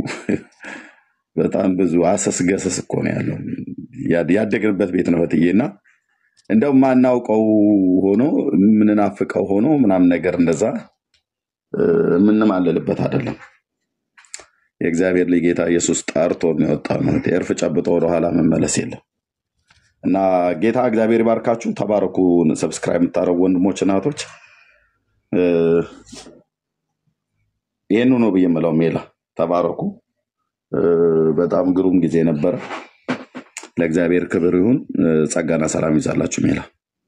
በጣም ብዙ አሰስ ገሰስ እኮ ነው ያለው። ያ- ያደግንበት ቤት ነው እህትዬ እና እንደው ማናውቀው ሆኖ የምንናፍቀው ሆኖ ምናምን ነገር እንደዛ እ፣ የምንማልልበት አይደለም። የእግዚአብሔር ልጅ ጌታ ኢየሱስ ጠርቶ የሚወጣ ነው። የእርፍ ጨብጦ ወደኋላ መመለስ የለም እና ጌታ እግዚአብሔር ይባርካችሁ። ተባረኩ። ሰብስክራይብ የምታደርጉ ወንድሞች እናቶች፣ እ፣ ይህኑ ነው ብዬ የምለው። ሜላ ተባረኩ። እ፣ በጣም ግሩም ጊዜ ነበረ። ለእግዚአብሔር ክብር ይሁን። እ፣ ጸጋና ሰላም ይዛላችሁ። ሜላ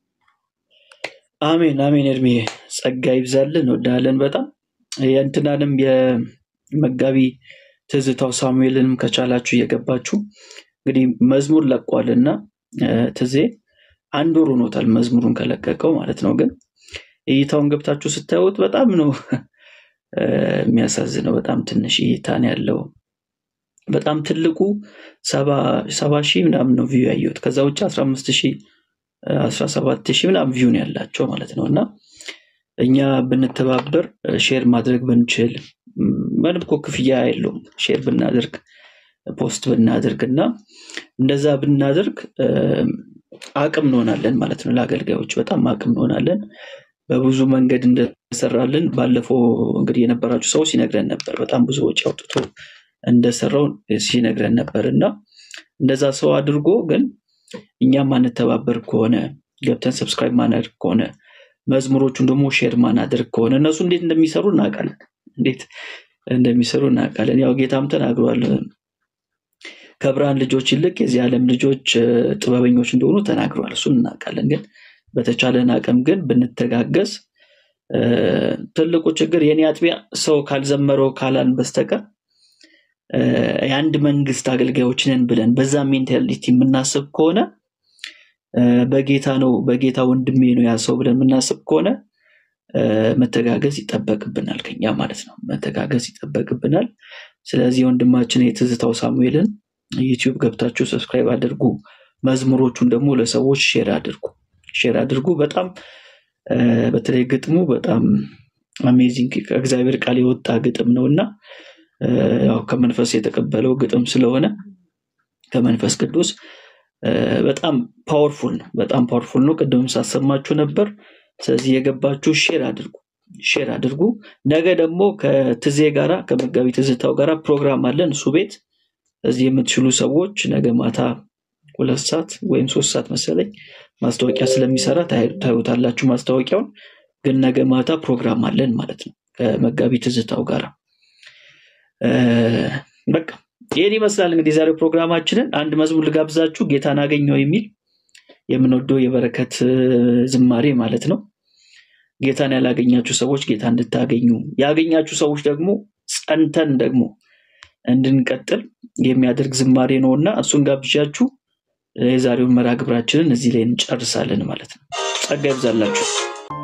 አሜን አሜን። እድሜ ጸጋ ይብዛልን። እንወዳለን በጣም የእንትናንም የመጋቢ ትዝታው ሳሙኤልንም ከቻላችሁ እየገባችሁ እንግዲህ መዝሙር ለቋልና እ፣ ትዜ አንድ ወር ሆኖታል መዝሙሩን ከለቀቀው ማለት ነው። ግን እይታውን ገብታችሁ ስታዩት በጣም ነው እ፣ የሚያሳዝነው። በጣም ትንሽ እይታ ነው ያለው። በጣም ትልቁ ሰባ ሰባ ሺህ ምናምን ነው ቪው ያየሁት። ከዛ ውጭ አስራ አምስት ሺህ አስራ ሰባት ሺህ ምናምን ቪው ነው ያላቸው ማለት ነው። እና እኛ ብንተባበር ሼር ማድረግ ብንችል ም፣ ምንም እኮ ክፍያ የለውም። ሼር ብናደርግ ፖስት ብናደርግ እና እንደዛ ብናደርግ እ፣ አቅም እንሆናለን ማለት ነው። ለአገልጋዮች በጣም አቅም እንሆናለን። በብዙ መንገድ እንደሰራልን ባለፈው እንግዲህ የነበራችሁ ሰው ሲነግረን ነበር። በጣም ብዙ ወጪ አውጥቶ እንደሰራው ሲነግረን ነበር እና እንደዛ ሰው አድርጎ ግን እኛ ማንተባበር ከሆነ ገብተን ሰብስክራይብ ማናደርግ ከሆነ መዝሙሮቹን ደግሞ ሼር ማናደርግ ከሆነ እነሱ እንዴት እንደሚሰሩ እናውቃለን። እንዴት እንደሚሰሩ እናውቃለን። ያው ጌታም ተናግሯል። ከብርሃን ልጆች ይልቅ የዚህ ዓለም ልጆች እ፣ ጥበበኞች እንደሆኑ ተናግሯል። እሱን እናውቃለን። ግን በተቻለን አቅም ግን ብንተጋገዝ እ፣ ትልቁ ችግር የኔ አጥቢያ ሰው ካልዘመረው ካላን በስተቀር እ፣ የአንድ መንግስት አገልጋዮች ነን ብለን በዛ ሜንታሊቲ የምናስብ ከሆነ እ፣ በጌታ ነው በጌታ ወንድሜ ነው ያ ሰው ብለን የምናስብ ከሆነ እ፣ መተጋገዝ ይጠበቅብናል ከኛ ማለት ነው። መተጋገዝ ይጠበቅብናል። ስለዚህ ወንድማችን የትዝታው ሳሙኤልን ዩቲዩብ ገብታችሁ ሰብስክራይብ አድርጉ። መዝሙሮቹን ደግሞ ለሰዎች ሼር አድርጉ ሼር አድርጉ። በጣም እ፣ በተለይ ግጥሙ በጣም አሜዚንግ ከእግዚአብሔር ቃል የወጣ ግጥም ነው እና እ፣ ያው ከመንፈስ የተቀበለው ግጥም ስለሆነ ከመንፈስ ቅዱስ እ፣ በጣም ፓወርፉል ነው። በጣም ፓወርፉል ነው። ቅድምም ሳሰማችሁ ነበር። ስለዚህ የገባችሁ ሼር አድርጉ ሼር አድርጉ። ነገ ደግሞ ከትዜ ጋራ ከመጋቢ ትዝታው ጋራ ፕሮግራም አለን እሱ ቤት እዚህ የምትችሉ ሰዎች ነገ ማታ ሁለት ሰዓት ወይም ሶስት ሰዓት መሰለኝ ማስታወቂያ ስለሚሰራ ታዩ- ታዩታላችሁ ማስታወቂያውን። ግን ነገ ማታ ፕሮግራም አለን ማለት ነው ከመጋቢ ትዝታው ጋራ እ፣ በቃ ይህን ይመስላል እንግዲህ የዛሬው ፕሮግራማችንን። አንድ መዝሙር ልጋብዛችሁ፣ ጌታን አገኘው የሚል የምንወደው የበረከት እ፣ ዝማሬ ማለት ነው። ጌታን ያላገኛችሁ ሰዎች ጌታ እንድታገኙ፣ ያገኛችሁ ሰዎች ደግሞ ጸንተን ደግሞ እንድንቀጥል የሚያደርግ ዝማሬ ነው እና እሱን ጋብዣችሁ የዛሬውን መርሃ ግብራችንን እዚህ ላይ እንጨርሳለን ማለት ነው። ጸጋ ይብዛላችሁ።